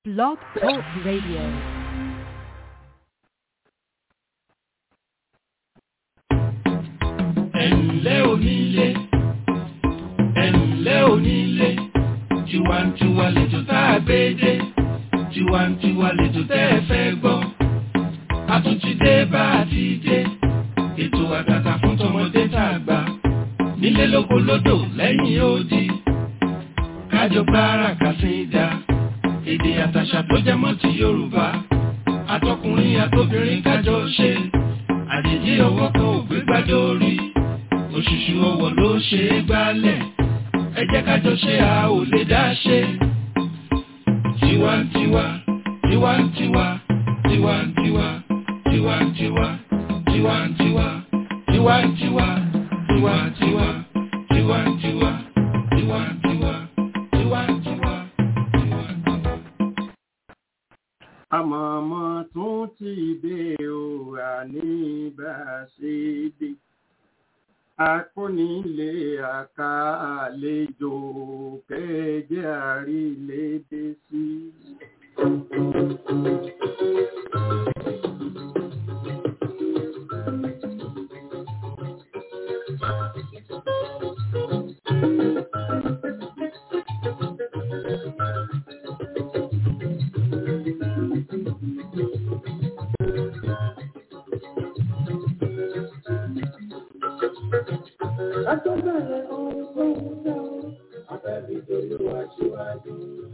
Blog Talk Radio. ẹ̀ǹlẹ́ onílé ẹ̀ǹlẹ́ onílé tiwantiwa lẹ́jọ́ tá a gbé dé tiwantiwa lẹ́jọ́ tẹ́ ẹ fẹ́ gbọ́ a tún ti dé bá a ti dé ètò àtàtà fún tọmọdé tá a gbà nílé lóko lódò lẹ́yìn odi kájọ gbára kàsídà èdè àtàṣà tó jẹ mọ́ ti Yorùbá àtọkùnrin àtobìnrin kájọ ṣe àjèjì ọwọ́ kan ò gbé gbádé orí òṣùṣù ọwọ́ ló ṣe é gbálẹ̀ ẹ jẹ́ kájọ ṣe a ò lè dá ṣe. tiwantiwa tiwantiwa tiwantiwa tiwantiwa tiwantiwa tiwantiwa tiwantiwa tiwantiwa tiwantiwa tiwantiwa tiwantiwa. àmọ̀mọ́ tún ti dé o àní bá a ṣe dé akónílé àká àlejò kẹjẹ àrílédé sí. Àtọ́bẹ̀rẹ̀ ohun tó ń tẹ́ ọ, abẹ́bí tolúwa síwájú.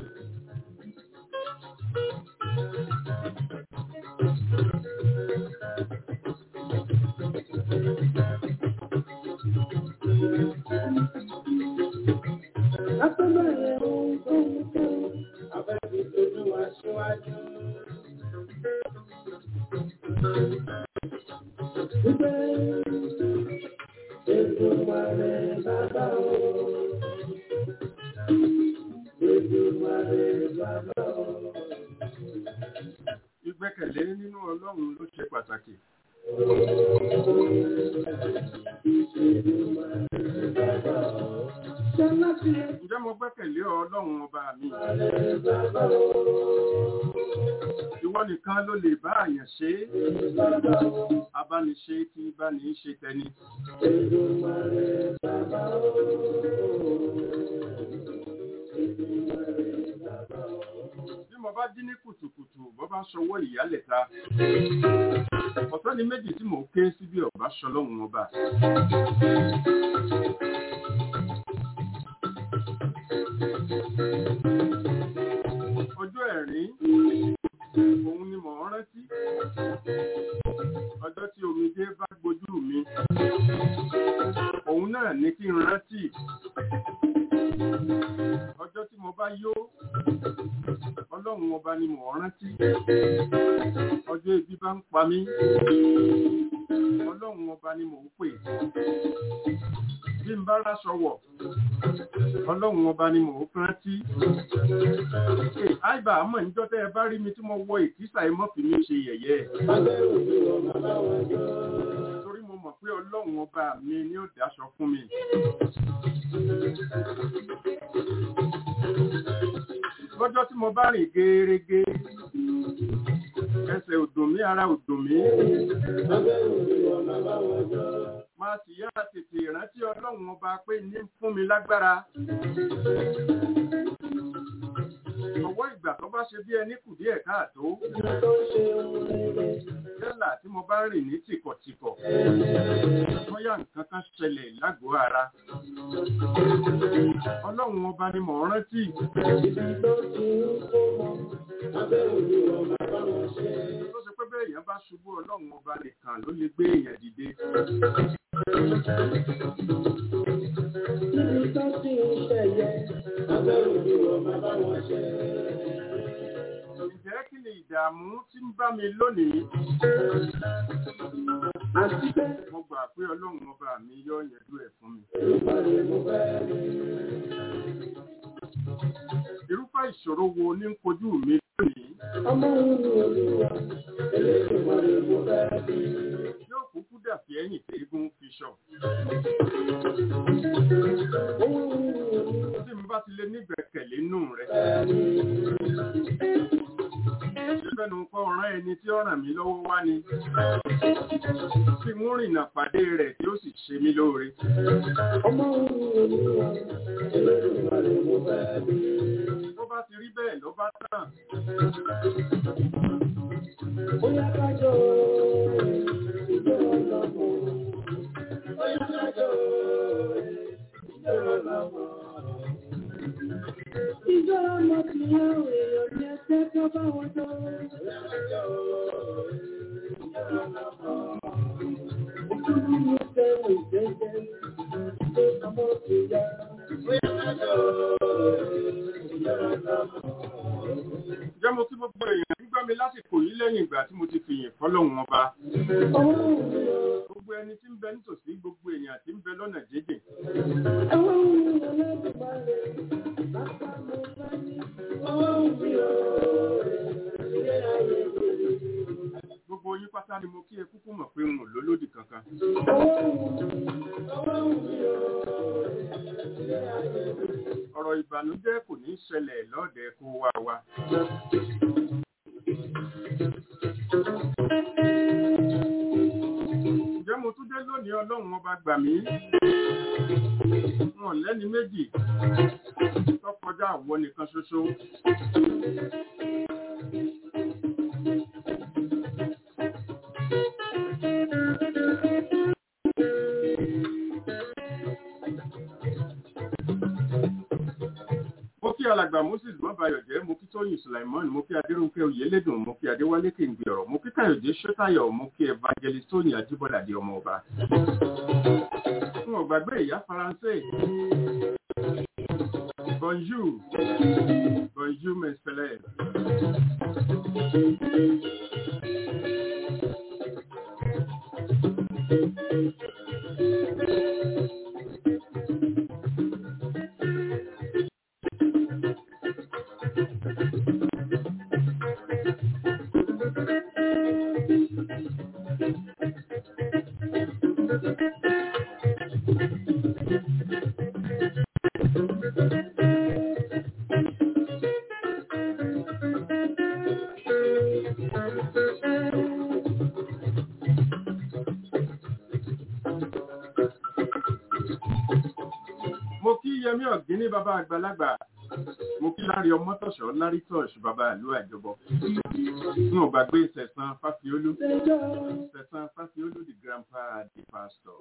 Àtọ́bẹ̀rẹ̀ ohun tó ń tẹ́ ọ, abẹ́bí tolúwa síwájú. Ibẹ̀ Èdùmàrè bàbá o. Èdùmàrè bàbá o. ìgbẹ́kẹ̀lé nínú Ọlọ́run ló ṣe pàtàkì. Ṣọlá ti ǹjẹ́ mo gbẹ́kẹ̀lé Ọlọ́run ọba mi? Èdùmàrè bàbá o. ìwọ nìkan ló lè bá àyàn ṣe é Bàbá o. abániṣe tí báni ṣe tẹni. Èdùmàrè bàbá o. Èdùmàrè bàbá o. bí mo bá jí ní kùtùkùtù bó bá ṣọwọ́ ìyálẹ̀ta ọ̀tọ̀ ni méjì tí mò ń ké sí bí ọba ṣọlọ́run ọba. ọjọ́ ẹ̀rín òun ni mò ń rántí ọjọ́ tí omijé bá gbojú mi òun náà ní kí n rántí ọjọ́ tí mo bá yó ọlọ́run ọba ni mò ń rántí ọjọ́ ebi bá ń pa mí ọlọ́run ọba ni mò ń pè bí n bá ráṣọ wọ̀ ọlọ́run ọba ni mò ń rántí àìbá àmọ́ níjọ́ tẹ́ ẹ bá rí mi tí mo wọ ìkísà ẹ mọ́ fi mí ṣe yẹ̀yẹ́ Abẹ́rù ni wọ́n bàbá wọn jọ. torí mo mọ̀ pé ọlọ́run ọba mi ni ó dáṣọ fún mi. lọ́jọ́ tí mo bá rìn gerege ẹsẹ̀ ò dùn mí ara ò dùn mí Abẹ́rù ni wọ́n bàbá wọn jọ. máa sì yá tètè rántí ọlọ́run ọba pé ní fún mi lágbára. ọwọ́ ìgbà tó bá ṣe bí ẹni kù díẹ̀ káàtó Ìgbà tó ṣe ohun rere. yálà tí mo bá rìn ní tìkọ̀tìkọ̀ bóyá nǹkan kan ṣẹlẹ̀ lágọ̀ọ́ ara. ọlọ́run ọba ni mò ń rántí Ibi tó ti ń kó wọn. Abẹ́rù ni wọ́n bàbá wọn ṣe. tó ṣe pé bẹ́ẹ̀ èèyàn bá ṣubú ọlọ́run ọba nìkan ló lè gbé èèyàn dìde. Níbi tó ti ń ṣẹ̀yẹ. Abẹ́rù ni wọ́n bàbá wọn ṣe. ǹjẹ́ kí ni ìdààmú tí ń bá mi lónìí? Àti pé mo gbà pé ọlọ́run ọba mi yọ yanjú ẹ̀ fún mi. Olùpàdé mo fẹ́ rí. irúfẹ́ ìṣòro wo ní ń kojú mi lónìí? Ọmọ òun ni olúwa. Olùpàdé mo fẹ́ rí. yóò kúkú dàbí ẹ̀yìn tí eégún fi ṣọ. Òun ni olúwa. tí mo bá ti lè nígbẹ̀kẹ̀lé nù rẹ̀ Fẹ́ rí. fẹ́nu kọ́ ọ̀ràn ẹni tí ó ràn mí lọ́wọ́ wá ni tí mú rìnà pàdé rẹ̀ tí ó sì ṣe mí lóore. Ọmọ olúwa, Olódùmarè mo fẹ́ bí. bó bá ti rí bẹ́ẹ̀ ló bá tàn Bóyá kájọ ìjọ ọlọ́mọ. Bóyá kájọ ìjọ ọlọ́mọ. Ìjọ ọmọ ti yá èèyàn ní ẹsẹ̀ tó bá wọn jọ. Bóyá kájọ ìjọ ọlọ́mọ. Òkúrú ní sẹ́wọ̀n ìjẹ́jẹ́ tó ọmọ ti yá. Bóyá kájọ ìjọ ọlọ́mọ. jẹ́ mo kí gbogbo èèyàn ń gbọ́ mi lásìkò yìí lẹ́yìn ìgbà tí mo ti fìyìn fọ́lọ́hun ọba gbogbo ẹni tí ń bẹ nítòsí gbogbo èèyàn tí ń bẹ lọ́nà jíjìn gbogbo yín pátá ni mo kí ẹ kúkú mọ̀ pé n ò lólódì kankan ọ̀rọ̀ ìbànújẹ́ kò ní ṣẹlẹ̀ lọ́ọ̀dẹ̀ kó wá wa ǹjẹ́ mo tún dé lónìí ọlọ́run ọba gbà mí wọn lẹ́ni méjì tó kọjá àwọ nìkan ṣoṣo mo kí alàgbà moses mọ́bayọ̀jẹ́ mo kí tóyìn sulaimon mo kí adérúnkẹ́ oyèlédùn mo kí adéwálé kéǹgbé ọ̀rọ̀ mo kí káyọ̀dé ṣótáyọ̀ mo kí evangelist tóyìn ajíbọ́ládé ọmọ ọba n ò gbàgbé ìyá faransé bonjour bonjour mes frères mo kí yẹmí ọ̀gíní bàbá àgbàlagbà mo kí lárí ọmọtọ̀ṣọ́ lárí tọ̀ṣ bàbá ìlú àjọbọ n ò gbàgbé sẹ̀sán fásiolú sẹ̀sán fásiolú the grandpa the pastor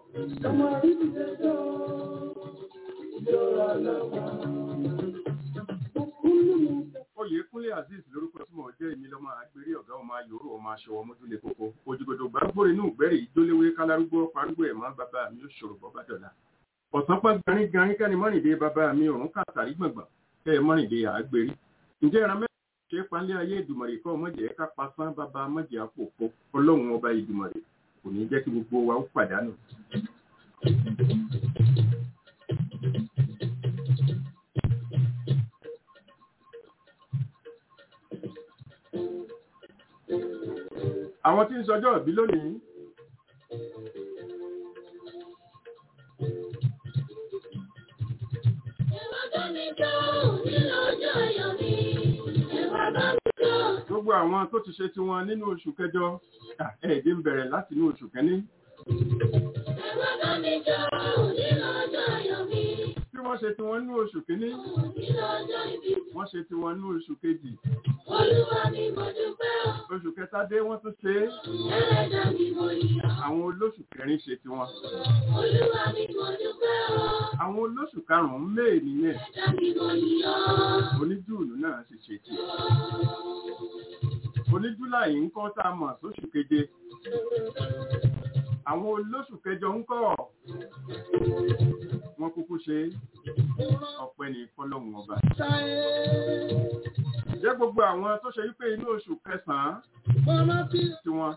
oyèkúnlé azeez lórúkọ tí mo jẹ́ èmi lọ́mọ agbèrè ọ̀gá ọmọ ayòrò ọmọ aṣọ ọmọdúnlé kókó òjìgbòdò gbàgbórè inú ìgbẹ́rì ìjólewé kálárúgbó parúgbó ẹ̀mọ́ bàbá mi ó ṣòro bọ́ bàdọ̀là ọ̀sán pẹ́ garin garin kẹ́ni mọ́rìndé bàbá mi òrùn kàtàrí gbọ̀ngbọ̀n kẹ́ ẹ mọ́rìndé àgbèrè ǹjẹ́ ìran mẹ́rin ṣe é palẹ́ ayé ìdùmọ̀rè kọ́ mọ̀jẹ̀ ká pasán bàbá mọ̀jẹ̀ àpòpọ̀ ọlọ́run ọba ìdùmọ̀rè kò ní jẹ́ kí gbogbo wa ó pàdánù. àwọn tí ń sọjọ́ ìbí lónìí gbogbo àwọn tó ti ṣe tiwọn nínú oṣù kẹjọ ẹ̀ẹ́dì ń bẹ̀rẹ̀ láti inú oṣù kẹ́ní tí wọ́n ṣe tiwọn nínú oṣù kẹ́ní wọ́n ṣe tiwọn nínú oṣù kejì oṣù kẹta dé wọ́n tún ṣe é àwọn olóṣù kẹrin ṣe tiwọn àwọn olóṣù karùn-ún méè nìyẹn oníjúùlù náà sì ṣe tiẹ̀ oníjúláì ń kọ́ tá a mọ̀ sóṣù keje àwọn olóṣù kẹjọ ń kọ́ wọn kúkú ṣe ọpẹ́ ní fọ́lọ́hun ọba jẹ́ gbogbo àwọn tó ṣe wípé inú oṣù kẹsàn-án tí wọ́n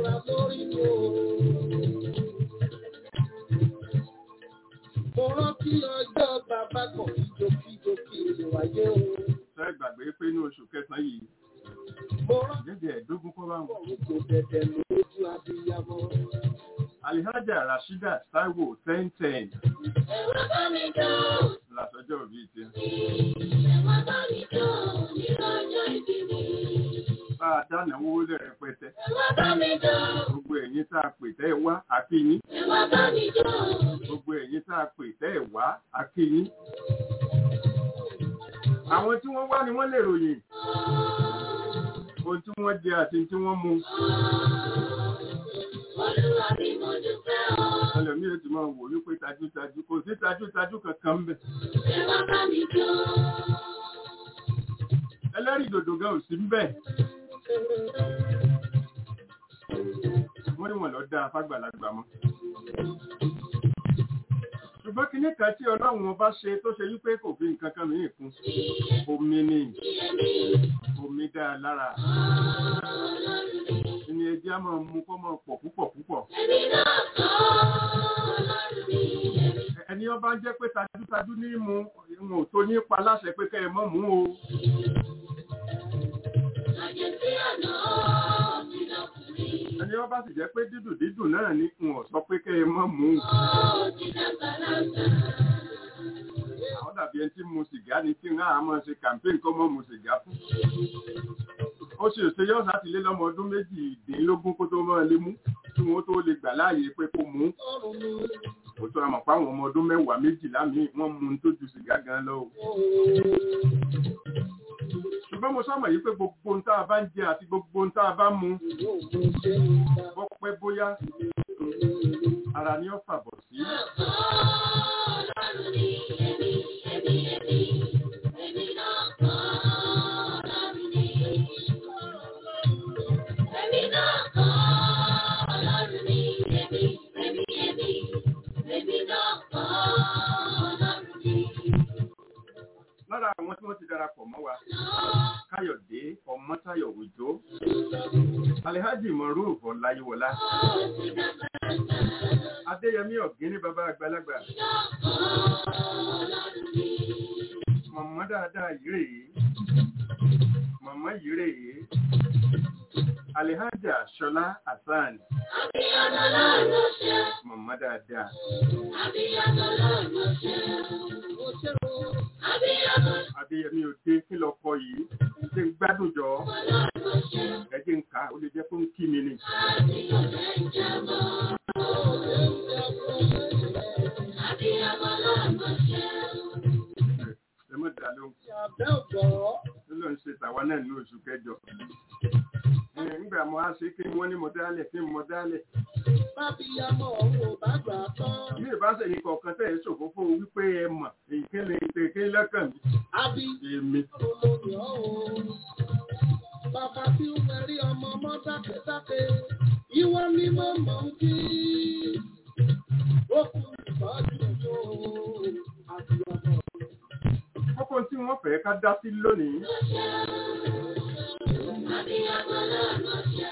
Mo rántí ọjọ́ bàbá kan ìjókíjókí ìlú ayé o. fẹ́ gbàgbé pé inú oṣù kẹsàn-án yìí Mo rántí jẹ́jẹ́ ẹ̀ẹ́dógún kọ́ báwọn. ọ̀run kò dẹ̀dẹ̀ lójú abiyamọ. alihaja rasheeda taiwo ten ten Ẹ̀wọ̀n bá mi jọ, làtọ́jọ́ òbí ti ẹ̀wọ̀n bá mi jọ nínú ọjọ́ ìbí mi. bá a dánáwó lẹ̀ rẹpẹtẹ ẹ wá bá mi jó. gbogbo ẹ̀yin tá a pè tẹ́ ẹ wá àkíyín ẹ wá bá mi jó. gbogbo ẹ̀yin tá a pè tẹ́ ẹ wá àkíyín. àwọn tí wọ́n wá ni wọ́n lè ròyìn ohun tí wọ́n jẹ àti tí wọ́n mu Olúwa mi mo dúpẹ́ o. ẹlòmíràn ti máa wò wípé tajútajú kò sí tajútajú kankan ń bẹ̀. ẹ wá bá mi jó. ẹlẹ́rìí dòdò gan ò sí ń bẹ̀. wọ́n ní wọ́n lọ dá afágbàlagbà mọ́. ṣùgbọ́n kinní kan tí ọlọ́run ọba ṣe tó ṣe wípé kò fi nǹkan kan mìíràn kún omi ni omi dá a lára ní ẹjẹ́ á máa mú kó máa pọ̀ púpọ̀ púpọ̀. Èmi náà kọ́ Ọlọ́run mi. ẹni ọba jẹ́ pé tajútajú ní mu ìwọ̀n ò tó ní pa láṣẹ pé kẹ́ ẹ mọ́ mú o. Àjẹ́ sí àná ti lọkùnrin. ẹni ọba sì jẹ́ pé dídùn dídùn náà ní ìwọ̀n sọ pé kẹ́ ẹ mọ́ mú o. Ó ti dàgbà lágbà. àwọn dàbí ẹni tí mu sìgá ni kí n á máa ṣe campaign kọ́ mọ́ mu sìgá fún. ó ṣe òṣè yọ́ láti lé lọ́mọ ọdún méjìdínlógún kó tó máa lé mú kí wọ́n tó lè gbà láàyè pé kó mú. ó tọ́ àmọ̀ pé àwọn ọmọ ọdún mẹ́wàá méjìlá míì wọ́n mu un tó ju sìgá gan lọ o. ṣùgbọ́n mo sọ́mọ̀ yìí pé gbogbo ohun tá a bá ń jẹ àti gbogbo ohun tá a bá mu bọ́ pẹ́ bóyá ara ni ó fàbọ̀ sí. Ọlọ́run ni èmi, èmi, èmi. Èmi náà kọ́ Ọlọ́run ni. Èmi náà kọ́ Ọlọ́run ni. Èmi, èmi, èmi. Èmi náà kọ́ Ọlọ́run ni. lára àwọn tí wọ́n ti darapọ̀ mọ́ wa káyọ̀dé ọmọ́táyọ̀ òjò alhaji moruf ọláyíwọlá adéyẹmí ọ̀gíní bàbá àgbàlagbà mọ̀mọ́ dáadáa yìí rèé mọ̀mọ́ yìí rèé alhaja ṣọlá hasan Abiyamọ lọ́run ṣe. mọ̀mọ́ dáadáa Abiyamọ lọ́run ṣe. Abiyamọ adéyẹmí òde kí lọ kọ yìí ṣe ń gbádùn jọ lọ́run ṣe. ẹ jẹ́ ń kà á, ó lè jẹ́ pé ń kí mi ni. Àti ọ̀fẹ́ ìjàmbá. Abiyamọ lọ́run ṣe. ẹ mọ̀ dá lóhùn. ló lọ ń ṣe tàwa náà ní oṣù kẹjọ. Ẹ, Nígbà mo á ṣe kí wọ́n ní mo dálẹ̀ kí mo dálẹ̀. Bí ìbáṣẹ̀ yìí kọ̀ọ̀kan tẹ̀ ẹ́ ṣòfófó wípé ẹ mọ̀ èyí kí lè ṣe kí lọ́kàn mi. Èmi. Bàbá tí ó mẹ́rí ọmọ ọmọ dákẹ́dákẹ́, ìwọ ni mo mọ̀ ń kí. Ó kú ìbájú tó àti ọmọ. Kókó tí wọ́n fẹ́ ká dá sí lónìí. Abiyamọ lọ́run ṣe.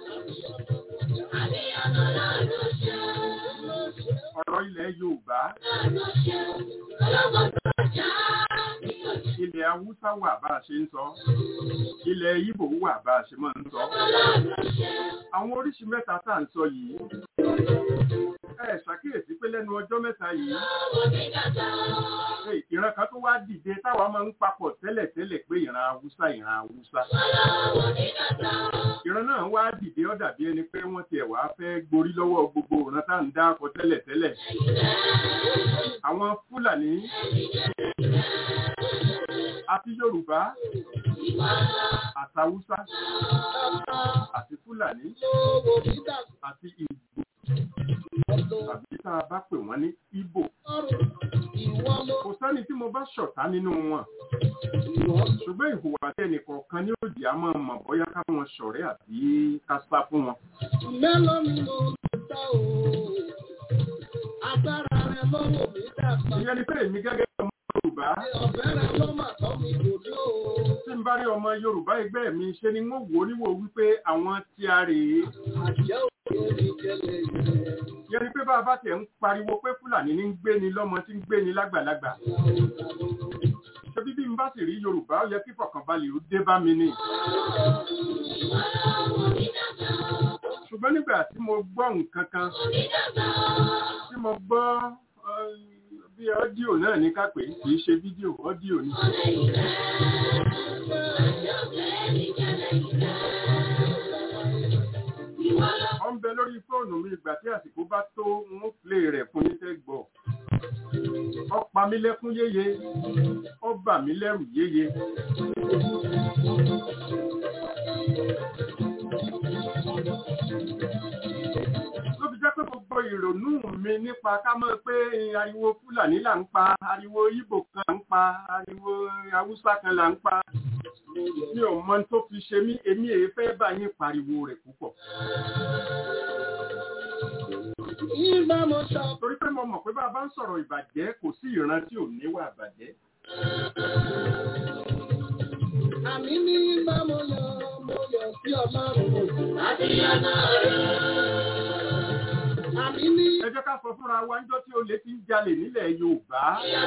Abiyamọ lọ́run ṣe. Ọ̀rọ̀ ilẹ̀ Yorùbá, Lọ́run ṣe. Ọlọ́gbọ́n tó jà ní òjò. ilẹ̀ Haúsá wà bá a ṣe ń sọ. Ilẹ̀ Ìbò wà bá a ṣe máa ń sọ. Ọlọ́run ṣe. Àwọn oríṣi mẹ́ta tá à ń sọ yìí. Ẹ ṣàkíyèsí pé lẹ́nu ọjọ́ mẹ́ta yìí. Owó mi dàgbà. Ṣé ìran kan tó wá dìde táwa máa ń papọ̀ tẹ́lẹ̀tẹ́lẹ̀ pé ìran Haúsá ìran Haúsá. Owó mi dàgbà. ìran náà wá dìde ó dàbí ẹni pé wọ́n tiẹ̀ wá fẹ́ gborí lọ́wọ́ gbogbo ìran tá à ń dáko tẹ́lẹ̀tẹ́lẹ̀. àwọn Fúlàní àti Yorùbá àtàwùsá àti Fúlàní Lówó mi dàgbà àti Ìgbò tàbí tá a bá pè wọ́n ní Ìbò. lọ́rùn. Ìwọ ló kò sẹ́ni tí mo bá ṣọ̀tá nínú wọn ìwọ ṣùgbọ́n ìhùwàsí ẹnìkọ̀ọ̀kan ní òjì á máa mọ̀ bóyá ká wọn ṣọ̀rẹ́ àbí ká sá fún wọn. mélòó ni mo lè sá o. Agbára rẹ lọ́wọ́ mi dàgbà. ìyẹn ni pé èmi gẹ́gẹ́ bí ọmọ Yorùbá Ọ̀bẹ rẹ ló mà tọ́ mi lòdì o. tí n bá rí ọmọ Yorùbá ẹgbẹ́ mi ṣe ni wọ́n wò ó níwò wípé àwọn tí a rèé Àjẹ́ òkè mi jẹlẹ̀ ìrẹ̀. ìyẹn ni pé bá a bá tiẹ̀ ń pariwo pé Fúlàní ní ń gbé ni lọ́mọ tí ń gbé ni lágbàlagbà ṣebí bí n bá sì rí Yorùbá ó yẹ kí fọkànbalẹ̀ ó dé bá mi ni ṣùgbọ́n nígbà tí mo gbọ́ nǹkan kan tí mo gbọ́ eh, bí ọ́díò náà ní ká pè é, kì í ṣe fídíò ọ́díò ni Ọlẹ́ ìrẹ́. Àjọ bẹ́ẹ̀ ni jẹ́lẹ̀ ìrẹ́. lórí fóònù mi ìgbà tí àsìkò bá tó ń plé rẹ̀ fún yín tẹ́ gbọ́ ó pa mí lẹ́kún yéye ó bà mí lẹ́rù yéye. ló fi jẹ́ pé gbogbo ìrònú mi nípa ká mọ̀ pé ariwo fúlàní là ń pa ariwo ibo kan là ń pa ariwo haúsá kan là ń pa mi ò mọ tó fi ṣe mí èmi èé fẹ́ bá yín pariwo rẹ̀ púpọ̀. torí pé mo mọ̀ pé bá a bá ń sọ̀rọ̀ ìbàjẹ́ kò sí ìran tí ò níwà ìbàjẹ́. Àmì ní bá mo yọ, mo yọ sí ọlọ́run. Àmì ní ẹ jẹ́ ká sọ fúnra wa níjọ́ tí olè ti ń jalè nílẹ̀ Yorùbá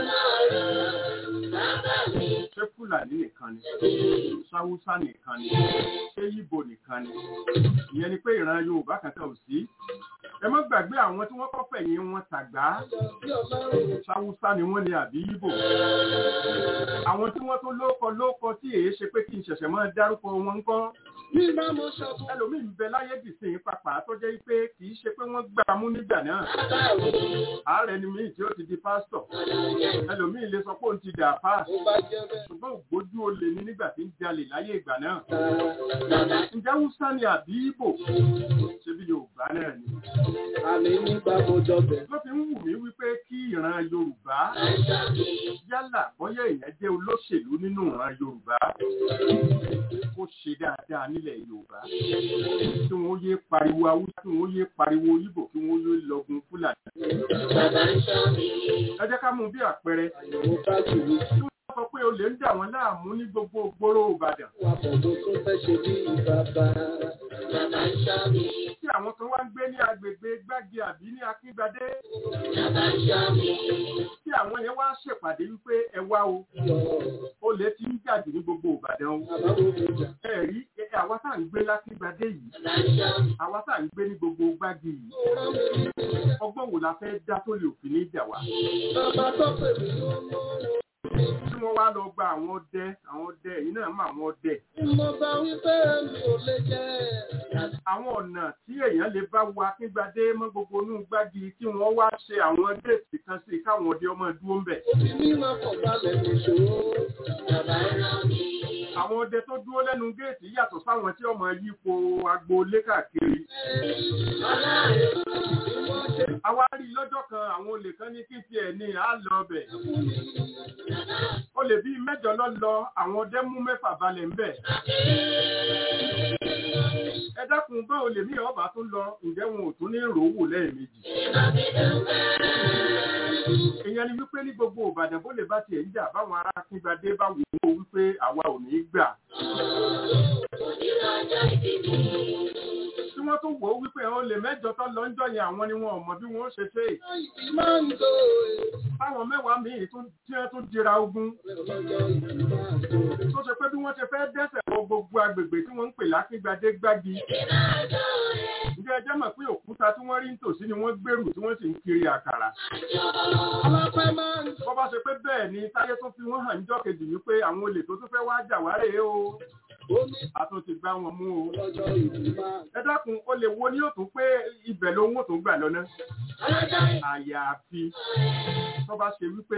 ṣé Fúlàní nìkan ni Sáwúsá nìkan ni ṣé Yíbo nìkan ni ìyẹn ni pé ìran Yorùbá kan tẹ̀ ò sí ẹ má gbàgbé àwọn tí wọ́n kọ́ fẹ̀yìn wọn tàgbá sí ọlọ́run. Sáwúsá ni wọ́n ní àbí Yíbo àwọn tí wọ́n tó lóko lóko tí èé ṣe pé kí n ṣẹ̀ṣẹ̀ máa dárúkọ wọn ń kọ́ Ní bá mo ṣọ̀tún. ẹlòmíín bẹ láyé dìsìn pàpà tó jẹ́ pé kì í ṣe pé wọ́n gbà mú nígbà náà ààrẹ ni míì tí ó ti di pásítọ̀ ẹlòmíín lè sọ pé òun ti dà páàsì Mo bá jẹ́ bẹ́ẹ̀. ṣùgbọ́n ògbójú olè ní nígbà tí ń jalè láyé ìgbà náà Bàbá ǹjẹ́ Hausa ni àbí Ìgbò ṣe bí Yorùbá náà ni àmì ní bá mo jọ bẹ̀. ló fi ń wù mí wípé kí ìran Yorùbá yálà bóyá èèyàn jẹ́ olóṣèlú nínú ìran Yorùbá kó ṣe dáadáa nílẹ̀ Yorùbá kí wọ́n yé pariwo Haúsá kí wọ́n yé pariwo Ìgbò kí wọ́n yé lọ́gun Fúlàní. ẹ jẹ́ ká mú bí àpẹẹrẹ Mo bá jù ú. tí wọ́n sọ pé olè ń dà wọ́n láàmú ní gbogbo gbòòrò Ìbàdàn Wà pọ̀ mo tún fẹ́ ṣe bí bàbá. tí àwọn kan wá ń gbé ní agbègbè Gbági àbí ní Akíngbadé tí àwọn yẹn wá ṣèpàdé wípé ẹ wá o olè ti ń jàdù ní gbogbo Ìbàdàn o Bàbá wo mo jà. ẹ rí ẹ, àwa tá à ń gbé lákíngbadé yìí àwa tá à ń gbé ní gbogbo Gbági yìí Ó rán mi ní ọgbọ́n wo la fẹ́ dá tó lè òfin ní ìjà wa bàbá tó pè mí lọ́mọ. tí wọ́n wá lọ gba àwọn ọdẹ àwọn ọdẹ èyí náà mọ àwọn ọdẹ Mo bá wí pé mi ò lè jẹ́. àwọn ọ̀nà tí èèyàn lè bá wo akíngbadé mọ́ gbogbo inú Gbági kí wọ́n wá ṣe àwọn déètì kan sí káwọn ọdẹ ọmọ dúró ń bẹ̀ Òbí mi máa kọ̀ balẹ̀ nìṣó. àwọn ọdẹ tó dúró lẹ́nu géètì yàtọ̀ sáwọn tí ọmọ yípo agboolé káàkiri àwa rí i lọ́jọ́ kan àwọn olè kan ní kí tiẹ̀ ní à lọ bẹ̀ olè bíi mẹ́jọ lọ lọ àwọn ọdẹ mú mẹ́fà balẹ̀ ńbẹ̀ ẹ dákun bá olè mí ọba tún lọ ǹjẹ́ wọn ò tún ní ròówò lẹ́ẹ̀mejì ìyẹn ni wípé ní gbogbo Ìbàdàn bó lè bá tiẹ̀ ń jà báwọn ará Akíngbadé bá wò ó wípé àwa ò ní í gbà tí wọ́n tún wò ó wípé àwọn olè mẹ́jọ tó lọ ń jọ yẹn àwọn ni wọn ò mọ bí wọ́n ó ṣe ṣe é Ìdí máa ń lo táwọn mẹ́wàá míì tún tí wọ́n tún dira ogun ọlọ́jọ́ ìdí máa ń lo. tó ṣe pé bí wọ́n ṣe fẹ́ dẹ́sẹ̀ wọ gbogbo agbègbè tí wọ́n ń pè lákíngbadé gbági ǹjẹ́ ẹ jẹ́ mọ̀ pé òkúta tí wọ́n rí nítòsí ni wọ́n gbèrú tí wọ́n sì ń kiri àkàrà Ọlọ́pẹ́ máa ń bọ́ bá ṣe pé bẹ́ẹ̀ ni táyé tó fi wọ́n hàn níjọ́ kejì wípé àwọn olè tó tún fẹ́ wá jà wá rèé o omi a tún ti gbá wọn mú o ọlọ́jọ́ ìdí máa ń ẹ dákun ó lè wo ní òtún pé ibẹ̀ ló ń òtún gbà lọ́nà àyàfi tó bá ṣe wípé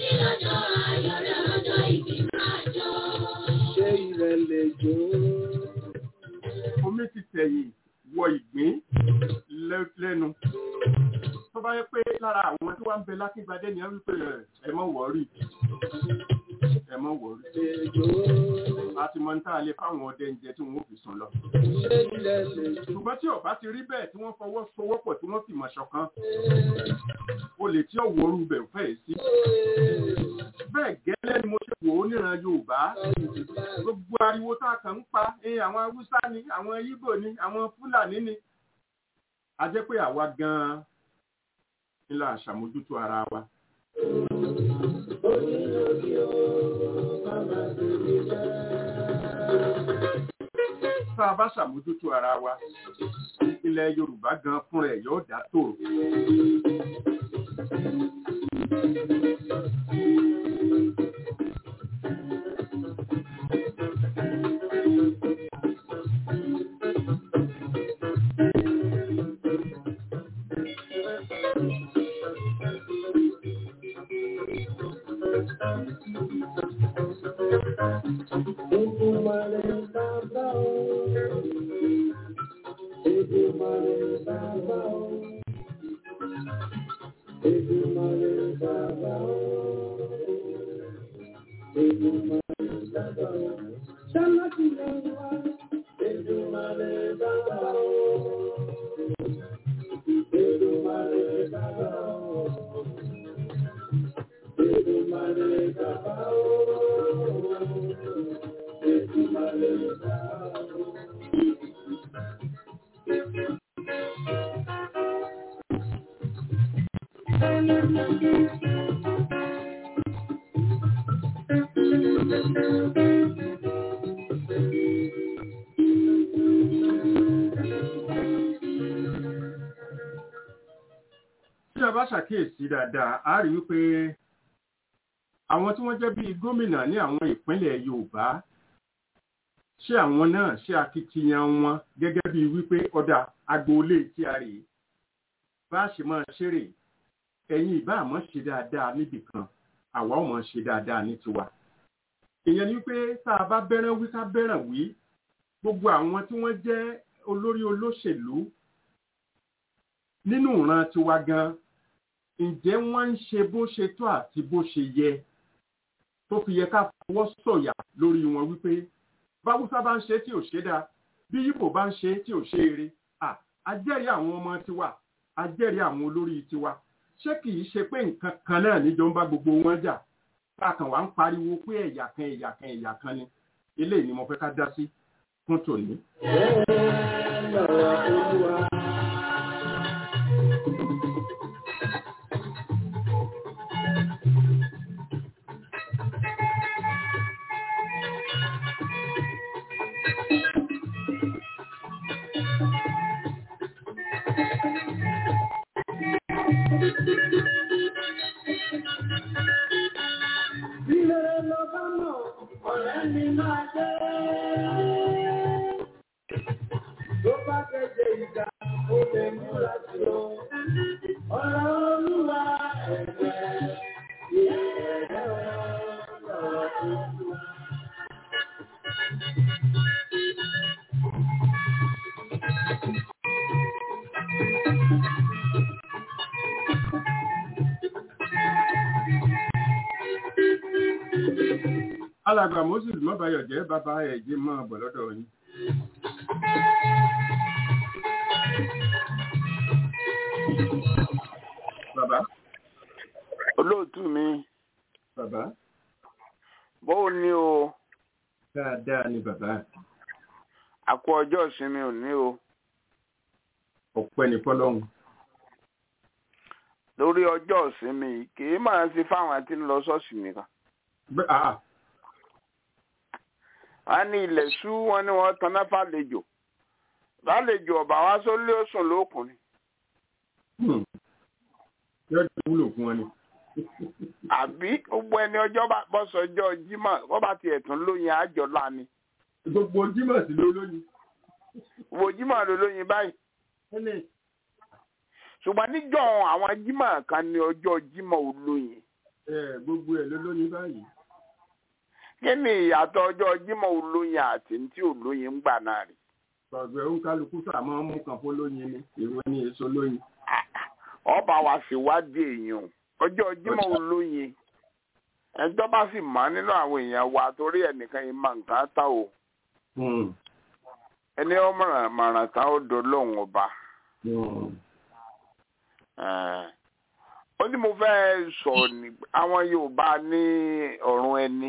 ṣe ìrẹ̀lẹ̀ jò omi ti tẹ̀yìn wọ ìgbín lẹ́- lẹ́nu tó bá yẹ pé lára àwọn tí wọ́n ń bẹ lákíngbadé ni wọ́n wípé ẹ, ẹ mọ̀ wọ́ọ̀rì ẹ mọ̀ wọ́ọ̀rì lẹ́jọ́ a ti mọ ní tá a lè fáwọn ọdẹ ń jẹ tí wọ́n ó fi sùn lọ ṣe ìrẹ̀lẹ̀ jò ṣùgbọ́n tí ọba ti rí bẹ́ẹ̀ tí wọ́n fọwọ́ sowọ́pọ̀ tí wọ́n fìmọ̀ ṣọ̀kan o lè tí ọ̀wọ́ orú bẹ̀ fẹ́ sí bẹ́ẹ̀ gẹ́lẹ́ ni mo ṣe wò ó níran Yorùbá gbogbo ariwo tá a kàn ń pa ẹ àwọn Haúsá ni àwọn Ìgbò ni àwọn Fúlàní ni a jẹ́ pé àwa gan-an ni la ṣàmójútó ara wa tá a bá ṣàmójútó ara wa ilẹ̀ Yorùbá gan fúnra ẹ̀ yóò dá tòrò tí a bá ṣàkíyèsí dáadáa a rí wípé àwọn tí wọ́n jẹ́ bíi gómìnà ní àwọn ìpínlẹ̀ Yorùbá ṣé àwọn náà ṣe akitiyan wọn gẹ́gẹ́ bíi wípé ọ̀dà agboolé tí a rèé bá a ṣe máa ṣeré ẹ̀yin ìbá àmọ́ ṣe dáadáa níbì kan àwa ò mọ̀ ṣe dáadáa ní tiwa. ìyẹn ni wípé tá a bá bẹ́ràn wí ká bẹ́ràn wí gbogbo àwọn tí wọ́n jẹ́ olórí olóṣèlú nínú ìran tiwa gan ǹjẹ́ wọ́n ń ṣe bó ṣe tó àti bó ṣe yẹ tó fi yẹ ká fọwọ́ sọ̀yà lórí wọn wípé báwùsá bá ń ṣe tí ò ṣe dáa bí yíbò bá ń ṣe tí ò ṣe eré àjẹ́rìí àwọn ọmọ tiwa àjẹ́rìí àwọn olórí tiwa ṣé kì í ṣe pé nǹkan kan náà níjọ ń bá gbogbo wọn jà káàkàn wá ń pariwo pé ẹ̀yà kan ẹ̀yà kan ẹ̀yà kan ni eléyìí ni mo fẹ́ ká dá sí fún tòní. alàgbà moses mọ́bàyọ̀ jẹ́ bàbá ẹ̀jẹ̀ máa bọ̀ lọ́dọ̀ yín. bàbá olóòtú mi bàbá bó ni o dáadáa ni bàbá àkó ọjọ́ ìsinmi ò ní o ọpẹ́ ní fọ́lọ́run. lórí ọjọ́ ìsinmi kì í máa ṣe fáwọn tí ń lọ ṣọ́ọ̀ṣì nìkan Bẹ́- ah, a ní ilẹ̀ ṣú wọn ni wọ́n tan náà fàlejò lálejò ọ̀bà wa sólé òsùn lókùnrin hmm. yóò jẹ́ wúlò fún wọn ni. àbí gbogbo ẹni ọjọ́ bá bọ́ sọjọ́ jímọ̀ wọ́n bá tiẹ̀ tún lóyin àjọ láni gbogbo jímọ̀ sí ló lóyún. wo jímọ̀ ló lóyin báyìí ẹnì ṣùgbọ́n níjọ́ àwọn jímọ̀ kan ní ọjọ́ jímọ̀ olóyin ẹ gbogbo ẹ̀ ló lóyún báyìí. kí ni ìyàtọ̀ ọjọ́ jímọ̀ olóyin àti tí olóyin ń gbà náà rí ọ̀gbẹ́ òǹkálukú sàmọ́ mú kan fún lóyin ni ìwé ni èso lóyin. ọba wa ṣèwádìí èèyàn ọjọ́ jímọ̀ olóyin ẹjọ́ bá sì mọ́ nínú àwọn èèyàn wa torí ẹnìkan yìí máa nǹkan tá o Hmm. ẹni ọmọ màrán tán ó dolóhùn ọba Hmm. Eh, ó ní mo fẹ́ sọ ní àwọn Yorùbá ní ọ̀run ẹni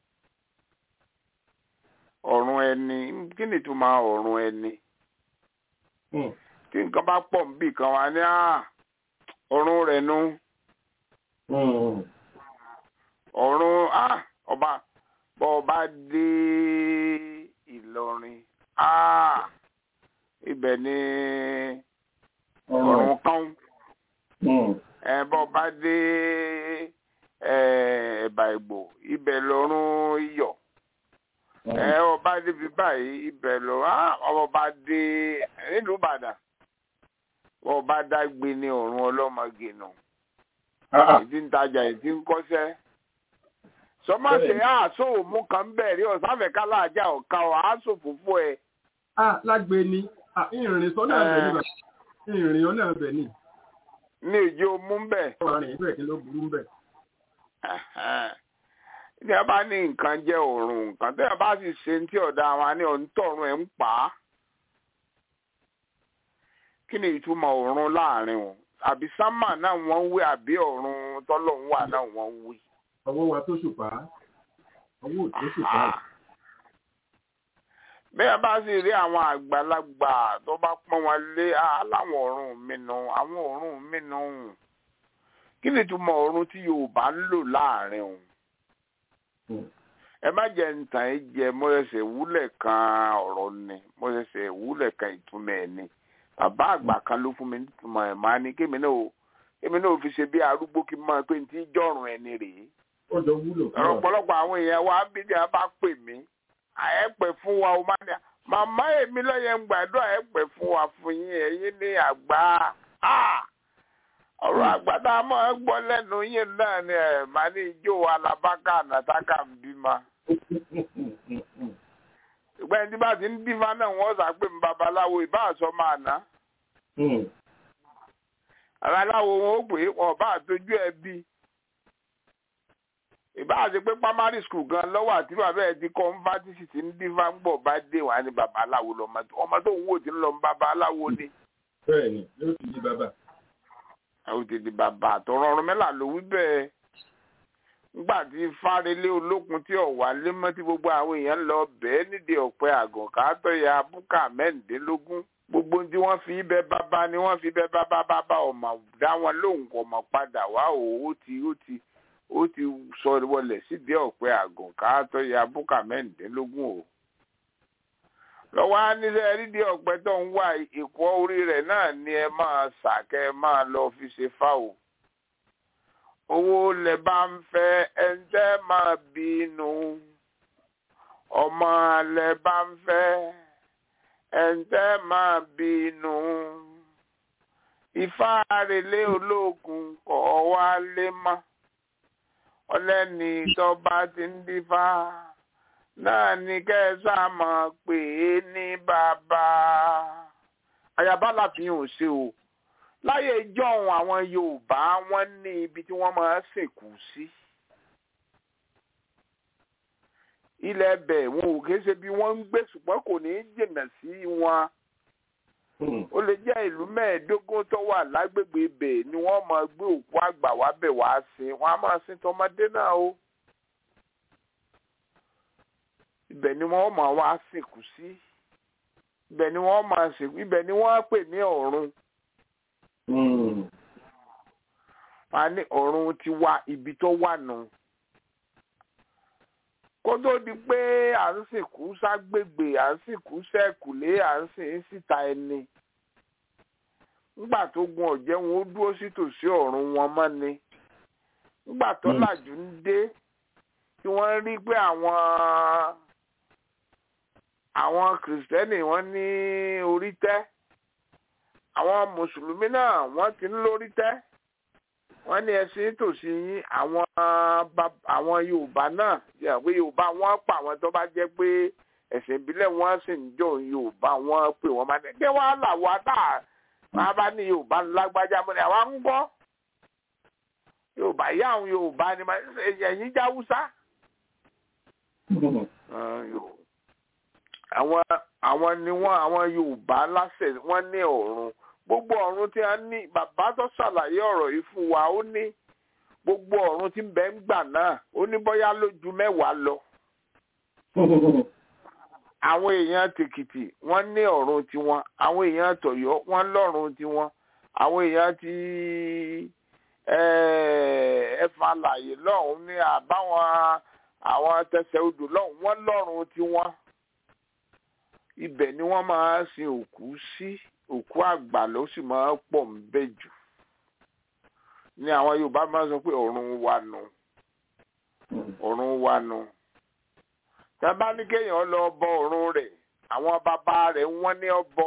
ọ̀run ẹni kí ni ìtumọ̀ ọ̀run ẹni Hmm. tí nǹkan bá pọ̀ níbì kan wá ní "Ah, ọ̀run rẹ̀ nu Hmm. ọ̀run ah, ọba bọ́ ọba dé Ìlọrin ah, ibẹ̀ ni ọ̀run kan Hmm. ẹ bọ́ bá dé ẹ, ẹ̀bà ìgbò ibẹ̀ lọ́rùn iyọ̀ ẹ ọba débi báyìí ibẹ̀ lọ á ọba dé nílùú Ìbàdàn ọba dágbé ní ọ̀run ọlọ́mọge nù Ah, ah. ìdí ń tajà ìdí ń kọ́sẹ́ sọmọṣẹ àásò òmù kan bẹ̀rẹ̀ ọ̀sáfẹ́ kálájà ọ̀ka ọ̀ àásò fòfó ẹ̀ Ah, lágbe ni Ah, ìrìn sọ́nà ẹ̀bẹ̀ ni bàbá ìrìn ọ̀nà ẹ̀bẹ̀ ni ní ìjọ òmù bẹ̀. ọ̀rọ̀ rìn bẹ́ẹ̀ kí ló burú bẹ́ẹ̀. ní a bá ní nǹkan jẹ́ òórùn nǹkan tẹ́yà bá sì ṣe ní tí ọ̀dà àwọn ní ọ̀ǹtọ̀run ẹ̀ ń pa á kí ni ìtumọ̀ òórùn láàrin wọn àbí sámà náà wọ́n ń wí àbí ọ̀run tọ́lọ́hún wà náà wọ́n ń wí. ọwọ́ wa tó ṣùpá ọwọ́ ò tó ṣùpá bẹ́ẹ̀ bá sì rí àwọn àgbàlagbà tó bá pọ́n wọn lé aláwọ̀ ọ̀run mi nù àwọn ọ̀run mi nù kí ni ìtumọ̀ ọ̀run tí yorùbá ń lò láàrin òun ẹ má jẹ ntàn ẹ jẹ mo ṣẹ̀ṣẹ̀ wúlẹ̀ kan ọ̀rọ̀ ni mo ṣẹ̀ṣẹ̀ wúlẹ̀ kan ìtumọ̀ ẹ̀ ni bàbá àgbà kan ló fún mi nítumọ̀ ẹ̀ máa ní kémi náà kémi náà fi ṣe bí arúgbó kí n máa pé ní tí jọ̀rùn ẹni rèé ọjọ́ wúlò fún wa. ọ̀pọ̀lọpọ̀ àwọn èèyàn wa bí ní a bá pè mí ẹ pè fún wa o máa ní màmá èmi lọ́yẹ̀ ń gbàdúrà ẹ pè fún wa fún yín ẹ̀yin ní àgbà ọ̀rọ̀ àgbà tá a máa gbọ́ lẹ́nu yín náà ni ẹ̀ máa ní ijó alábákà nàtàkà ń bímọ. ìgbà ẹni tí bá ti ń dífá náà wọ́n sà pé mi babaláwo ìbá àṣọ máa ná. babaláwo wọn ó pè é wọn bá àtọjú ẹ bí ìbá àti pé primary school gan lọ́wọ́ àti bàbá ẹ̀ ti kọ́ ń bá tíṣì tí ń dífá ń bọ̀ bá dé wà ní babaláwo lọ́mọ tó ọmọ tó ń wò tí ń lọ ń babaláwo ni. bẹ́ẹ̀ni yóò ti di bàbá. àwọn tètè bàbá àtọ̀rọ̀ ọ̀run mẹ́là ló wí bẹ́ẹ̀ nígbà tí fárelé olókun tí ọ̀wá lé mọ́ tí gbogbo àwọn èèyàn lọ bẹ́ẹ̀ nídìí ọ̀pẹ àgàn káàtọ̀ ya búkà mẹ́rìndínlógún gbogbo tí wọ́n fi bẹ́ bàbá ni wọ́n fi bẹ́ bàbá bàbá ọmọ dá wọn lóhùn kọ̀ mọ̀ padà wá o ó ti ó ti ó ti sọ wọlé sídìí ọ̀pẹ àgàn káàtọ̀ ya búkà mẹ́rìndínlógún o lọ́wọ́ á nílẹ̀ rídìí ọ̀pẹ tó ń wá ìkọ́ orí rẹ̀ náà ni ẹ máa sàkẹ́ ẹ máa lọ fi ṣe fáwọ̀ owó lẹ bá ń fẹ́ ẹ̀ńtẹ́ máa bínú ọmọ lẹ bá ń fẹ́ ẹ̀ńtẹ́ máa bínú ifá relé ológun kọ́ wá lé mọ́ ọlẹ́ni tó bá ti ń dífá náà ni kẹsà mọ̀ pé ní bàbá àyàbá láfihàn ò ṣe o láyé ìjọ́un àwọn yorùbá wọ́n ní ibi tí wọ́n máa ń sìnkú sí ilẹ̀ ẹbẹ̀ wọn ò kìí ṣe bí wọ́n ń gbé ṣùgbọ́n kò ní í jìnnà sí wọn ó lè jẹ́ ìlú mẹ́ẹ̀ẹ́dógún tó wà lágbègbè ibẹ̀ ni wọ́n máa gbé òkú àgbà wá bẹ̀ wá sin wọ́n á máa sin tọmọdé náà o ibẹ̀ ni wọ́n máa wá sìnkú sí ibẹ̀ ni wọ́n máa sìnkú ibẹ̀ ni wọ́n á pè ní ọ̀run wọ́n á ní ọ̀run ti wá ibi tó wà nù kó tó di pé à ń sìnkú ságbègbè à ń sìnkú sẹ́kùlé à ń sìn síta ẹni nígbà tó gun ọ̀jẹ̀ wọn ó dúró sí tòsí ọ̀run wọn mọ́ ni nígbà tó làjú ń dé tí wọ́n rí pé àwọn àwọn kìrìsìtẹ́nì wọ́n ní orí tẹ́ àwọn mùsùlùmí náà wọ́n ti ń lórí tẹ́ wọ́n ní ẹ̀sìn tòsí yín àwọn àwọn yorùbá náà yà pé yorùbá wọ́n pa àwọn tó bá jẹ́ pé ẹ̀sìn ìbílẹ̀ wọ́n sì ń jọ yorùbá wọ́n pè wọ́n máa ní kí wọ́n là wá tá a bá ní yorùbá lágbájá mọ́ ni àwa ń gbọ́ yorùbá yá àwọn yorùbá ni ẹ̀yìn jáwúsá àwọn àwọn ni wọ́n àwọn yorùbá láṣẹ wọ́n ní ọ̀run gbogbo ọ̀run tí a ní bàbá tó ṣàlàyé ọ̀rọ̀ yìí fún wa ó ní gbogbo ọ̀run tí ń bẹ ń gbà náà ó ní bóyá lójú mẹ́wàá lọ. àwọn èèyàn tèkìtì wọ́n ní ọ̀run tiwọn àwọn èèyàn tọ̀yọ́ wọ́n lọ́run tiwọn àwọn èèyàn ti ẹ̀fọn àlàyé lọ́hùn ní àbáwọn àwọn tẹsẹ̀ odò lọ́hùn wọ́n lọ́run tiwọn ibẹ̀ ni wọ́n máa sin òkú sí òkú àgbà ló sì máa pọ̀ ń bẹ̀ jù ní àwọn Yorùbá máa sọ pé ọ̀run wa nù ọ̀run wa nù tá a bá ní kéèyàn lọ bọ ọ̀run rẹ̀ àwọn bàbá rẹ̀ wọ́n ní ọbọ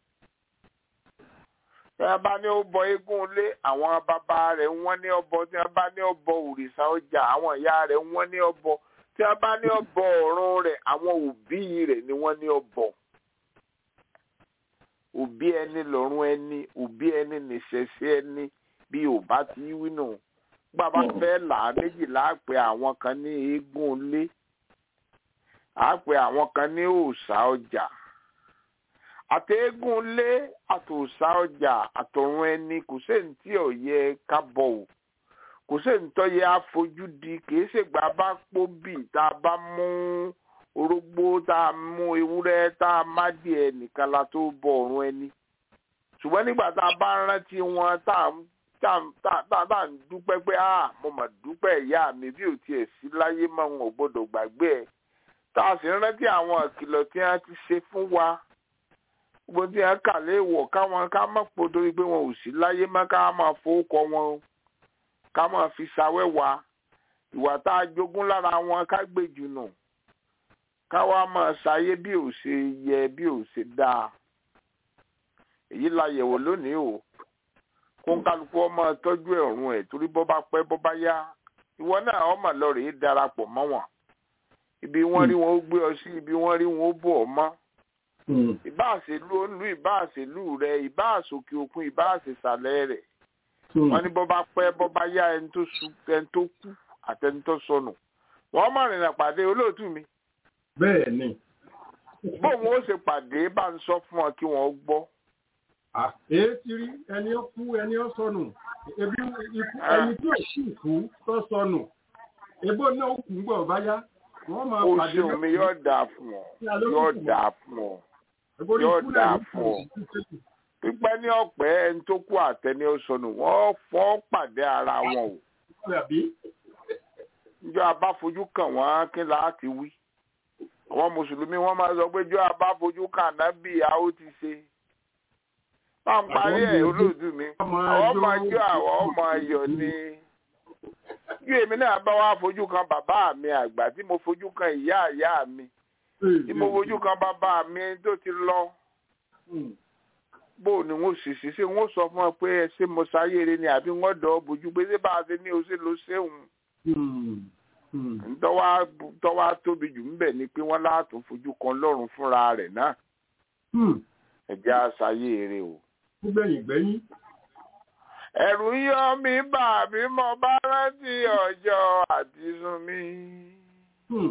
tí wọ́n bá ní ó bọ eégún ilé àwọn bàbá rẹ̀ wọ́n ní ọbọ tí wọ́n bá ní ọbọ òrìṣà ọjà àwọn ìyá rẹ̀ wọ́n ní ọbọ tí wọ́n bá ní ọbọ ọ̀run rẹ̀ àwọn òbí rẹ̀ ni wọ́n ní ọbọ òbí ẹni lọ́rùn ẹni òbí ẹni nìṣẹ̀ṣẹ̀ ẹni bí ò bá ti wí nù bàbá fẹ́ là á méjìlá pé àwọn kan ní eégún ilé á pé àwọn kan ní òòṣà ọjà àti eégún ilé àtòòṣà ọjà àtọ̀run ẹni kò séyìí tí ò yẹ ká bọ̀ ò kò séyìí tó yẹ àfojúdi kì í ṣègbà bá pọ̀ bì tá a bá mú orógbó tá a mú ewúrẹ́ tá a má díẹ̀ nìkan la tó bọ ọ̀run ẹni ṣùgbọ́n nígbà tá a bá rántí wọn tá a tá tá- tá bá ń dúpẹ́ pé ah mo mà dúpẹ́ ìyá mi bí ò tiẹ̀ sí láyé mọ́ wọn ò gbọ́dọ̀ gbàgbé ẹ̀ tá a sì ń rántí àwọn ìkìlọ̀ tí wọ́n ti ṣe fún wa gbogbo tí wọ́n kà léèwọ̀ káwọn ká má pò torí pé wọn ò sí láyé mọ́ ká máa fowókọ wọn o ká máa fi ṣàwẹ́wà ìwà tá a jogún lára wọn ká gbé jùnù ká wá máa ṣayé bí ò ṣe yẹ bí ò ṣe dáa èyí la yẹ̀wò lónìí o kó ń kálukú ọmọ tọ́jú ẹ̀rùn ẹ̀ torí bọ́ bá pẹ́ bọ́ bá yá ìwọ náà ọmọ lọ rèé darapọ̀ mọ́ wọn ibi wọ́n rí wọn ó gbé ọ sí ibi wọ́n rí wọn ó bò ọ mọ́ ìbáàṣèlú olú ìbáàṣèlú rẹ ìbáàṣòkè òkun ìbáàṣèṣàlẹ̀ rẹ̀ wọ́n ní bọ́ bá pẹ́ bọ́ bá yá ẹni tó su ẹni tó kú àtẹni tó sọnù wọ́n mọ̀ rìnrìn pàdé olóòtú mi bẹ́ẹ̀ ni bóun ó ṣe pàdé bá ń sọ fún ọ kí wọ́n gbọ́ Ah, èé ti rí ẹni ó kú ẹni ó sọnù ebi ikú ẹni tí ò sì kú tó sọnù ebó náà ó kú gbọ̀ báyá wọ́n máa ó pàdé ṣeun mi yóò dáa fún ọ yóò dáa fún ọ Ebó ní yóò ikú náà dáa ló kù fún ọ. sí títí. pípẹ́ ní ọ̀pẹ́ ẹni tó kú àtẹni ó sọnù wọ́n fọ́ pàdé ara wọn o Àbí? njọ́ abáfojú kàn wọ́n kí láti wí àwọn mùsùlùmí wọ́n máa sọ pé jọ́ abáfojú kàn nábì a ó ti ṣe máa ń parí ẹ̀ olóòtú mi Ọmọ àwọn ọmọ ẹjọ́- ẹjọ́ àwọn ọmọ ayọ̀ ni bí èmi náà bá wá fojú kan bàbá mi àgbà tí mo fojú kan ìyá ìyá mi tí mo fojú kan bàbá mi tó ti lọ Hmm. bó ni wọn sì sí ṣé wọn sọ fún ọ pé ṣé mo ṣayére ni àbí wọn dọ̀ ọ́ bójú pé ṣé bá a ṣe ní o ṣe ló ṣéun Hmm. Hmm. ntọ́wá tóbi jù ńbẹ̀ ni pé wọ́n látún fojú kan lọ́rùn fúnra rẹ̀ náà Hmm. ẹ̀jẹ̀ àṣàyèrè o. Ó gbẹ̀yìn gbẹ́yìn. ẹ̀rù ń yọ mí bà mí mo bá rántí ọjọ́ àti sùn mi. Hmm.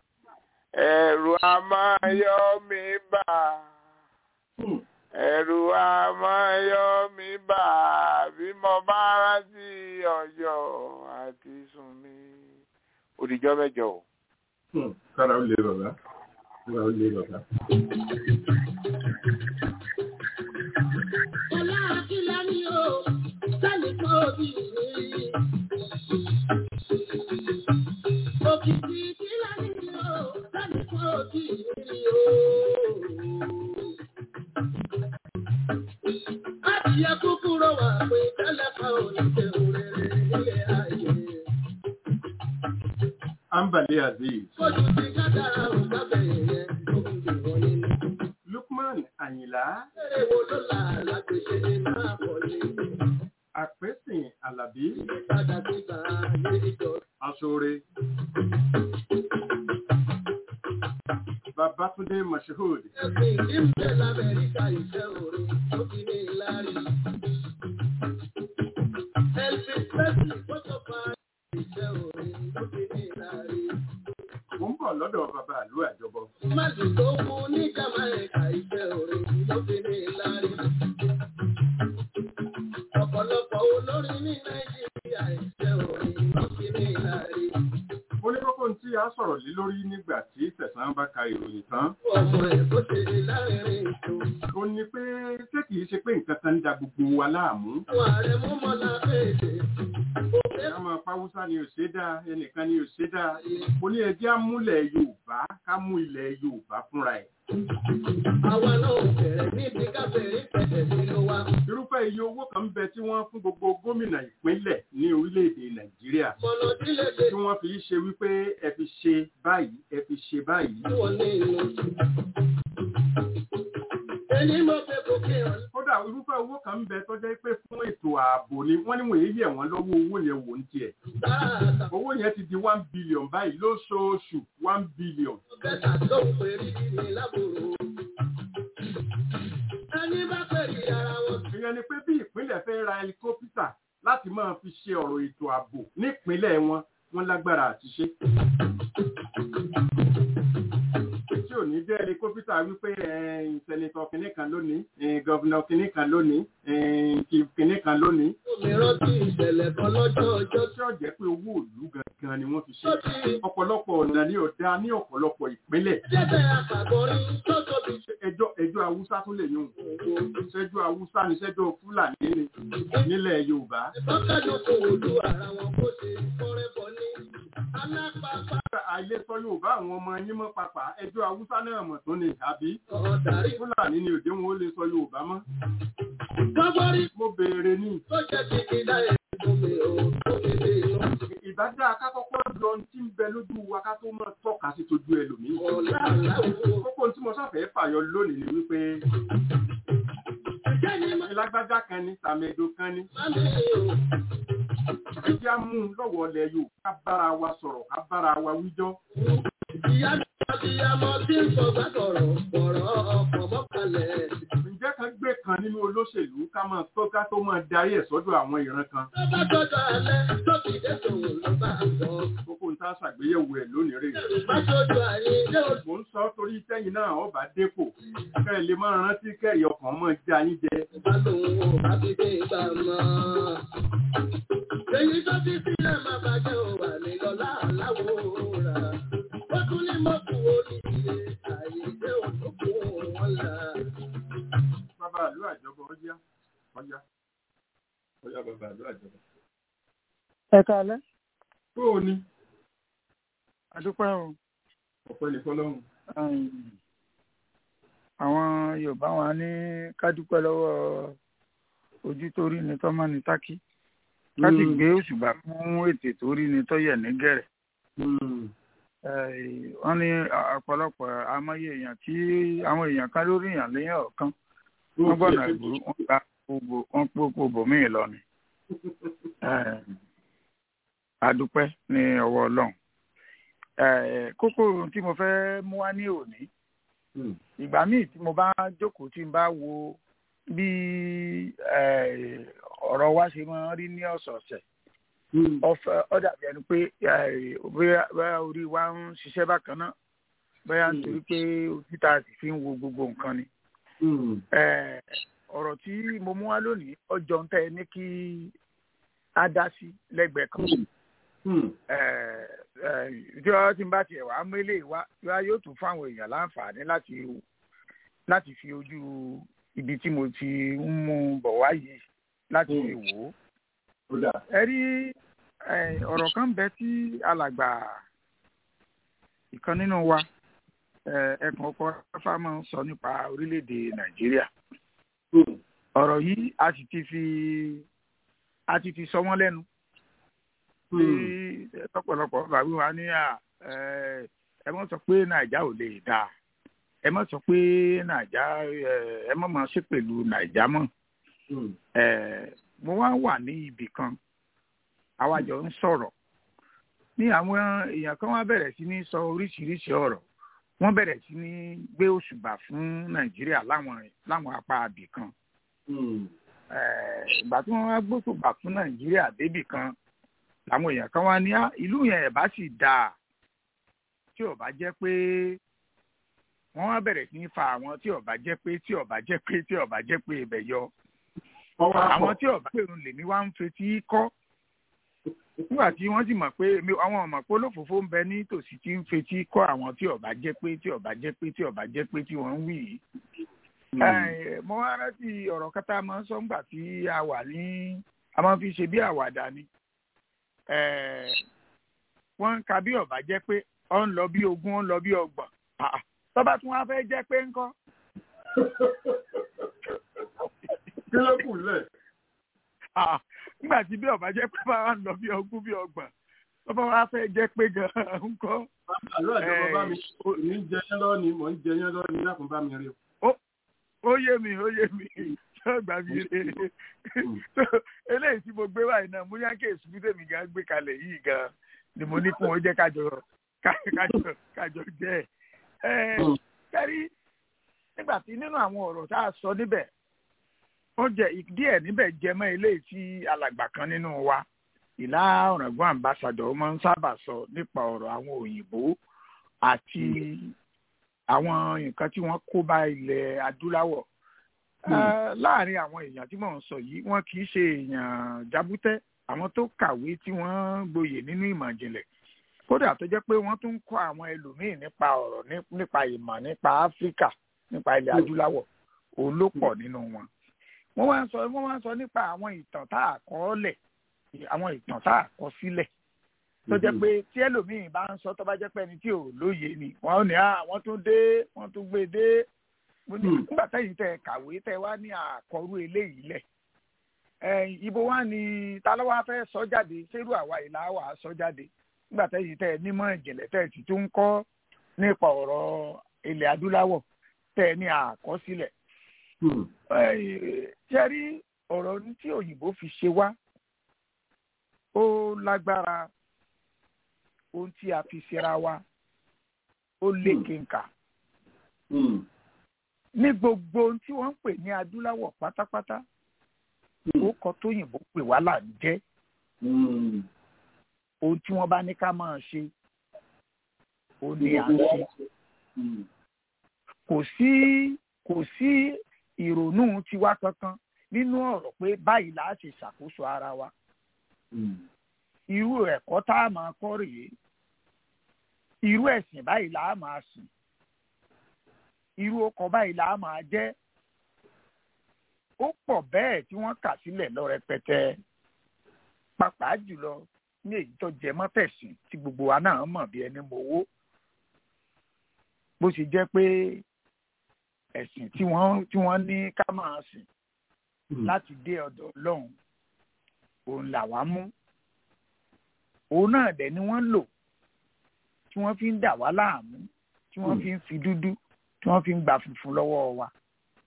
ẹ̀rù a máa yọ mí bà Hmm. ẹ̀rù a máa yọ mí bà bí mo bá rántí ọjọ́ àti sùn mi. òdìjọ́ mẹ́jọ o. Hmm. Kára ó lé bàbá. Kára ó lé bàbá. Ọlá Akílá ni o, sẹ́ni kan òbí mi. Òkìtì Kílá ni o, sẹ́ni kan òbí mi o. Adìyẹ kúkúrò wà pé tẹ́lẹ̀ kan ò ní ṣe òrèrè nílé ayé. Ambali Aziz. Kójú ti kádàrá ò sábẹ̀ yẹn tó ń dìbò nínú. Lukman Àyìnlá. Eré wo ló là lágbèsè ní máa pọ̀ ní? Àpẹ́sìn Àlàbí. Ìpadà gbígbà ayé ìjọ. Aṣọ́re. Babátúndé Mashood. Ẹ̀sìn ìdí ń bẹ l'Amẹ́ríkà ìfẹ́ orin tó fi ní ìlàrí. Elvis Presley tó tó pa ìfẹ́ orin tó fi ní ìlàrí. Mo ń bọ̀ lọ́dọ̀ bàbá àlú àjọbọ. Máàlù tó kú ní Jamaica ìfẹ́ orin tó fi ní ìlàrí. Ọ̀pọ̀lọpọ̀ olórin ní Nàìjíríà ìfẹ́ orin tó fi ní ìlàrí. Mo ní kókó tí a sọ̀rọ̀ lé lórí nígbà tí Tẹ̀sán bá ka ìròyìn tán. Ọmọ ẹ̀ bó ṣe láàrin ètò. Ó ní pé ṣé kìí ṣe pé nǹkan kan ń da gbogbo wa láàmú. Àwọn ààrẹ mú mọ́lá fèdè. Ká máa pàwùsá ni ò ṣe dáa, ẹnìkan ni ò ṣe dáa. Mo ní ẹjẹ́ àmúlẹ̀ Yorùbá ká mú ilẹ̀ Yorùbá fúnra ẹ̀. Àwa náà bẹ̀rẹ̀ níbi káfẹ́rí pẹ̀lẹ́ nínú wa. Irúfẹ́ iye owó kan ń bẹ tí wọ́n fún gbogbo gómìnà ìpínlẹ̀ ní orílẹ̀-èdè Nàìjíríà. Mọ̀nà tí lè ṣe Tí wọ́n fi ṣe wípé ẹ fi ṣe báyìí, ẹ fi ṣe báyìí. tí wọ́n ní inú. Ẹni mọ̀ pé kò kí hàn Kódà irúfẹ́ owó kan ń bẹ tó jẹ́ pé fún ètò ààbò ni wọ́n ní wọ́n yẹ̀ wọ́n lọ́wọ́ owó yẹn wò ń tiẹ̀. dáadáa. Owó yẹn ti di one billion báyìí lóṣooṣù one billion. Bẹ́ẹ̀ta tó ń pè rí ní lábòrò. Ẹni bá pè rí ara wọn. Ìyẹn ni pé bí ìpínlẹ̀ fẹ́ ra helicopter láti máa fi ṣe ọ̀rọ̀ ètò ààbò nípínlẹ̀ wọn, wọ́n lágbára àti ṣe. Tí ò ní ǹjẹ́ ẹni kópítà wípé sẹ́nitọ̀ kìnní kan lónìí gọ́vnà kìnní kan lónìí chief kìnní kan lónìí. mi rántí ìṣẹ̀lẹ̀ kan lọ́jọ́ ọjọ́ tí ó jẹ́ pé owó òlú gangan ni wọ́n fi ṣe ọ̀pọ̀lọpọ̀ ọ̀nà ní ọ̀dá ní ọ̀pọ̀lọpọ̀ ìpínlẹ̀. jẹ́bẹ̀ àkàgbọ́rí tó tóbi ṣe ẹjọ́ ẹjọ́ haúsá tó lè yún ṣẹjọ́ haúsá ni ṣẹjọ́ fúlàní ni nílẹ̀ yorùbá. ìbọ́kẹ́dùn kò wòlú ara wọn bó ṣe kọ́rẹ́ bọ́ ní alápapá àìlè sọ yorùbá àwọn ọmọ yín mọ́ papà ẹjọ́ haúsá náà mọ̀ tó ni àbí ọ̀dàrí. fúlàní ni òde wọn ó lè sọ yorùbá mọ́. gbọ́gbọ́rí mo béèrè ní tó jẹ́ ti ìdá ẹ̀dùn mi ò tó mi lè lọ. ìbádá akákọ́kọ́ lọ tí ń bẹ lójú wa ká tó mọ̀ tọ́ka sí tójú ẹlòmíì. ọ̀la àláwọ̀. kókó tí mo sáfẹ́ fàyọ lónìí ni wípé ǹjẹ́ ni má ìlágbájá kan ní tàmẹ̀dò kan ní má mi ò. ẹjẹ́ á mú un lọ́wọ́ ọlẹ̀ yóò ká bára wa sọ̀rọ̀ ká bára wa wíjọ́. ìyá mi àti ọmọ tí ń sọ gbàgbọ́rọ̀ ọ̀rọ̀ ọkọ̀ mọ́kànlẹ̀. ǹjẹ́ kan gbé kan nínú olóṣèlú ká máa tó ká tó máa darí ẹ̀ sọ́dọ̀ àwọn ìran kan. tó bá tọ́jọ́ alẹ́ tó fi dé tòun ló bá sọ. kókó ń tá ṣàgbéyẹ̀wò ẹ̀ lónìí rè. bá tọ́jú àyè ilé òṣù. mò ń sọ torí tẹ́yìn náà ọba dépò kẹ́ ẹ lè máa rántí kẹ́rì ọkàn mọ́ já yín jẹ. bá lòun ò bá fi dé ìgbà mọ́. èyí tó fi sílẹ̀ máa bàjẹ́ ò wà ní lọ́lá aláwọ̀ rà. ó tún ní mọ́kù oríire àyè ilé òṣù kún wọn là. bàbá àlú àjọbọ ọjà ọjà ọjà bàbá àlú àjọbọ. ẹ káalẹ́ tó o ní àdúpẹ́ o ọ̀pẹ ní fọlọ́run. um, àwọn yorùbá wọn ní ká dúpẹ́ lọ́wọ́ ojú tó rí ni tọ́mọ́ ni tákì ká sì gbé òṣùbà fún ètè tó rí ni tọ́yẹ̀ ní gẹ̀rẹ̀ Eh, wọ́n ní ọ̀pọ̀lọpọ̀ amáyé èèyàn tí àwọn èèyàn kan lórí èèyàn lẹ́yìn ọ̀kan wọ́n gbọ́nà ìgboro wọ́n gba gbogbo wọ́n pópó bòmíì lọ ni Eh, àdúpẹ́ ní ọwọ́ ọlọ́run Eh, kókó tí mo fẹ́ mú wá ní òní ìgbà míì tí mo bá jókòó tí n bá wo bí eh, ọ̀rọ̀ wa ṣe máa ń rí ní ọ̀sọ̀ọ̀sẹ̀ ọfẹ ọdà bí ẹni pé eh, bóyá bóyá orí wa ń ṣiṣẹ́ bákan náà bóyá nítorí pé ojú tá a sì fi ń wo gbogbo nǹkan ni. Eh, ọ̀rọ̀ tí mo mú wá lónìí ọjọ́ ń tẹ́ ẹ ní kí á dá sí lẹ́gbẹ̀ẹ́ kan. Eh, eh, tí wọ́n ti ń bá tiẹ̀ wá mélé wá wá yóò tún fún àwọn èèyàn láǹfààní láti láti fi ojú ibi tí mo ti ń mú bọ̀ wá yìí láti fi wò ó ẹ rí eh, ọ̀rọ̀ kan bẹ tí alàgbà ìkan nínú wa eh, ẹkùn ọkọ ráfà máa ń sọ nípa orílẹ̀-èdè nàìjíríà ọ̀rọ̀ yìí a sì ti fi a ti fi sọ wọ́n lẹ́nu tí lọ́pọ̀lọpọ̀ bàbá wa ní à eh, ẹ mọ̀ sọ pé nàìjà ò lè dáa ẹ mọ̀ sọ pé nàìjà eh, ẹ mọ̀ máa ṣe pẹ̀lú nàìjà mọ́ eh, mo wá wà ní ibì kan àwa jọ ń sọ̀rọ̀ ní àwọn èèyàn kan wá bẹ̀rẹ̀ sí ní sọ oríṣiríṣi ọ̀rọ̀ wọ́n bẹ̀rẹ̀ sí ní gbé òṣùbà fún nàìjíríà láwọn láwọn apá abì kan Eh, ìgbà tí wọ́n wá gbóṣùbà fún nàìjíríà débì kan làwọn èèyàn kan wá ní "Ah, ìlú yẹn ẹ̀ bá sì dáa tí ò bá jẹ́ pé wọ́n wá bẹ̀rẹ̀ sí ní fa àwọn tí ò bá jẹ́ pé tí ò bá jẹ́ pé tí ò bá jẹ́ pé ibẹ̀ yọ àwọn tí ọba pèrún lèmi wá ń fetí kọ́ nígbà tí wọ́n sì mọ̀ pé èmi àwọn ọmọ pé olófòfó ń bẹ ní tòsí tí ń fetí kọ́ àwọn tí ọba jẹ́ pé tí ọba jẹ́ pé tí ọba jẹ́ pé tí wọ́n ń wí yìí. Eh, mo wá rántí ọ̀rọ̀ kátà máa ń sọ ńgbà tí a wà ní a máa fi ṣe bí àwàdà ni Eh, wọ́n ń ka bí ọba jẹ́ pé ọ ń lọ bí ogún ọ ń lọ bí ọgbọ̀n Ah, ah. tọ́ba tí wọ́n fẹ́ jẹ́ pé ńkọ́ kí ló kù lẹ̀? Ah, nígbà tí bí ọba jẹ́ pé bá wà ń lọ bí ogún bí ọgbọ̀n tọ́ba wa fẹ́ jẹ́ pé gan-an ńkọ́. àlú àjọbọ bá mi Eh, ní jẹyán lọ́ọ̀ni mò ń jẹyán lọ́ọ̀ni lákùn bá mi rí o. ó yé mi ó yé mi yóò gbà mí rè eléyìí tí mo gbé báyìí náà mo yá kí èsì bí tèmi gan gbé kalẹ̀ yìí gan ni mo ní kí wọ́n jẹ́ kájọ ká- kájọ kájọ jẹ́ ẹ̀ ẹ́ kẹ́rí nígbà tí nínú àwọn ọ̀rọ̀ tá a sọ níbẹ̀ ó jẹ díẹ̀ níbẹ̀ jẹ mọ́ eléyìí tí alàgbà kan nínú wa ìlà ọ̀ràngún ambassadọ̀ máa ń sábà sọ nípa ọ̀rọ̀ àwọn òyìnbó àti àwọn nǹkan tí wọ́n kó bá ilẹ̀ adúláwọ̀ Eh, láàrin àwọn èèyàn tí mò ń sọ yìí wọn kì í ṣe èèyàn jábútẹ́ àwọn tó kàwé tí wọ́n gboyè nínú ìmọ̀ ìjìnlẹ̀ kódà tó jẹ́ pé wọ́n tún ń kọ́ àwọn ẹlòmíín nípa ọ̀rọ̀ ní- nípa ìmọ̀ nípa áfíríkà nípa ilẹ̀ adúláwọ̀ òun ló pọ̀ nínú wọn. wọ́n wá ń sọ wọ́n wá ń sọ nípa àwọn ìtàn tá a kọ lẹ̀ àwọn ìtàn tá a kọ sílẹ̀ tó jẹ́ pé tí ẹlòmíín bá ń sọ tó bá jẹ́ pé ẹni tí ò lóye ni wọ́n ò ní à wọ́n tún dé wọ́n tún gbé dé mo ní nígbà tẹ́yìn tẹ́ ẹ kàwé tẹ́ ẹ wá ní àkọrú eléyìí lẹ̀ ẹ ibo wá ní ta ló wá fẹ́ sọ jáde ṣérú àwa ìlà wà á sọ jáde nígbà tẹ́yìn tẹ́ ẹ nímọ̀ ìjìnlẹ̀ tẹ́ ẹ sì tún ń kọ́ nípa ọ̀rọ̀ ilẹ̀ adúláwọ̀ tẹ́ ẹ ní àkọsílẹ̀ ṣe rí ọ̀rọ̀ ní tí òyìnbó fi ṣe wá ó lágbára ohun tí a fi ṣera wa ó lékenkà ní gbogbo ohun tí wọ́n ń pè ní adúláwọ̀ pátápátá ó kọ tóyìnbó pè wá là ń jẹ́ ohun tí wọ́n bá ní ká máa ṣe ó ní à ń ṣe kò sí kò sí ìrònú tiwa kankan nínú ọ̀rọ̀ pé báyìí là á ṣe ṣàkóso ara wa irú ẹ̀kọ́ tá a máa kọ́ rèé irú ẹ̀sìn báyìí là á máa sìn irú ọkọ̀ báyìí là á máa jẹ́ ó pọ̀ bẹ́ẹ̀ tí wọ́n kà sílẹ̀ lọ rẹpẹtẹ pàápàá jùlọ ní èyí tó jẹ mọ́ tẹ̀sìn tí gbogbo wa náà mọ̀ bí ẹni mowó bó ṣe jẹ́ pé ẹ̀sìn tí wọ́n tí wọ́n ní ká máa sìn láti dé ọ̀dọ̀ Ọlọ́run òun làwa mú òun náà dẹ̀ ni wọ́n lò tí wọ́n fi ń dà wá láàmú tí wọ́n fi ń fi dúdú tí wọ́n fi ń gba funfun lọ́wọ́ wa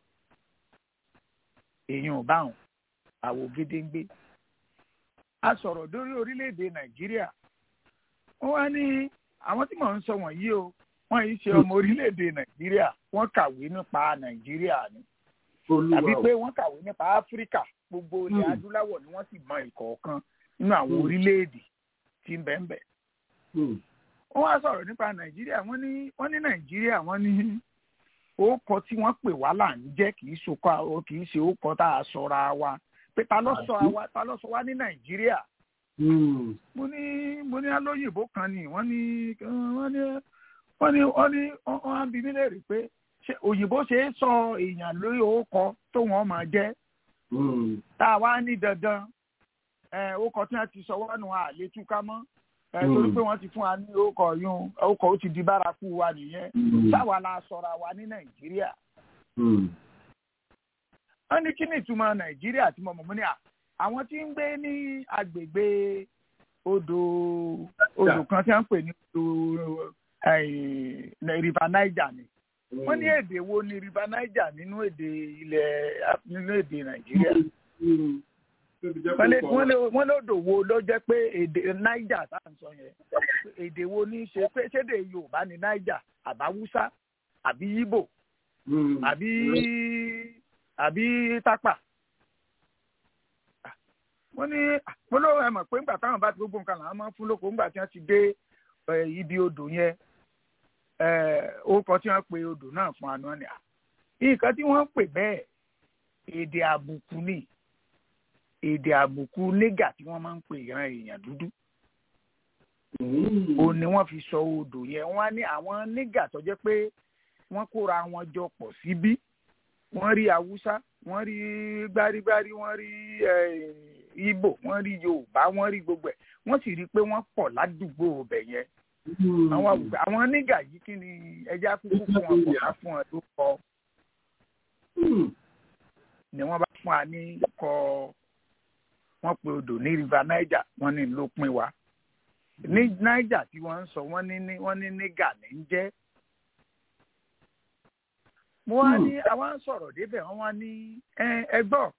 èèyàn ò báwọn àwò gédéńgbé a sọ̀rọ̀ lórí orílẹ̀-èdè Nàìjíríà wọ́n wá ní àwọn tí mò ń sọ wọ̀nyí o wọ́n yìí ṣe ọmọ orílẹ̀-èdè Nàìjíríà wọ́n kàwé nípa Nàìjíríà ni tàbí pé wọ́n kàwé nípa Áfíríkà gbogbo ilẹ̀ adúláwọ̀ ni wọ́n sì mọ ìkọ̀ọ̀kan nínú àwọn orílẹ̀-èdè tí ń bẹ́ẹ̀ bẹ́ẹ̀. wọ́n wá sọ̀rọ̀ nípa Nàìjíríà wọ́n ní wọ́n ní Nàìjíríà wọ́n ní orúkọ tí wọ́n pè wá là ń jẹ́ kì í sokọ́ kì í ṣe orúkọ tá a sọra wa pé ta ló sọ wa ta ló sọ wa ní Nàìjíríà. mo ní mo ní alóyìnbó kan ni wọ́n ní wọ́n ní wọ́n ní wọ́n ní wọ́n á bi mí léèrè pé ṣé òyìnbó ṣe é sọ èèyàn lórí orúkọ tó wọ́n máa jẹ́ tá a wá ní dandan orúkọ tí wọ́n ti sọ wọ́n nù àlè túká mọ́ torí pé wọ́n ti fún wa ní orúkọ yún orúkọ ó ti di bárakú wa nìyẹn sáwa la sọra wa ní nàìjíríà. wọ́n ní kí ni ìtumọ̀ nàìjíríà tí mo mọ̀ mọ́ ní à àwọn tí ń gbé ní agbègbè odò odò kan tí wọ́n ń pè ní odò river niger ni wọ́n ní èdè wo ni river niger nínú èdè ilẹ̀ nínú èdè nàìjíríà wọ́n lódò wo ló jẹ́ pé èdè niger tá à ń sọ yẹn èdè wo ní í ṣe pé ṣédè yorùbá ni niger àbáwúsá àbí ìgbò àbí àbí tápà wọ́n ní mo ló ẹ mọ̀ pé ńgbà táwọn bá ti gbogbo nǹkan làwọn máa ń fún lóko ńgbà tí wọ́n ti dé ibi odò yẹn orúkọ tí wọ́n pe odò náà fún àná ni nǹkan tí wọ́n pè bẹ́ẹ̀ èdè àbùkù ni èdè àbùkù nígà tí wọ́n máa ń pè ìran èèyàn dúdú òun ni wọ́n fi sọ odò yẹn wọ́n á ní àwọn nígà tó jẹ́ pé wọ́n kóra wọn jọ pọ̀ síbí wọ́n rí haúsá wọ́n rí gbárígbárí wọ́n rí ìgbò wọ́n rí yorùbá wọ́n rí gbogbo ẹ̀ wọ́n sì rí i pé wọ́n pọ̀ ládùúgbò ọbẹ̀ yẹn àwọn àwùjọ àwọn nígà yìí kí ni ẹja kúkú fún wọn kò ká fún wọn tó kọ ni wọ́n bá fún wa ní kọ wọ́n pe odò ní river niger wọ́n ní ló pín wa ní niger tí wọ́n ń sọ wọ́n ní wọ́n ní nígà ní ń jẹ́ mo wá ní àwọn sọ̀rọ̀ débẹ̀ wọ́n wá ní ẹgbọ́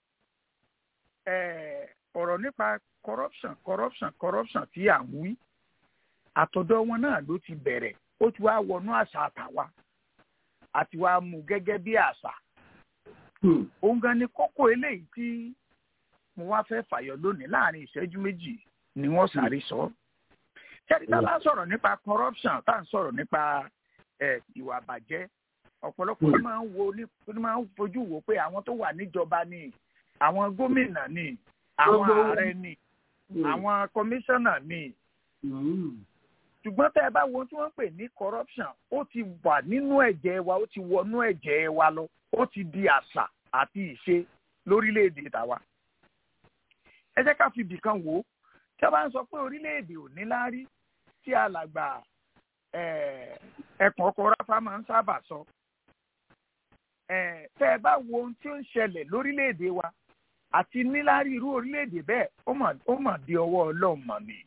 ọ̀rọ̀ nípa corruption corruption corruption tí à ń wí àtọ̀dọ̀ wọn náà ló ti bẹ̀rẹ̀ ó ti wá wọnú àṣà àtàwa àti wá mú gẹ́gẹ́ bí àṣà òun gan ni kókó eléyìí tí mo wá fẹ́ fàyọ lónìí láàrin ìṣẹ́jú méjì ni wọ́n sáré sọ. ṣẹ́ni tá a bá ń sọ̀rọ̀ nípa corruption tá à ń sọ̀rọ̀ nípa ẹ̀ ìwà àbàjẹ́ ọ̀pọ̀lọpọ̀ ló máa ń wo ní ló máa ń fojú wo pé àwọn tó wà níjọba ni àwọn gómìnà ni àwọn Gbogbo- ààrẹ ni àwọn kọmíṣánná ni ṣùgbọ́n tẹ́ ẹ bá wo ohun tí wọ́n ń pè ní corruption ó ti wà nínú ẹ̀jẹ̀ wa ó ti wọnú ẹ̀jẹ̀ wa lọ ó ti di àṣà àti ìṣe lórílẹ̀‐èdè tàwa. ẹ jẹ́ ká fi ibìkan wò ó tí a bá ń sọ pé orílẹ̀‐èdè ò ní láárí tí alàgbà eh, ẹkùn ọkọ̀ ráfá máa ń sábà sọ. Eh, tẹ́ ẹ bá wo ohun tí ó ń ṣẹlẹ̀ lórílẹ̀‐èdè wa àti níláárí irú orílẹ̀‐èdè bẹ́ẹ̀ ó mà ó mà di ọwọ́ ọlọ́run mọ̀ ni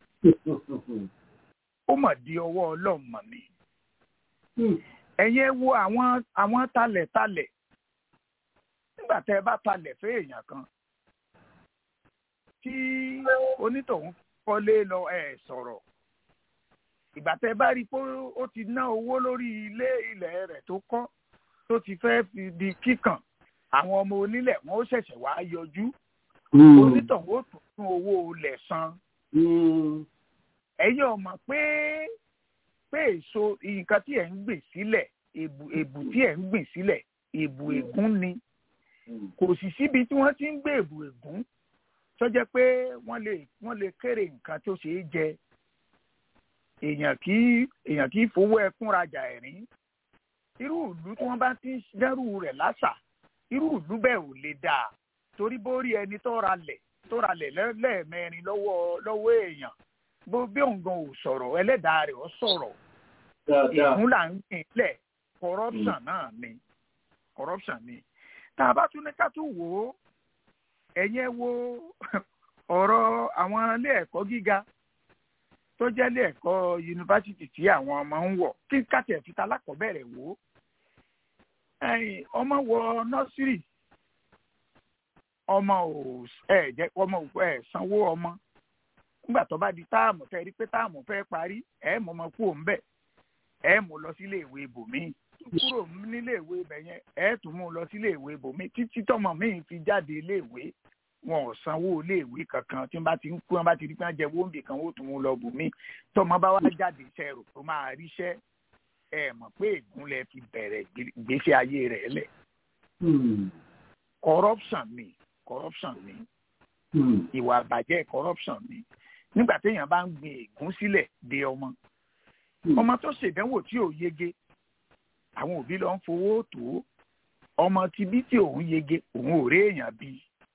ó mà di ọwọ́ ọlọ́run mọ̀ ni. ẹ̀yin ẹ wo àwọn àwọn talẹ̀talẹ̀ nígbà tẹ́ ẹ bá talẹ̀ fẹ́ èèyàn kan tí onítọ̀hún kọ́lé lọ ẹ̀ sọ̀rọ̀ ìgbà tẹ́ ẹ bá rí i pé ó ti ná owó lórí ilé ilẹ̀ rẹ̀ tó kọ́ tó ti fẹ́ fi di kíkàn àwọn ọmọ onílẹ̀ wọn ó ṣẹ̀ṣẹ̀ wá yọjú onítọ̀hún ó tún fún owó ilẹ̀ san ẹ̀yin ò mọ̀ pé pé èso nǹkan tí ẹ̀ ń gbìn sílẹ̀ èbù èbù tí ẹ̀ ń gbìn sílẹ̀ èbù ègún ni kò sì síbi tí wọ́n ti ń gbé èbù ègún tó jẹ́ pé wọ́n lè wọ́n lè kéré nǹkan tó ṣeé jẹ èèyàn kì í èèyàn kì í fowó ẹkún rajà ẹ̀rín irú ìlú tí wọ́n bá ti ń dẹ́rù rẹ̀ láṣà irú ìlú bẹ́ẹ̀ ò lè dáa torí bórí ẹni tó ra lẹ̀ tó ra lẹ̀ lẹ́ẹ̀mẹrin lọ́wọ́ lọ́wọ́ èèyàn bó bí òun gan ò sọ̀rọ̀ ẹlẹ́dàá rẹ̀ ó sọ̀rọ̀ ìgún là ń gbìn lẹ̀ corruption náà ni corruption ni tá a bá tún ní ká tún wò ó ẹ̀yẹ́ wo ọ̀rọ̀ àwọn ilé ẹ̀kọ́ gíga tó jẹ́ ilé ẹ̀kọ́ yunifásitì tí àwọn ọmọ ń wọ̀ kí kàtẹ́ fi ta lákọ̀ọ́bẹ̀rẹ̀ wò ó ẹ̀yìn ọmọ wọ nọ́sírì ọmọ ò ẹ̀ jẹ́ ọmọ ò ẹ̀ sanwó ọmọ nígbà tó bá di táàmù tẹ́ rí pé táàmù fẹ́ parí ẹ̀ mọ̀ ọmọ kú òun bẹ̀ ẹ̀ mú lọ sílé ìwé ibòmíì kúrò nílé ìwé ibẹ̀ yẹn ẹ̀ tún mú lọ sílé ìwé ibòmíì títí tọmọ míì fi jáde ilé ìwé wọn ò sanwó ilé ìwé kankan tí wọn bá ti ń kú wọn bá ti rí pé wọn jẹ wóńbì kan ó tún mú lọ bòmíì tọmọ bá wá jáde iṣẹ́ rò tó máa ríṣẹ́ ẹ̀ mọ̀ pé ìgúnlẹ̀ fi bẹ̀rẹ̀ ìgbésí ayé rẹ̀ lẹ̀ corruption ni corruption ni ìwà àbàjẹ́ corruption ni nígbà téèyàn bá ń gbin ègún sílẹ̀ de ọmọ ọmọ tó ṣèdánwò tí ò yege àwọn òbí lọ ń fowó tó ọmọ tí bí tí òun yege òun ò rí èèyàn bí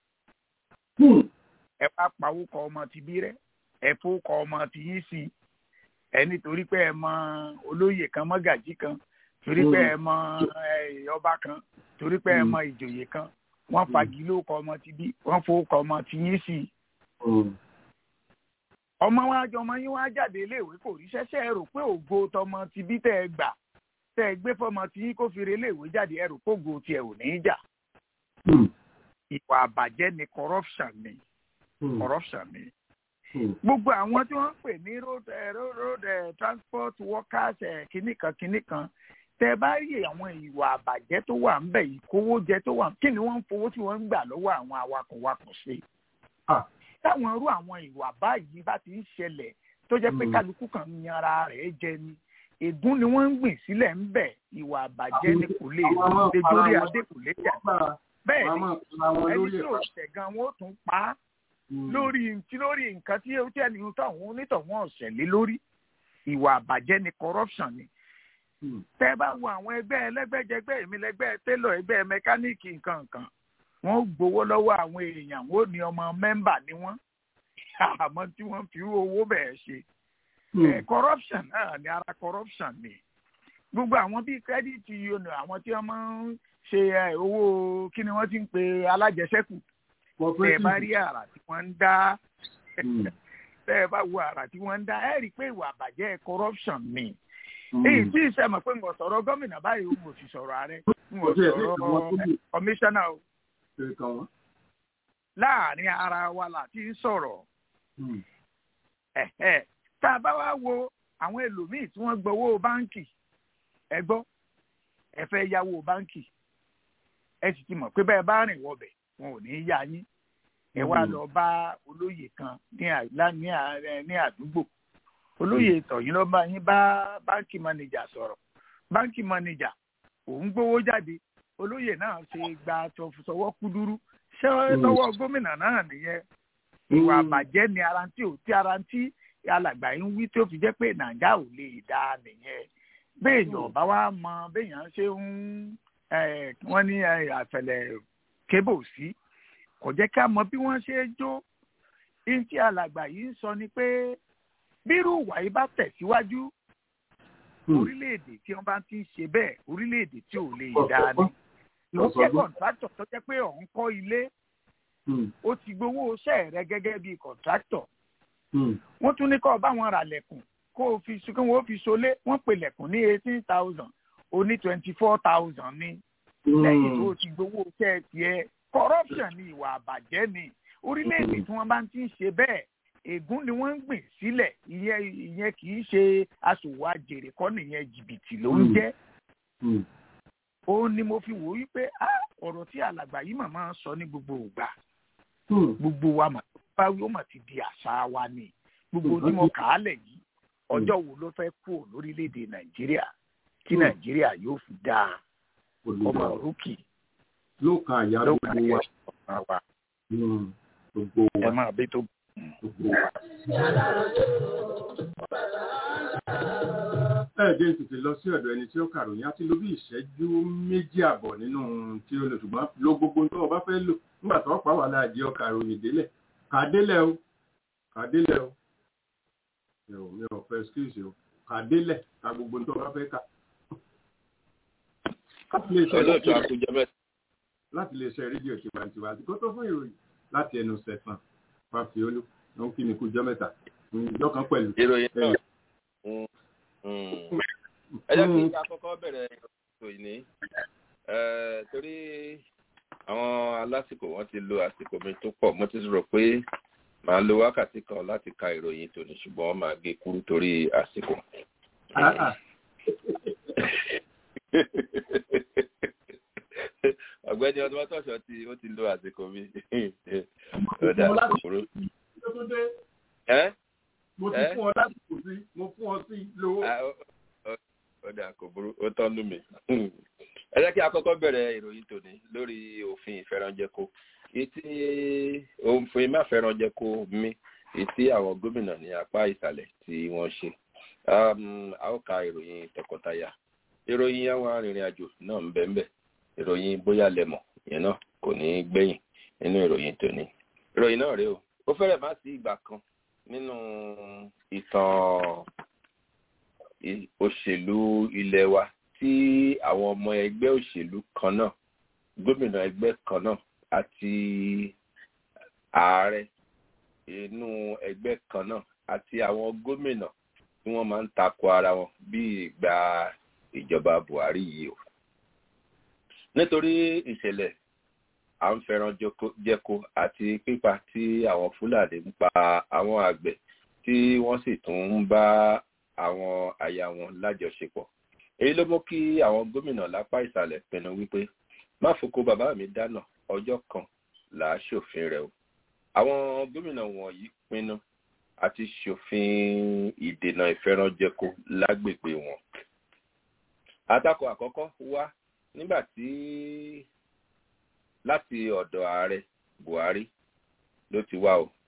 ẹ bá pawó kọ ọmọ tí bí rẹ ẹ fó kọ ọmọ tí yín sí ẹ nítorí pé ẹ mọ olóyè kan mọ́gàjí kan torí pé ẹ mọ ọba kan torí pé ẹ mọ ìjòyè kan wọ́n fagi ló kọ ọmọ tí bí wọ́n fó kọ ọmọ tí yín sí ọmọ wa jọ ọmọ yín wá jáde iléèwé kò rí ṣẹṣẹ ẹ rò pé ògo tọmọ ti bí tẹ ẹ gbà tẹ ẹ gbé fọmọ tí yín kó fi re iléèwé jáde ẹ rò pé ògo tiẹ ò ní í jà. ìwà àbàjẹ́ ni corruption ni corruption ni. gbogbo àwọn tí wọ́n ń pè ní road road road transport workers kìnnìkan kìnnìkan tẹ bá rí àwọn ìwà àbàjẹ́ tó wà ńbẹ̀ yìí kówó jẹ tó wà kí ni wọ́n ń fowó tí wọ́n ń gbà lọ́wọ́ àwọn awakọ̀wakọ̀ sí táwọn irú àwọn ìwà báyìí bá ti ń ṣẹlẹ̀ tó jẹ́ pé kálukú kan ń yanra rẹ̀ jẹ ni ègún ni wọ́n ń gbìn sílẹ̀ ń bẹ̀ ìwà àbàjẹ́ ni kò lè dé lórí adé kò lè jà bẹ́ẹ̀ ni ẹni tí ò ṣẹ̀ gan wọn ó tún pa á lórí tí lórí nǹkan tí ó tẹ́ ni táwọn onítọ̀wọ́n ọ̀sẹ̀ lé lórí ìwà àbàjẹ́ ni corruption ni tẹ́ bá wo àwọn ẹgbẹ́ ẹlẹ́gbẹ́jẹgbẹ́ èmi lẹ́gbẹ́ télọ̀ ẹgbẹ́ mẹkáníìkì nǹkan nǹkan wọ́n gbowó lọ́wọ́ àwọn èèyàn wọ́n ní ọmọ mẹ́mbà ni wọ́n àmọ́ tí wọ́n fi owó bẹ́ẹ̀ ṣe corruption náà ni ara corruption ni gbogbo àwọn bíi credit union àwọn tí wọ́n máa ń ṣe owó kí ni wọ́n ti ń pe alájẹsẹ́kù tẹ́ ẹ bá rí àrà tí wọ́n ń dá tẹ́ ẹ bá wo àrà tí wọ́n ń dá ẹ rí i pé ìwà àbàjẹ́ corruption ni èyí tí ìṣẹ́mọ̀ pé ń wọ̀ sọ̀rọ̀ gómìnà báyìí ń wò sí sọ̀rọ̀ ààrẹ ń wò sọ̀rọ̀ kọmíṣánná o láàrin ara wa láti ń sọ̀rọ̀ tá a bá wá wo àwọn ẹlòmíì tí wọ́n gbowó báǹkì ẹ gbọ́ ẹ fẹ́ yáwó báǹkì ẹ sì ti mọ̀ pé bẹ́ẹ̀ bá rìn wọbẹ̀ wọn ò ní í yá yín ẹ wá lọ bá olóyè kan ní àdúgbò olóyè tọ̀yìn ló bá yín bá báǹkì mánéjà sọ̀rọ̀ báńkì mọ́nìjà òun gbowó jáde olóyè náà ṣe gba sọwọ́ kúdúrú ṣé lọ́wọ́ gómìnà náà nìyẹn ìwà àbàjẹ́ ni ara tí ò tí ara tí alàgbà yín wí tó fi jẹ́ pé nàìjà ò lè dá nìyẹn béèyàn bá wá mọ béèyàn ṣe ń wọ́n ní àfẹlẹ̀ kébò sí kò jẹ́ ká mọ bí wọ́n ṣe jó ní tí alàgbà yìí ń sọ ni pé bírú ìwà yìí bá tẹ̀síwájú orílẹ̀-èdè tí wọ́n bá ti ń ṣe bẹ́ẹ̀ orílẹ̀-èdè tí ò lè dá ni ó jẹ́ kọ̀ǹtrátọ̀ tó jẹ́ pé òun kọ́ ilé ó ti gbowó iṣẹ́ rẹ gẹ́gẹ́ bí kọ̀ǹtrátọ̀ wọ́n tún ní kó bá wọn rà lẹ̀kùn kó o fi kí wọ́n fi solé wọ́n pè lẹ̀kùn ní eighteen thousand ó ní twenty four thousand ní lẹ́yìn tó o ti gbowó iṣẹ́ tiẹ̀ corruption ni ìwà àbàjẹ́ ni orílẹ̀-èdè tí wọ́n bá ti ń ṣe bẹ́ẹ̀ ègún ni wọ́n ń gbìn sílẹ̀ ìyẹn ìyẹn kì í ṣe aṣòwò àjèrè kọ́ nìyẹn jìbìtì ló ń jẹ́ òun ni mo fi wò wípé ọ̀rọ̀ tí alàgbà yìí màmá sọ ní gbogbo ìgbà gbogbo wa mà bá wí ó mà ti di àṣà wa ni gbogbo tí mo kà á lẹ̀ yìí ọjọ́ wo ló fẹ́ kú lórílẹ̀‐èdè nàìjíríà tí nàìjíríà yóò fi dáa ọmọ òrùkì ló ka àyà ló ka gbogbo àyà wa wa gbogbo ẹ wa máa bí tó. gbogbo wa. ẹ̀ẹ́dẹ́ tètè lọ sí ọ̀dọ̀ ẹni tí ó kàròyìn àti ló bí ìṣẹ́jú méjì àbọ̀ nínú tí ó lò ṣùgbọ́n lo gbogbo tó o bá fẹ́ lò nígbà tó pa wà láàjẹ́ ọkà ròyìn délẹ̀ kà á délẹ̀ o kà á délẹ̀ o mi ò mi ò fẹ́ excuse o kà á délẹ̀ ka gbogbo tó o bá fẹ́ kà. láti lè ṣe olóòtú àkójọ mẹ́ta láti lè ṣe rédíò tiwantiwa àti kó tó fún ìròyìn láti ẹnu sẹ̀fọn fàfiolú ló ń kí mi kú jọ́ mẹ́ta ìjọ kan pẹ̀lú. ìròyìn náà Mm, mm. ẹ jẹ́ kí a kọ́kọ́ bẹ̀rẹ̀ ìròyìn ní eh, torí àwọn alásìkò wọn ti lo àsìkò mi tó pọ̀ mo ti rò pé màá lo wákàtí kan láti ka ìròyìn tòní ṣùgbọ́n wọ́n máa gé kúrú torí àsìkò. Ah, ah. ọ̀gbẹ́ni ọdún mọ́tòṣọ́ tí ó ti lo àsìkò mi ọ̀dà kòkòrò. Tó tó dé, ẹ́ mo ti Eh? fún ọ lásìkò sí mo fún ọ sí lówó. Ah, ó- ó- ọ̀dà kò burú ó tán lù mí. ẹ jẹ́ kí a kọ́kọ́ bẹ̀rẹ̀ ìròyìn tòní lórí òfin ìfẹ́ranjẹko etí òfin máfẹ́ranjẹko mi etí àwọn gómìnà ní apá ìsàlẹ̀ tí wọ́n ṣe. Um, a ó ka ìròyìn tọkọtaya ìròyìn àwọn arìnrìn-àjò náà ń bẹ́ẹ̀ bẹ́ẹ̀ ìròyìn bóyá lẹ́mọ̀ ìyẹn náà kò ní í gbẹ̀yìn nínú ìròyìn tòní. ìròyìn náà rèé o ó fẹ́rẹ̀ má sí ìgbà kan nínú ìtàn i- òṣèlú ilé wa tí àwọn ọmọ ẹgbẹ́ òṣèlú kan náà gómìnà ẹgbẹ́ kan náà àti ààrẹ inú ẹgbẹ́ kan náà àti àwọn gómìnà tí wọ́n máa ń takò ara wọn bí ìgbà ìjọba buhari yìí o nítorí ìṣẹ̀lẹ̀ à ń fẹ́ràn joko- jẹko àti pípa tí àwọn fúlàní ń pa àwọn àgbẹ̀ tí wọ́n sì tún ń bá àwọn aya wọn lájọṣepọ̀ èyí ló mú kí àwọn gómìnà lápá ìsàlẹ̀ pinnu wípé má foko bàbá mi dáná ọjọ́ kan là á ṣòfin rẹ̀ o àwọn gómìnà wọ̀nyí pinnu àti ṣòfin ìdènà ìfẹ́ranjẹko lágbègbè wọn àtakò àkọ́kọ́ wá nígbà tí láti ọ̀dọ̀ ààrẹ buhari ló ti wá o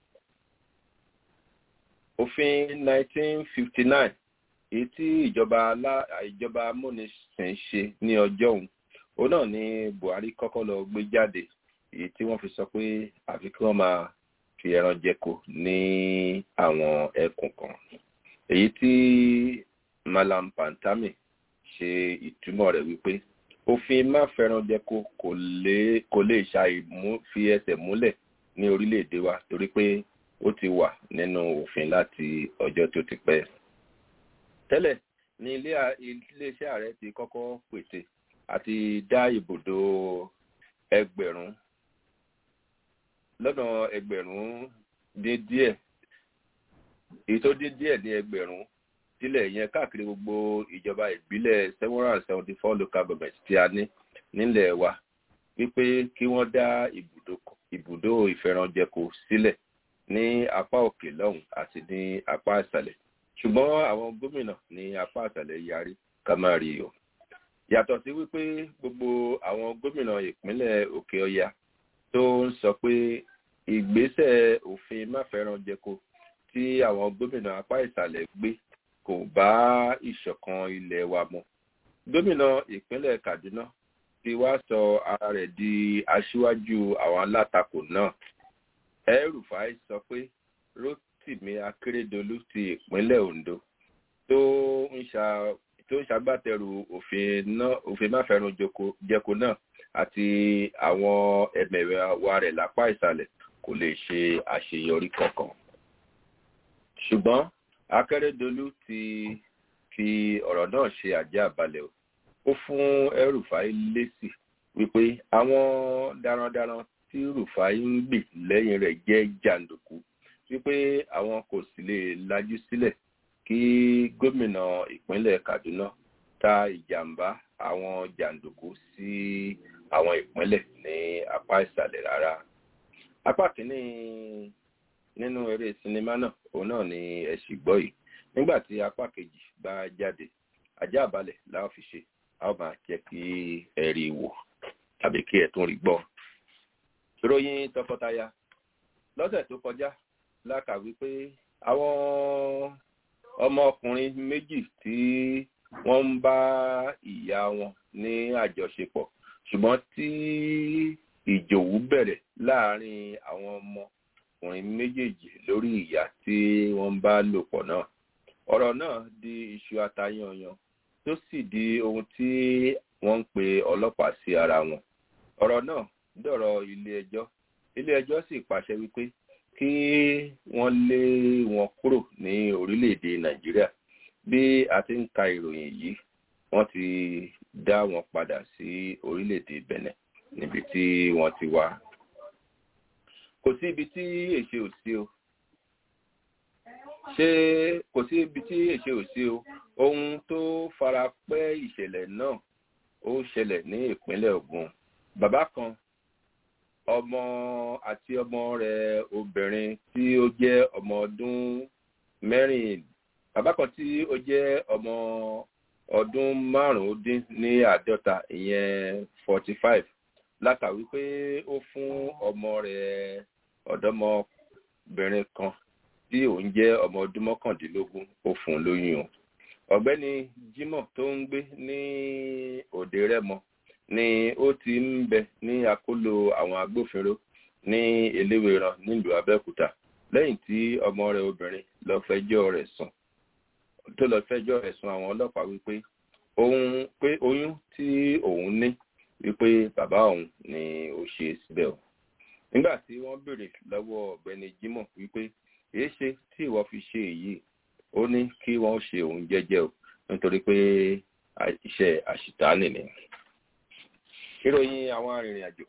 òfin 1959 èyí tí ìjọba alá ìjọba amúnisìn ṣe ní ọjọ́ òun òun náà ni buhari kọ́kọ́ lọ gbé jáde èyí tí wọ́n fi sọ pé àfi kí wọ́n máa fi ẹran jẹko ní àwọn ẹkùn kan èyí tí malam pantami ṣe ìtumọ̀ rẹ̀ wípé òfin má fẹ́ràn jẹko kò lè kò lè ṣàìmú fi ẹsẹ̀ múlẹ̀ ní orílẹ̀-èdè wa torí pé ó ti wà nínú òfin láti ọjọ́ tó ti pẹ́. tẹ́lẹ̀ ní ilé a- iléeṣẹ́ ààrẹ ti kọ́kọ́ pèsè àti dá ibùdó ẹgbẹ̀rún lọ́nà ẹgbẹ̀rún dín díẹ̀ èyí tó dín díẹ̀ ní ẹgbẹ̀rún sílẹ̀ yẹn káàkiri gbogbo ìjọba ìbílẹ̀ seven hundred and seventy four local government tí a ní nílẹ̀ wa wípé kí wọ́n dá ibùdó ibùdó ìfẹ́ranjẹko sílẹ̀ ní apá òkè lọ́hùn àti ní apá ìsàlẹ̀ ṣùgbọ́n àwọn gómìnà ní apá ìsàlẹ̀ yarí ká má rí o yàtọ̀ sí wípé gbogbo àwọn gómìnà ìpínlẹ̀ òkè ọya tó ń sọ pé ìgbésẹ̀ òfin máfẹ́ranjẹko tí àwọn gómìnà apá ìsàlẹ̀ gbé kò bá ìṣọ̀kan ilẹ̀ wa mu gómìnà ìpínlẹ̀ kaduna ti wá sọ ara rẹ̀ di aṣíwájú àwọn alátakò náà El-Rufai sọ pé rotimi akérèdọlù ti ìpínlẹ̀ ondo tó ń ṣa tó ń ṣagbátẹrù òfin náà òfin máfẹ́ranjẹko náà àti àwọn ẹ̀mẹ̀wà rẹ̀ lápá ìsàlẹ̀ kò lè ṣe àṣeyọrí kankan ṣùgbọ́n akérèdọlù ti fi ọ̀rọ̀ náà ṣe àjẹ́ àbalẹ̀ o ó fún El-Rufai lésì wípé àwọn darandaran tí Rufai ń gbè lẹ́yìn rẹ̀ jẹ́ jàǹdùkú wípé àwọn kò sì lè lajú sílẹ̀ kí gómìnà ìpínlẹ̀ Kaduna ta ìjàmbá àwọn jàǹdùkú sí àwọn ìpínlẹ̀ ní apá ìsàlẹ̀ rárá apá kìíní nínú eré sinimá náà òun náà ni ẹ sì gbọ́ yìí nígbà tí apá kejì bá jáde ajá àbálẹ̀ láwọn fi ṣe a ó máa jẹ́ kí ẹ rí i wò tàbí kí ẹ tún rí gbọ́. ìròyìn tọkọtaya lọ́sẹ̀ tó kọjá lákà wípé àwọn ọmọkùnrin méjì tí wọ́n ń bá ìyá wọn ní àjọṣepọ̀ ṣùgbọ́n tí ìjòwú bẹ̀rẹ̀ láàárín àwọn ọmọkùnrin méjèèjì lórí ìyá tí wọ́n bá lò pọ̀ náà ọ̀rọ̀ náà di iṣu atayanyan tó sì di ohun tí wọ́n ń pe ọlọ́pàá sí ara wọn ọ̀rọ̀ náà dọ̀rọ̀ ilé ẹjọ́ ilé ẹjọ́ sì pàṣẹ wípé kí wọ́n lé wọn kúrò ní orílẹ̀-èdè nàìjíríà bí a ti ń ka ìròyìn yìí wọ́n ti dá wọn padà sí orílẹ̀-èdè benin níbi tí wọ́n ti wá kò sí ibi tí èṣe ò sí o ṣé kò sí ibi tí èṣe ò sí o ohun tó fara pẹ́ ìṣẹ̀lẹ̀ náà ó ṣẹlẹ̀ ní ìpínlẹ̀ Ògùn bàbá kan ọmọ àti ọmọ rẹ̀ obìnrin tí ó jẹ́ ọmọ ọdún mẹ́rin bàbá kan tí ó jẹ́ ọmọ ọdún márùn-ún dín ní àádọ́ta ìyẹn forty five látàwí pé ó fún ọmọ rẹ̀ ọ̀dọ́mọbìnrin kan tí òun jẹ́ ọmọ ọdún mọ́kàndínlógún ó fún un lóyún o ọ̀gbẹ́ni Jimoh tó ń gbé ní òde Rẹ́mọ ni ó ti ń bẹ ní àkólò àwọn agbófinró ní eléwéran nílùú Abẹ́òkúta lẹ́yìn tí ọmọ rẹ̀ obìnrin lọ fẹjọ́ rẹ̀ sùn tó lọ fẹjọ́ rẹ̀ sùn àwọn ọlọ́pàá wípé òun pé oyún tí òun ní wípé bàbá òun ni ó ṣe síbẹ̀ o nígbà tí wọ́n béèrè lọ́wọ́ ọ̀gbẹ́ni Jimoh wípé èé ṣe tí ìwọ fi ṣe èyí ó ní kí wọ́n ṣe òun jẹ́jẹ́ o nítorí pé iṣẹ́ àṣìtáàní ni. ìròyìn àwọn arìnrìn-àjò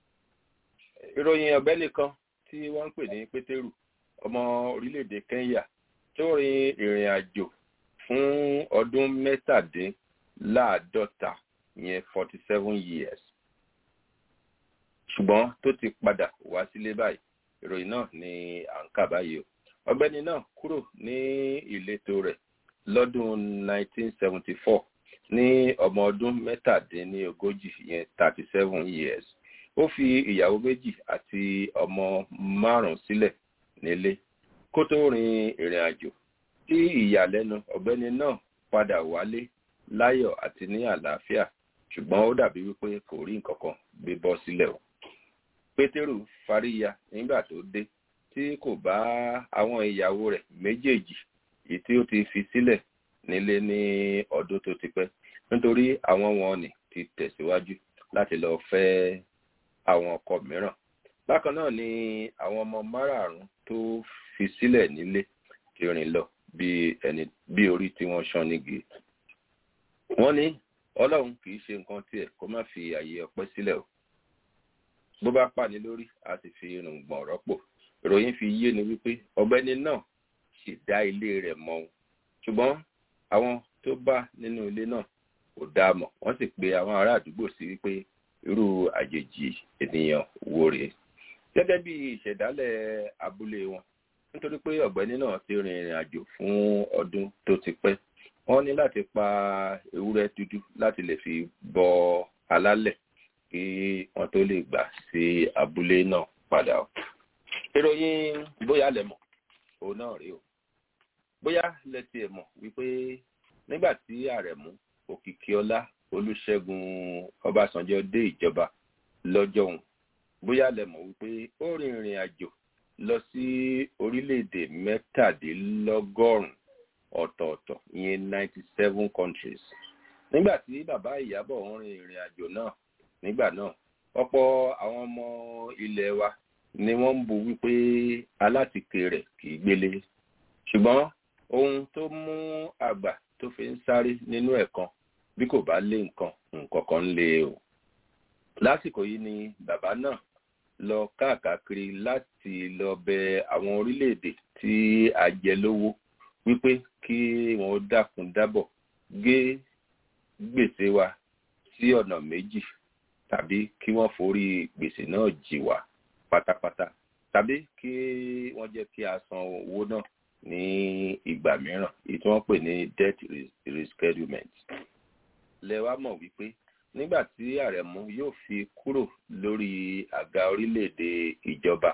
ìròyìn ọ̀gbẹ́ni kan tí wọ́n ń pè ní pétérù ọmọ orílẹ̀-èdè Kenya tó rin ìrìn àjò fún ọdún mẹ́tàdínláàádọ́ta ìyẹn forty seven years ṣùgbọ́n tó ti padà wá sílé báyìí ìròyìn náà ni à ń kà báyìí o ọ̀gbẹ́ni náà kúrò ní ìletò rẹ̀ lọ́dún 1974 ní ọmọ ọdún mẹ́tàdínlógójì yẹn 37 years ó fi ìyàwó méjì àti ọmọ márùn sílẹ̀ nílé kó tó rin ìrìn àjò tí ìyàlẹ́nu ọ̀gbẹ́ni náà padà wálé láyọ̀ àti ní àlàáfíà ṣùgbọ́n ó dàbí wípé kò rí nǹkan kan gbé bọ́ sílẹ̀ o pétérù fáríya nígbà tó dé tí kò bá àwọn ìyàwó rẹ̀ méjèèjì èyí tí ó ti fi sílẹ̀ nílé ní ọdún tó ti pẹ́ nítorí àwọn wọn ni ti tẹ̀síwájú láti lọ fẹ́ àwọn ọkọ mìíràn bákan náà ni àwọn ọmọ márààrún tó fi sílẹ̀ nílé ti rìn lọ bí ẹni bí orí tí wọ́n ṣán nígi wọ́n ní ọlọ́run kì í ṣe nǹkan tiẹ̀ kó má fi àyè ọpẹ́ sílẹ̀ o bó bá pàní lórí a sì fi irùngbọ̀n rọ́pò ìròyìn fi yé ni wípé ọ̀gbẹ́ni náà sì dá ilé rẹ̀ mọ́ o ṣùgbọ́n àwọn tó bá nínú ilé náà kò dá a mọ̀ wọ́n sì pe àwọn ará àdúgbò sí wípé irú àjèjì ènìyàn wo rèé gẹ́gẹ́ bí ìṣẹ̀dálẹ̀ abúlé wọn nítorí pé ọ̀gbẹ́ni náà ti rin ìrìn àjò fún ọdún tó ti pẹ́ wọ́n ní láti pa ewúrẹ́ dúdú láti lè fi bọ alálẹ̀ kí wọ́n tó lè gbà sí abúlé náà padà o. ìròyìn bóyá lẹ mọ̀ òun náà rí o bóyá lẹ tiẹ̀ mọ̀ wípé nígbà tí àrẹ̀mú òkìkíọlá olùṣègùn ọbásanjọ́ dé ìjọba lọ́jọ́ òun bóyá lẹ mọ̀ wípé ó rin ìrìn àjò lọ sí orílẹ̀-èdè mẹ́tàdínlọ́gọ́rùn-ún ọ̀tọ̀ọ̀tọ̀ ìyẹn ninety seven countries nígbà tí bàbá ìyábọ̀ ń rin ìrìn àjò náà nígbà náà ọ̀pọ̀ àwọn ọmọ ilẹ̀ wa ni wọ́n ń bu wípé alátìkè rẹ̀ kì í gbélé ṣùgbọ́n ohun tó mú àgbà tó fi ń sáré nínú ẹ̀kan bí kò bá lé nǹkan nǹkan kan ń lé o lásìkò yìí ni bàbá náà lọ káàkiri láti lọ bẹ àwọn orílẹ̀-èdè tí a jẹ lówó wípé kí wọn dákun dábọ̀ gé gbèsè wa sí ọ̀nà méjì tàbí kí wọ́n forí gbèsè náà jì wá pátápátá tàbí kí wọ́n jẹ́ kí a san owó náà ní ìgbà mìíràn èyí tí wọ́n pè ní debt reschedulement lẹ́wà mọ̀ wípé nígbà tí àrẹ̀mú yóò fi kúrò lórí àga orílẹ̀-èdè ìjọba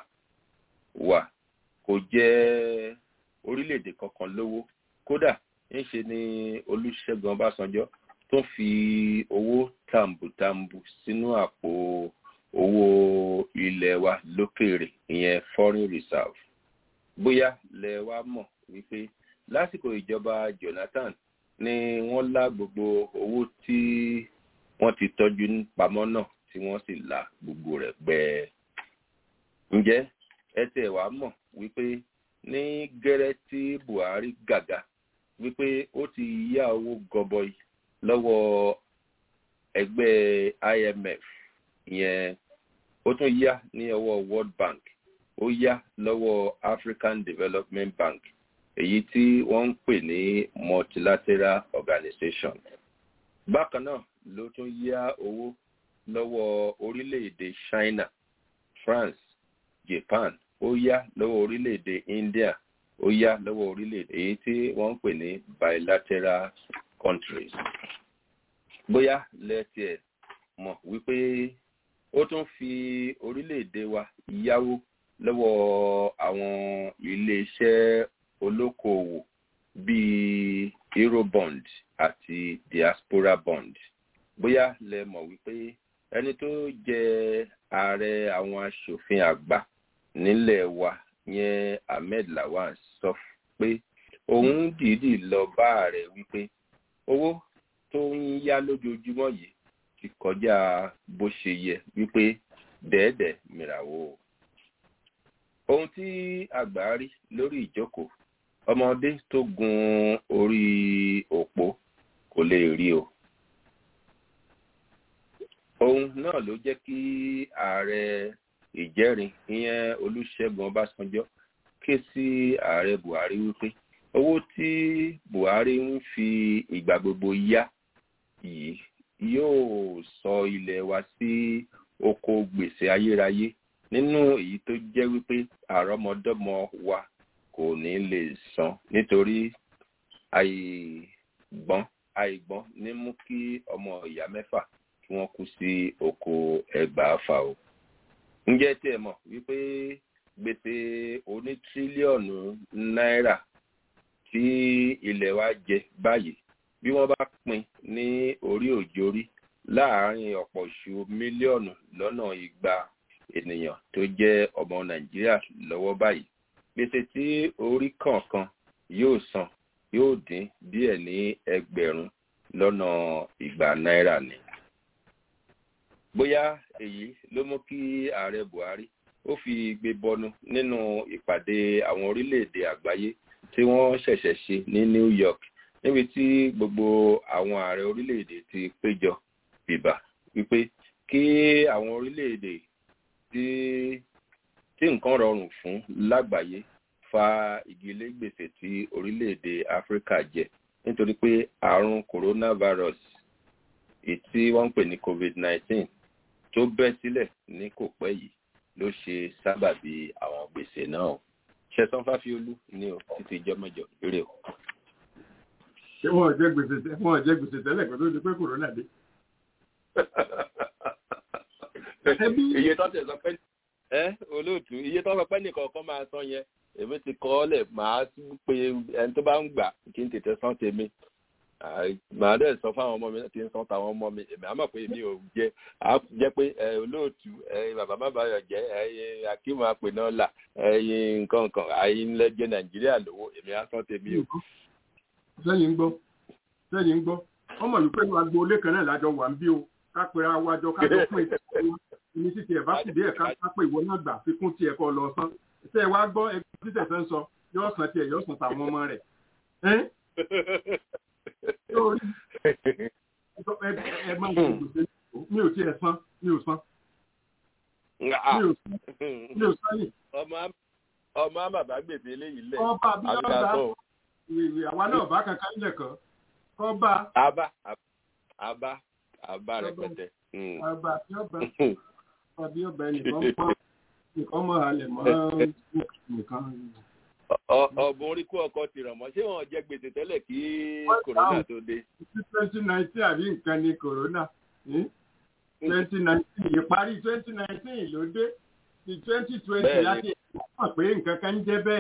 wa kò jẹ́ orílẹ̀-èdè kankan lówó kódà ńṣe ni olùṣègùn ọbásanjọ́ tó fi owó tàǹbùtàǹbù sínú àpò owó ilẹ̀ wa lókèèrè ìyẹn foreign reserve bóyá lẹ wá mọ̀ wípé lásìkò ìjọba jonathan ni wọ́n lá gbogbo owó tí wọ́n ti tọ́jú pamọ́ náà tí wọ́n sì la gbogbo rẹ̀ gbẹ́ẹ́ ǹjẹ́ ẹ tẹ̀ wá mọ̀ wípé ní gẹ́rẹ́ tí buhari gàgà wípé ó ti yá owó gọbọi lọ́wọ́ ẹgbẹ́ imf ìyẹn ó tún yá ní ọwọ́ world bank ó yá lọ́wọ́ african development bank èyí tí wọ́n ń pè ní multilateral organization bákan náà ló tún yá owó lọ́wọ́ orílẹ̀-èdè china france japan ó yá lọ́wọ́ orílẹ̀-èdè india ó yá lọ́wọ́ orílẹ̀-èdè èyí tí wọ́n ń pè ní bilateral countries. bóyá lẹ́tí ẹ̀ mọ̀ wípé ó tún fi orílẹ̀-èdè wa yáwó lọ́wọ́ àwọn ilé-iṣẹ́ olókoòwò bíi eurobond àti diaspora bond bóyá lẹ mọ̀ wípé ẹni tó jẹ ààrẹ àwọn aṣòfin àgbà nílẹ̀ wa yẹn ahmed lawan sọ pé òun dìídì lọ bá ààrẹ wípé owó tó ń yá lójoojúmọ́ yìí ti kọjá bó ṣe yẹ wípé dẹ́ẹ̀dẹ̀ mìràwó. ohun tí àgbà rí lórí ìjókòó ọmọdé tó gun orí òpó kò lè rí o. ohun náà ló jẹ́ kí ààrẹ ìjẹ́rin ìyẹn olùṣègùn ọbásanjọ́ ké sí ààrẹ buhari wípé owó tí buhari ń fi ìgbà gbogbo yá yìí yóò sọ ilẹ̀ wa sí oko gbèsè ayérayé nínú èyí tó jẹ́ wípé àrọ́mọdọ́mọ wa kò ní lè san nítorí àìgbọ́n àìgbọ́n ní mú kí ọmọ ìyá mẹ́fà kí wọ́n kú sí oko ẹgbàáfà o ǹjẹ́ tí ẹ mọ̀ wípé gbèsè oní tírílíọ̀nù náírà tí ilẹ̀ wa jẹ báyìí bí wọ́n bá pín ní orí òjòrí láàárín ọ̀pọ̀ ìṣù mílíọ̀nù lọ́nà igba ènìyàn tó jẹ́ ọmọ nàìjíríà lọ́wọ́ báyìí gbèsè tí orí kọ̀ọ̀kan yóò san yóò dín díẹ̀ ní ẹgbẹ̀rún lọ́nà igba náírà ni bóyá èyí ló mú kí ààrẹ buhari ó fi gbé bọnu nínú ìpàdé àwọn orílẹ̀-èdè àgbáyé tí wọ́n ṣẹ̀ṣẹ̀ ṣe ní new york níbi tí gbogbo àwọn ààrẹ orílẹ̀-èdè ti péjọ bìbà wípé kí àwọn orílẹ̀-èdè tí tí nǹkan rọrùn fún lágbàáyé fa ìgilé gbèsè tí orílẹ̀-èdè áfíríkà jẹ nítorí pé àrùn coronavirus èyí tí wọ́n ń pè ní covid-19 tó bẹ́ sílẹ̀ ní kò pẹ́ yìí ló ṣe sábàbí àwọn gbèsè náà ṣẹ̀sán fáfiolú ní o títí ìjọ mẹ́jọ eré o. ṣé wọn ò jẹ gbèsè tẹ- wọn ò jẹ gbèsè tẹ́lẹ̀ kó tó di pé kòrónà dé. Ẹbí iye tó tẹ̀ sọ pé ẹ olóòtú iye tó sọ pé nìkan kan máa san yẹn èmi ti kọ́ ọ́ lẹ̀ máa tún pe ẹni tó bá ń gbà kí n tètè san tèmi Àì, màá dẹ̀ sọ fáwọn ọmọ mi láti ń san táwọn ọmọ mi èmi á mọ̀ pé èmi ò jẹ́ á jẹ́ pé ẹ olóòtú ẹ bàbá má bàyọ̀ jẹ́ ẹ akíwọ̀n apè náà là ẹ nǹkan nǹkan àyè ńlẹ̀ jẹ́ nàìjíríà lówó èmi á san tèmi o. sẹ́yìn ń gbọ́ sẹ́yìn ń gbọ́ ọmọ yìí pẹ̀lú agboolé kan náà lájọ wà ń bí o ká pera wájọ ká jọ pé ní títí ẹ̀ bá kù díẹ̀ ká ká pé ìwọ náà gbà fi kún tiẹ̀ kọ́ lọ san ṣé ẹ wá gbọ́ ẹgbẹ́ títẹ̀ fẹ́ ń sọ yóò san tiẹ̀ yóò san tàwọn ọmọ rẹ̀ ẹ́ yóò rí ẹ ẹ máa ṣe gbèsè mi ò tiẹ̀ san mi ò san mi ò san mi ò san yìí ọmọ á- ọmọ á bàbá gbèsè eléyìí lẹ̀ ọba bí àbí ká ọba sọ ìwé àwa náà bá kankan lẹ̀ kọ́ ọba àbá àbá àbá rẹpẹtẹ. Mm. ọba bí ọba ọba bí ọba ẹnìkan mọ́ nìkan mọ́ halẹ̀ mọ́ nìkan. Ọ- ọ̀bùn orí kó ọkọ ti ràn mọ́ ṣé wọn jẹ gbèsè tẹ́lẹ̀ kí kòrónà tó dé. sí twenty nineteen àbí nǹkan ni corona twenty nineteen ìparí twenty nineteen ló dé ti twenty twenty Bẹ́ẹ̀ni. láti mọ̀ pé nǹkan kan ń jẹ́ bẹ́ẹ̀.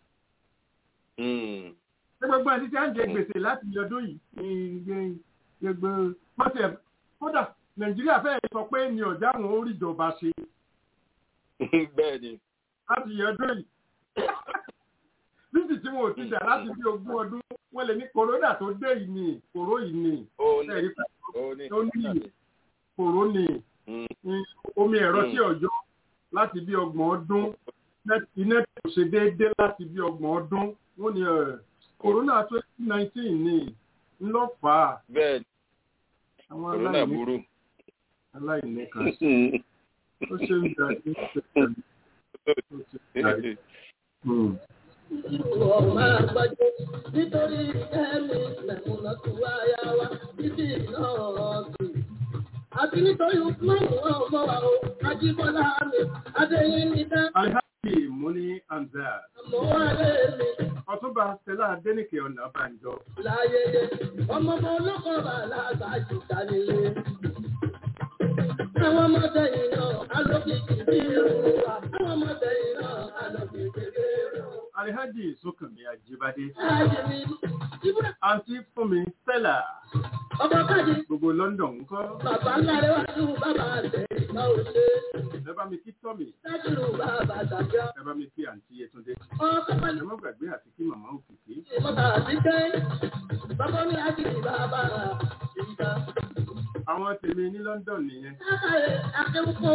Mm. ṣé gbogbo ẹni tí a ń jẹ gbèsè láti ọdún yìí ní gbogbo pọ́tẹ́ kódà nàìjíríà fẹ́ẹ́ sọ pé ní ọ̀já àwọn orí ìjọba ṣe bẹ́ẹ̀ ni láti ọdún yìí. níbi tí wọn ò ti dà láti bí ogún ọdún wọn lè ní corona tó dé yìí ni kòró yìí ni ó ní ẹ̀rí pé ó ní ó ní kòró ni Mm. ní omi ẹ̀rọ Mm. tí ọ̀yọ́ láti bí ọgbọ̀n ọdún net- iná kò ṣe déédéé láti bí ọgbọ̀n ọdún wọ́n ní ẹ̀ corona twenty nineteen ni ńlọ́fà bẹ́ẹ̀ ni àwọn kòrónà aláìní burú. aláìní kan ó ṣe ń da ní ṣẹ̀ṣẹ̀ ó ṣe ń darí. Hmm. Ìwọ̀ máa gbájú nítorí ẹ̀mí mẹ̀kúnnà tó wáyá wá títí náà ọ̀sìn. Àti nítorí Usmanu ọmọ wa o, Ajíbọ́lá mi, Adéyínnídá, alhaji muni anzar àmọ́ wá lé mi ọtúnba stella adẹnìkẹ ọ̀nàbànjọ láyédè. Ọmọ ọmọ olókọ̀ bàlá àgbàjù dánilé. Àwọn ọmọdé yìí náà, alókìkí bí irun wa. Àwọn ọmọdé yìí náà, alókìkí bí irun wa. alhaji sọkànmí ajibade Láyé mi, ibùdó àǹtí fúnmi stella ọba kájí. gbogbo london ńkọ́ Bàbá ńlá rẹ̀ wá sí bàbá àtẹ̀ ìgbà òṣè. ẹ bá mi kí tọ́mì Dájúrù bàbá àtàjọ. ẹ bá mi kí àǹtí yẹtúndé Ọkọ̀ ẹ pẹ̀lú má gbàgbé àti kí màmá òkìkí ìmọ̀ta àtijọ́. Bàbá mi á kìí bàbá ìgbà. àwọn tèmi ní london nìyẹn Lákàrẹ̀ akéwùkọ́.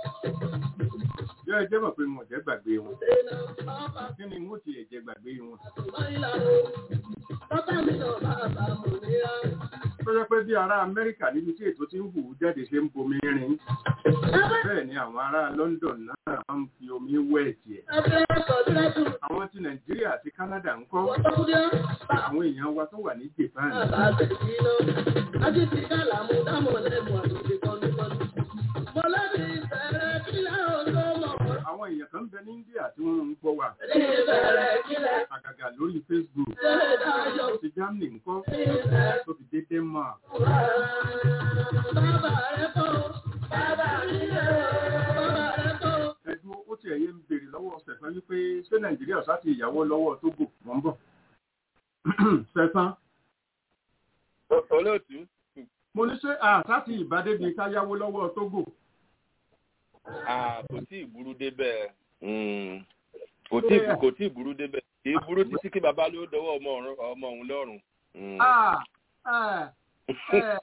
yọ ẹ jẹ́ mọ̀ pé wọn ò jẹ́ gbàgbé wọn Ìdènà ọba kí ni wọn ò tiẹ̀ jẹ́ gbàgbé wọn àtùmọ̀ ìlànà. Bàbá mi náà bàbá mò níra. tó jẹ́ pé bí ará amẹ́ríkà níbi tí ètò ti ń hù ú jáde ṣe ń bomi rin bẹ́ẹ̀ ni àwọn ará london náà máa ń fi omi wẹ̀ tiẹ̀ Abẹ́ ọkọ̀ dúrẹ́dù. àwọn ti nàìjíríà àti canada ńkọ́ Wọ́n tó kúndé. àwọn èèyàn wa tó wà ní japan Bàbá àtẹ̀sí iná. Ají ti ká làmú dámọ̀ lẹ́nu àtúnṣe kọ́nùkọ́nù. Mọ̀lẹ́bí bẹ̀rẹ̀ kílẹ̀ ọ̀dọ́ mọ̀. àwọn èèyàn kan ń bẹ ní india tí wọ́n ń gbọ́ wa Bẹ̀rẹ̀ kílẹ̀ àgàgà lórí facebook ṣẹlẹ̀ dáyọ̀. ti germany ńkọ́ tó fi dé denmark Bàbá rẹ̀ kọ́, bàbá mi lẹ̀ bàbá rẹ̀ kọ́. ẹdun ó tiẹ̀ yé ń béèrè lọ́wọ́ sẹ̀fán wípé ṣé nàìjíríà ọ̀sá ti ìyàwó lọ́wọ́ tógò wọ́n ń bọ̀ sẹ̀fán O- olóòtú mo ní ṣé àṣà ti ìbádébi ká yáwó lọ́wọ́ tógò ah, kò tí ì burú débẹ̀ Mm. kò tí ì- kò tí ì burú débẹ̀ kì í burú títí kí bàbá ló dọwọ́ ọmọ ọ̀run- ọmọ òun lọ́rùn. Mm. Ah, ah, eh,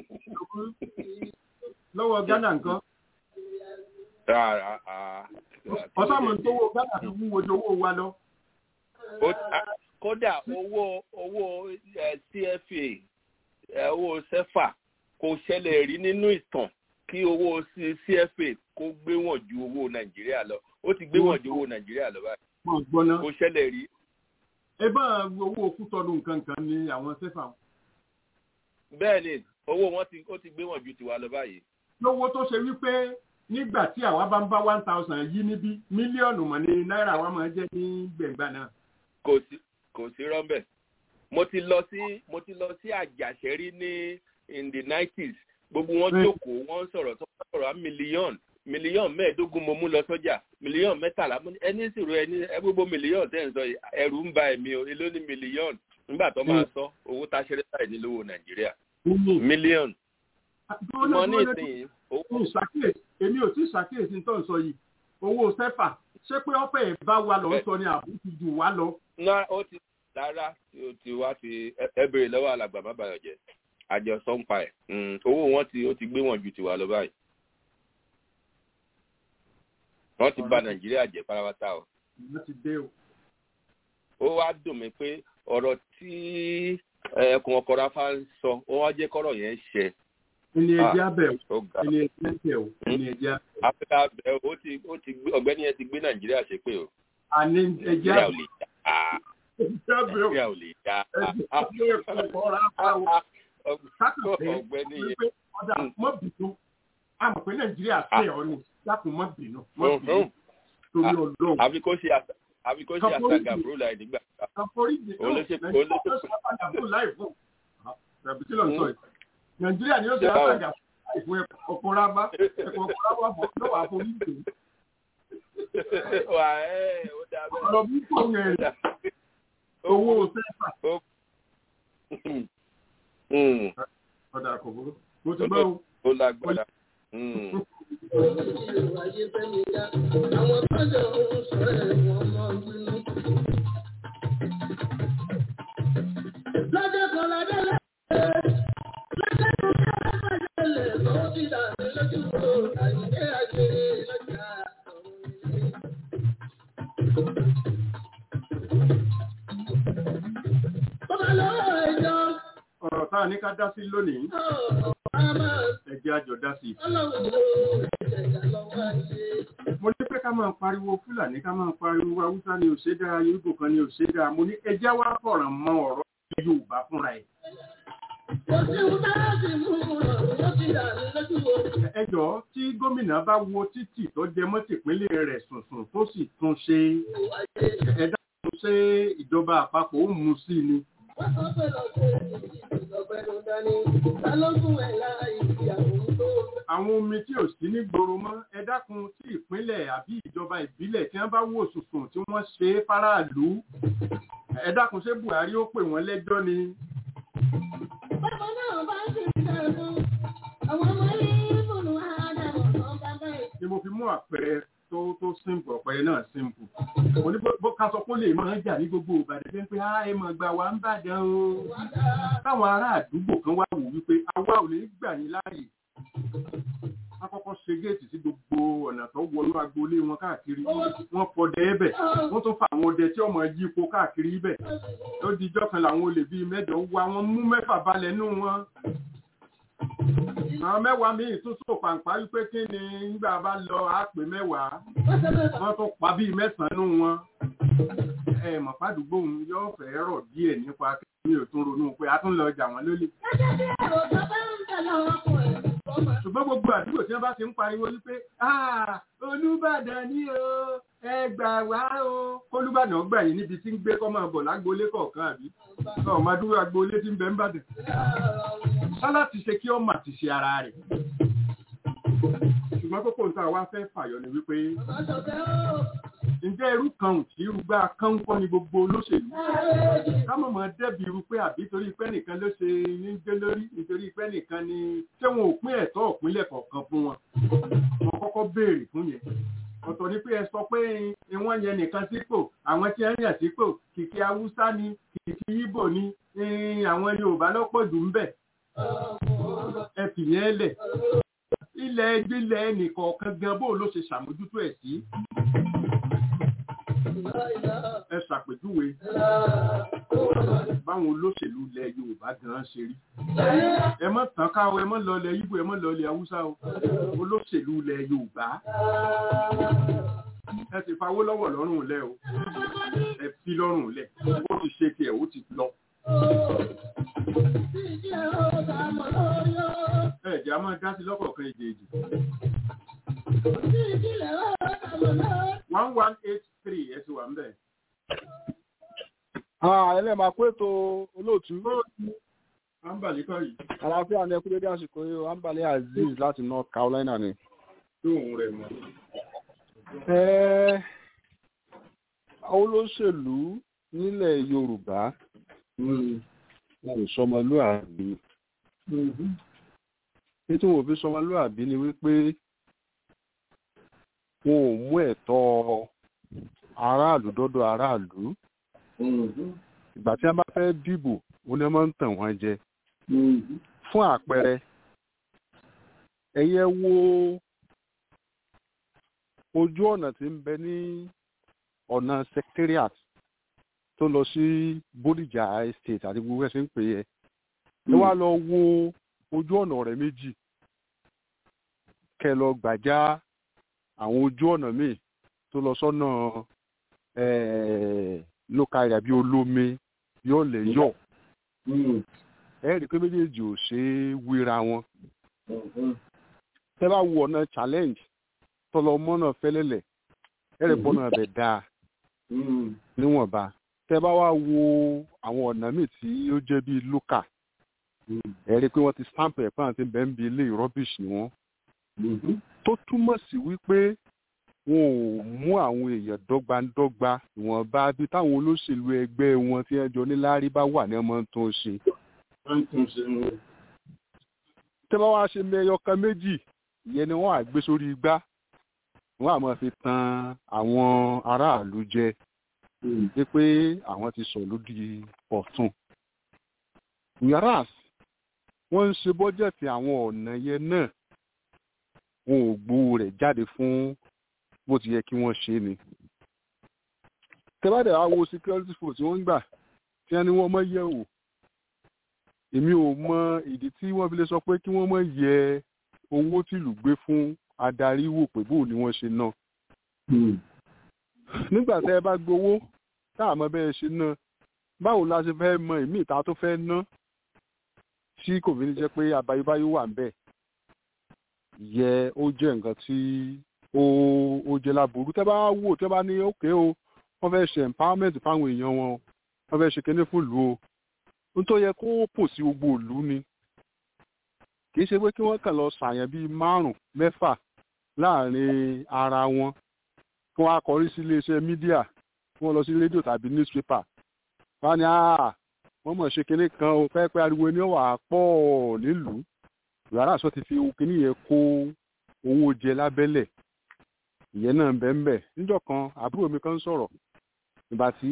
lọ́wọ́ ghana nǹkan Ah, ah, ah. ọ̀sán mọ̀ tó wọ ghana fi wúwo ju owó wa lọ. Ó- ah, kódà owó owó eh, cfa eh, owó sefa kò ṣẹlẹ̀ rí nínú ìtàn kí owó C- cfa kó gbé wọn ju owó nàìjíríà lọ ó ti gbé wọn ju owó nàìjíríà lọ báyìí mọ̀ gbọ́ná kò ṣẹlẹ̀ rí ẹ bá owó kútọ́nù nǹkan kan ní àwọn sẹ́fà bẹ́ẹ̀ ni owó wọn ti ó ti gbé wọn ju tiwa lọ báyìí lówó tó ṣe wípé nígbà tí àwa bá ń bá one thousand yí níbí mílíọ̀nù mọ̀ ní náírà wa máa jẹ́ ní gbẹ̀ngbà náà kò sí kò sí rọ́ńbẹ̀ mo ti lọ sí mo ti lọ sí àjàṣẹ́rí ní in the nineties gbogbo wọn jókòó wọn sọ̀rọ̀ tó sọ̀rọ̀ á mílíọ̀nù mílíọ̀nù mẹ́ẹ̀ẹ́dógún mo mú lọ sọ́jà mílíọ̀nù mẹ́tàlá ẹni sì rò ẹni ẹ gbogbo mílíọ̀nù tẹ́ ń sọ ẹ̀rù ń ba ẹ̀mí o èló ní mílíọ̀nù nígbà tó máa sọ owó tá a ṣeré báyìí ní lówó nàìjíríà mílíọ̀nù. mo ní ìsìn èmi ò tí ì ṣàkíyèsí tó ń sọ yìí owó sẹ́fà ṣé pé ọ̀pẹ̀ ẹ̀ bá wa lọ sọ ni àbú ti jù wá lọ. ná ó ti rárá ó ti wá ti ẹ béèrè lọ́wọ́ alàgbà má bàyọ̀ jẹ́ àjọ sọ́ńpa ẹ̀ owó wọn ti ó ti gbé wọn ju tiwa lọ báyìí wọ́n ti bà nàìjíríà jẹ́ pátápátá o. wọ́n ti dé o. ó wá dùn mí pé ọ̀rọ̀ tí ẹkùn ọkọ̀ rafa ń sọ ó wá jẹ́ kọ́rọ̀ yẹn ṣẹ. ẹni ẹjẹ abẹ o ẹni ẹjẹ abẹ o ẹni ẹjẹ abẹ. afẹ́ká abẹ ó ti ó ti gbé ọ̀gbẹ́ni yẹn ti gbé nàìjíríà ṣe pé o. àní ẹjẹ nàìjíríà ò abẹ lè já nàìjíríà ò lè já. ẹjẹ ọkọ̀ rafa o. ọ̀gbẹ́ni yẹn. ọ̀dà mọ́ bìtú àmọ̀ pé nàìjíríà ṣe ọ ni dákun mọ́ bínú mọ́ bínú torí ọlọ́run. àfi kó ṣe àṣà àfi kó ṣe àṣà gàbúrò láì nígbà. kàforíjì náà olóṣè nàìjíríà ló ṣe àṣà gàbúrò láì fún tàbí kí ló ń sọ yìí nàìjíríà ni ó ṣe àṣà gàbúrò láì fún ọkọ̀ rábá ẹ̀kọ́ ọkọ̀ rábá bọ̀ lọ́wọ́ àforíjì. wà ẹ ó dà bẹ́ẹ̀. ọ̀rọ̀ bí kò yẹn rẹ̀ owó sẹ́fà. ọ̀dà kò burú mo ti gbọ́ o. ó lágbára. Lọ́jọ́ kan lọ́jọ́ lẹ́yìn, lọ́jọ́ kan lọ́jọ́ lẹ́yìn, lọ́wọ́ ti dà mí lójú wo, àyíké àgbè lọ́jà Bọ́lá lọ́wọ́ ẹjọ́, ọ̀rọ̀ tá a ní ká dá sí lónìí ọ̀pá ẹ̀jẹ̀ àjọ dá sí. ọlọ́run ló ẹ̀jẹ̀ lọ́wọ́ ayé. mo ní pé ká máa pariwo fúlàní ká máa pariwo haúsá ni ò ṣe dáa yorùbá kan ni ò ṣe dáa mo ní ẹjẹ́ wá fọ̀ràn mọ ọ̀rọ̀ yorùbá fúnra ẹ̀. Kò sí ohun tá a sì mú un ràn, ló ti dà mí lójú wo. ẹ jọ̀ọ́ tí gómìnà bá wo títì tó jẹ mọ́ tìpínlẹ̀ rẹ̀ sùnsùn tó sì tún ṣe ẹ dáhùn ṣé ìjọba àpapọ̀ ó mú sí ni. Wọ́n sọ pé lọ́sẹ̀ ìjọba ẹnu dání, ta ló gún ẹ̀ láì ìyàwó tó. àwọn omi tí ò sí ní gbòòrò mọ́ ẹ dákun tí ìpínlẹ̀ àbí ìjọba ìbílẹ̀ tí wọ́n bá wò sùnsùn tí wọ́n ṣe é fáráàlú ẹ dákun ṣé buhari ó pè wọ́n lẹ́jọ́ ni. Bàbá náà bá ń ṣe ìṣẹ́gun, àwọn ọmọ yìí fòlù àádọ́rùn kan bàbá ẹ̀. ni mo fi mú àpẹẹrẹ tó tó simple àpẹẹrẹ náà simple. mo ní bó ká sọ pé ó lè máa ń jà ní gbogbo ìbàdàn jẹ́ pé á ẹ mọ̀ gbà wá ń bàdàn o. táwọn ará àdúgbò kan wá wò wípé àwa ò lè gbà yín láàyè. wọ́n kọ́kọ́ ṣe géètì sí gbogbo ọ̀nà tó wọnú agboolé wọn káàkiri wọ́n fọdẹ ẹbẹ̀ wọ́n tún fa àwọn ọdẹ tí ọmọ yí ipò káàkiri ibẹ̀ ó di ijọ́ kan làwọn olè bíi mẹ́jọ wá wọn mú mẹ́fà balẹ̀ nù wọn. àwọn mẹ́wàá míì tún sọ pàǹpá wípé kí ni nígbà bá lọ àpè mẹ́wàá wọ́n tún pa bíi mẹ́sàn-án nù wọn. ẹ mọ̀ fàdúgbò òun yóò fẹ́ rọ̀ díẹ̀ nípa kí mi ò tún ronú pé a tún lọ jà wọ́n lólè Gẹ́gẹ́ bí ẹ̀rọ tó bá ń tẹ̀lé ọkùnrin, ọmọ ṣùgbọ́n gbogbo àdúgbò tí wọ́n bá ti ń pariwo wípé "Ah, olúbàdàn ni o ẹ gbà wá o kólúbàdàn gbà yín níbi tí ń gbé kọ́ máa bọ̀ lágboolé kọ̀ọ̀kan àbí ọ̀ máa dúró agboolé tí ń bẹ ń bàdàn sálá ti ṣe kí ọmọ àti ṣe ara rẹ̀ ṣùgbọ́n kókó nǹkan àwa fẹ́ fàyọ ni wípé ọmọ sọ̀tẹ́ ó. ǹjẹ́ irú kan ò tí irú gbá kán kọ́ ni gbogbo olóṣèlú ká mọ̀ mọ́ dẹ́bi irú pé àbí torí pé nìkan ló ṣe ní gbé lórí nítorí pé nìkan ni ṣé wọn ò pín ẹ̀tọ́ ìpínlẹ̀ kọ̀ọ̀kan fún wọn wọn kọ́kọ́ béèrè fún yẹn ọ̀tọ̀ ni pé ẹ sọ pé ìwọ̀n yẹn nìkan sípò àwọn tí wọ́n yàn sípò kìkì haúsá ni kìkì ìbò ni eh, àwọn yorùbá lọ́pọ̀ jù ń bẹ̀ ẹ fìyẹn lẹ̀ ilẹ̀ ẹgbẹ́lẹ̀ ẹnìkọ̀ọ̀kan gan bó ló ṣe ṣàmójútó ẹ̀ sí ẹ ṣàpèjúwe báwọn olóṣèlú ilẹ̀ yorùbá gan ṣe rí ẹ mọ̀ tán ká o ẹ mọ̀ lọ ilẹ̀ ibo ẹ mọ̀ lọ ilẹ̀ haúsá o olóṣèlú ilẹ̀ yorùbá ẹ ti fawó lọ́wọ́ lọ́rùn lẹ̀ o ẹ fi lọ́rùn lẹ̀ ó ti ṣe tiẹ̀ ó ti lọ ẹ jẹ́ a máa dá sí lọ́kọ̀ọ̀kan èjèèjì one one eight three ẹ ti wà ń bẹ̀. ẹlẹ́màá pé ètò olóòtú Ambali kọ́ yìí àlàáfíà ní ẹkú dédé àsìkò yìí o ambali azeez láti north carolina ni. tó òun rẹ̀ mọ́. Ẹ́, olóṣèlú nílẹ̀ yorùbá wọn ò sọmọlúàbí nítorí wọn ò fi sọmọlúàbí ni wípé wọn ò mú ẹ̀tọ́ aráàlú dọ́dọ̀ aráàlú ìgbà tí wọn bá fẹ́ dìbò wọn ni wọn máa ń tàn wọ́n jẹ fún àpẹẹrẹ ẹ̀yẹ wo ojú ọ̀nà tí ń bẹ ní ọ̀nà secretariat tó lọ sí Bódìjà estate àti gbogbo ẹ̀sìn ń pè é ẹ wá lọ wo ojú ọ̀nà ọ̀rẹ́ méjì kẹ lọ gbàjá àwọn ojú ọ̀nà míì tó lọ sọ́nà local area bíi olómi yóò lè yọ̀ ẹ rí i pé méjèèjì ò ṣe é wéra wọn tẹ́ bá wo ọ̀nà challenge tọlọ mọ́nà fẹ́lẹ́lẹ̀ ẹ rí bọ́nà bẹ̀ dáa níwọ̀nba tẹ́ bá wá wo àwọn ọ̀nà míì tí ó jẹ́ bíi local ẹ rí i pé wọ́n ti stamp ẹ̀ pàǹtí bẹ́ẹ̀ ń bi ilé rubbish ni wọ́n tó túmọ̀ sí wípé wọn ò mú àwọn èèyàn dọ́gbandọ́gba ìwọ̀nba bí táwọn olóṣèlú ẹgbẹ́ wọn tí wọ́n jọ níláárí bá wà ní ọmọ tó ń ṣe. tẹ́ bá wá ṣe mẹ́yọ kan méjì ìyẹn ni wọ́n á gbé sórí igbá wọ́n á máa fi tan àwọn aráàlú jẹ pé àwọn ti sọ lódì ọ̀tún. yàrá wọ́n ń ṣe bọ́jẹ̀tì àwọn ọ̀nà yẹn náà wọn ò gbowó rẹ̀ jáde fún bó ti yẹ kí wọ́n ṣe ni. tẹ́bàdà wa wo security force wọ́n ń gbà tí wọ́n ní wọ́n mọ̀ yẹ̀ wò èmi ò mọ ìdí tí wọ́n fi lè sọ pé kí wọ́n mọ̀ yẹ owó tìlú gbé fún adarí wò pé bóun ni wọ́n ṣe ná. nígbà tẹ́ ẹ bá gbowó tá àmọ́ bẹ́ẹ̀ ṣe ná báwo la ṣe fẹ́ mọ ìmí ìta tó fẹ́ ná tí kò fi ní jẹ́ pé abayébáyé wà ń bẹ̀ yẹ ó jẹ́ nǹkan tí ó ó jẹ́ láburú tẹ́ bá wò tẹ́ bá ní òkè o wọ́n fẹ́ ṣe empowerment fáwọn èèyàn wọn wọ́n fẹ́ ṣe kíní fún ìlú o nítorí yẹ kó pò sí gbogbo ìlú ni kì í ṣe pé kí wọ́n kàn lọ ṣàyàn bíi márùn mẹ́fà láàrin ara wọn kí wọ́n á kọrí sí iléeṣẹ́ mídíà kí wọ́n lọ sí rédíò tàbí newspaper wọ́n á ní àá wọ́n mọ̀ ṣe kinní kan o fẹ́ pé ariwo ni ó wà pọ̀ nílùú yàrá àṣọ ti fi kinní yẹn kó owó jẹ lábẹ́lẹ̀ ìyẹn náà ń bẹ ń bẹ níjọ́ kan àbúrò mi kan sọ̀rọ̀ ìgbà tí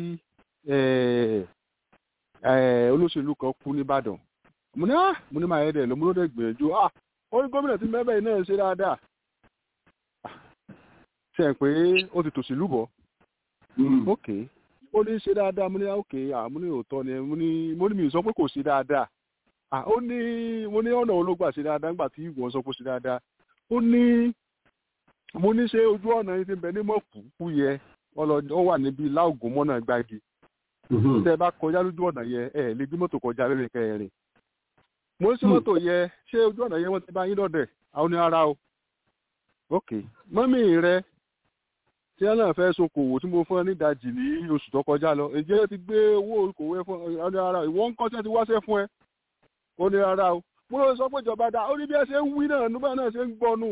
olóṣèlú kan kú nìbàdàn mo ní ah mo ní máa yẹ dẹ̀ lọ mo ló dẹ̀ gbìyànjú ah ó ní gómìnà tí mẹ́bẹ̀ yìí náà ṣe dáadáa ṣe ń pé ó ti tòṣì lúbọ̀ ok ó ní ṣe dáadáa mo ní ok ah mo ní òótọ́ ni mo ní mo ní mi sọ pé kò ṣe dáadáa ah ó ní mo ní ọ̀nà olóògbà ṣe dáadáa nígbà tí ìwọ̀n sọ pé ó ṣe dáadáa ó ní mo ní ṣe ojú ọ̀nà yìí ti bẹ ní mọ̀kúkú yẹ ó wà níbi láògùn mọ́nà gbági tẹ bá kọjá lójú ọ̀nà yẹ ẹ lè gbé mọ́tò kọjá lórí kẹrin mo ń ṣe mọ́tò yẹ ṣé ojú ọ̀nà yẹ wọ́n ti bá yín lọ́dẹ̀ àwọn ní ara o ok mọ́mí rẹ tí ẹ náà fẹ́ sokòwò tí mo fún ẹ nídajì ní oṣù tó kọjá lọ ǹjẹ́ ti gbé owó okòwò ẹ fún ọ ní ara ìwọ ń kọ́ tí ẹ ti wáṣẹ́ fún ẹ ó ní ara o mo lọ sọ pé ìjọba dá ó ní bí ẹ ṣe ń wí náà nígbà náà ṣe ń gbọ́nù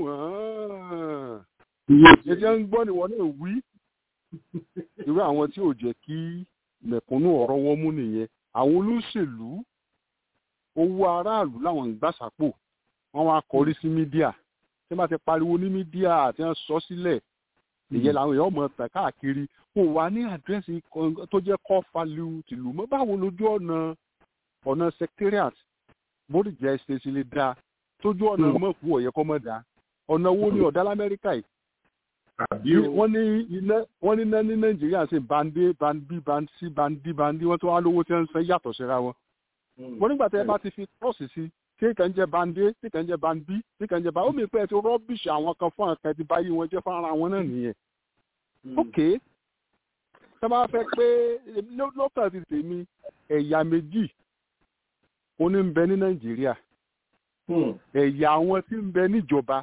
ẹ ṣe ń gbọ́ nìwọ náà wí irú àwọn tí ò jẹ́ kí mẹ̀kúnnù ọ̀rọ̀ wọn mú nìyẹn àwọn olóṣèlú owó aráàlú làwọn ń gbàsápò wọn wá kọrí sí mídíà tí wọn bá ti pariwo ní mídíà àti wọn sọ sílẹ̀ ìyẹn làwọn èèyàn mọ̀ tàn káàkiri kò wá ní àdírẹ́sì tó jẹ́ core value tìlú mọ́ báwo lójú ọ̀nà ọ̀nà secretariat bódìjà ṣèṣe lè dáa tójú ọ̀nà mọ̀kú ọ̀yẹ́ kọ́ mọ̀ dáa ọ̀nà wo ni ọ̀dá lamẹ́ríkà yìí wọ́n ní iná wọ́n ní iná ní nàìjíríà ṣe bande bandi bandi bandi bandi wọ́n tó wá lówó tí wọ́n ń fẹ́ yàtọ̀ síra wọn. wọ́n nígbà tí ẹ bá ti fi kọ́ọ̀sì sí kí kàn jẹ́ bande kí kàn jẹ́ bandi kí kàn jẹ́ bandi ó mi pẹ́ ti rọ́bìṣì àwọn kan fún àkàn ti báyìí wọn jẹ́ fún ara wọn náà nìyẹn. ok tí wọ́n bá fẹ́ pé lọ́kàn ti tèmi ẹ̀yà méjì ó ní ń bẹ ní nàìjíríà ẹ̀yà àwọn tí ń bẹ níjọba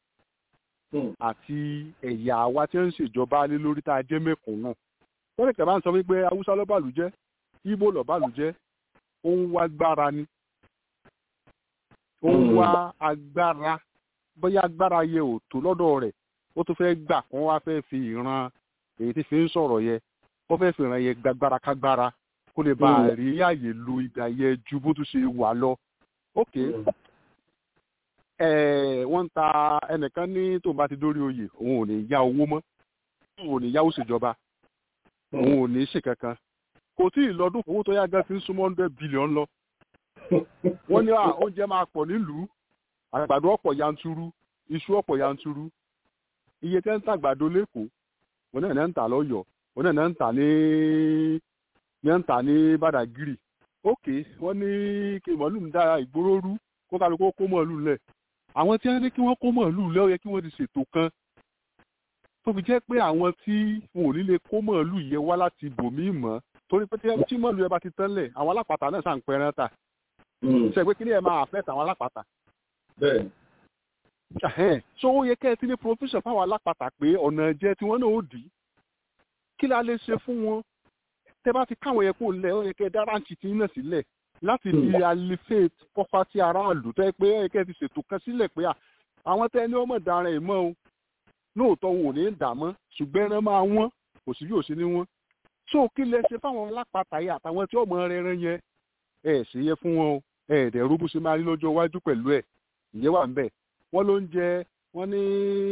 àti ẹ̀yà àwa tí ń ṣèjọba lé lórí tá a jẹ́ mẹ́kùn náà. wọ́n lè kẹ́bá ń sọ wípé haúsá ló bàlú jẹ́ ibo ló bàlú jẹ́ ó ń wá agbára ni ó ń wá agbára bóyá agbára yẹ ò tó lọ́dọ̀ rẹ̀ ó tún fẹ́ gbà kó wá fẹ́ fi ìran èyí tí fi ń sọ̀rọ̀ yẹ ó fẹ́ fi ìran yẹ gbàgbára kágbára kó lè bá a rí àyè lo ìdá yẹ ju bó tún ṣe wà lọ. ok ẹ wọ́n ń ta ẹnìkan ní tóun bá ti dórí oyè òun ò ní yá owó mọ́ òun ò ní yáwó ṣèjọba òun ò ní ṣe kankan kò tí ì lọ́dún owó tó yá gan ti ń súnmọ́ hundred billion lọ wọ́n ní à, oúnjẹ máa pọ̀ nílùú àgbàdo ọ̀pọ̀ yanturu iṣu ọ̀pọ̀ yanturu iye tẹ́ ń ta àgbàdo lẹ́kọ̀ọ́ wọn náà ń tà lọ́yọ̀ọ́ wọn náà ń tà ní ní ń tà ní Badagry ókè wọ́n ní kí màálù ń dára ìgboro rú kó kálukú kó màálù lẹ̀ àwọn tí wọ́n ní kí wọ́n kó màálù lẹ̀ ó yẹ kí wọ́n ti ṣètò kan tó fi jẹ́ pé àwọn tí wọn ò ní lè kó màálù yẹ wá láti bòmíì mọ́ torí pé tí- tí màálù yẹn bá ti tán lẹ̀ àwọn alápàtà náà sàn pẹ́rẹ́ ta ṣe pé kí ni ẹ máa affect àwọn alápàtà bẹ́ẹ̀ Ẹhẹ́n. so ó yẹ kẹ́ ẹ ti ní provision fáwọn alápàtà pé ọ̀nà jẹ́ tí wọ́n náà ó dì í kí la lè ṣe fún wọn tẹ́ bá ti káwọn yẹn kó lẹ̀ ó yẹ kẹ́ ẹ dá ráǹtì tí náà sílẹ̀ láti fi alleviate poverty aráàlú tẹ́ pé ó yẹ kẹ́ ẹ ti ṣètò kan sílẹ̀ pé à àwọn tẹ́ ní ọmọ ìdaràn ẹ̀ mọ́ o lóòótọ́ wọn ò ní í dà mọ́ ṣùgbọ́n ẹran máa wọ́n kò sí bí ò sí ní wọ́n so kí lẹ ṣe fáwọn alápàtà yẹn àtàwọn tí ọmọ rẹ rẹ yẹn ẹ ṣe yẹ fún wọn o ẹ ẹ̀dẹ̀ rúbú ṣe máa rí lọ́jọ́ iwájú pẹ̀lú ẹ̀ ìyẹn wà ń bẹ̀ wọ́n ló ń jẹ wọ́n ní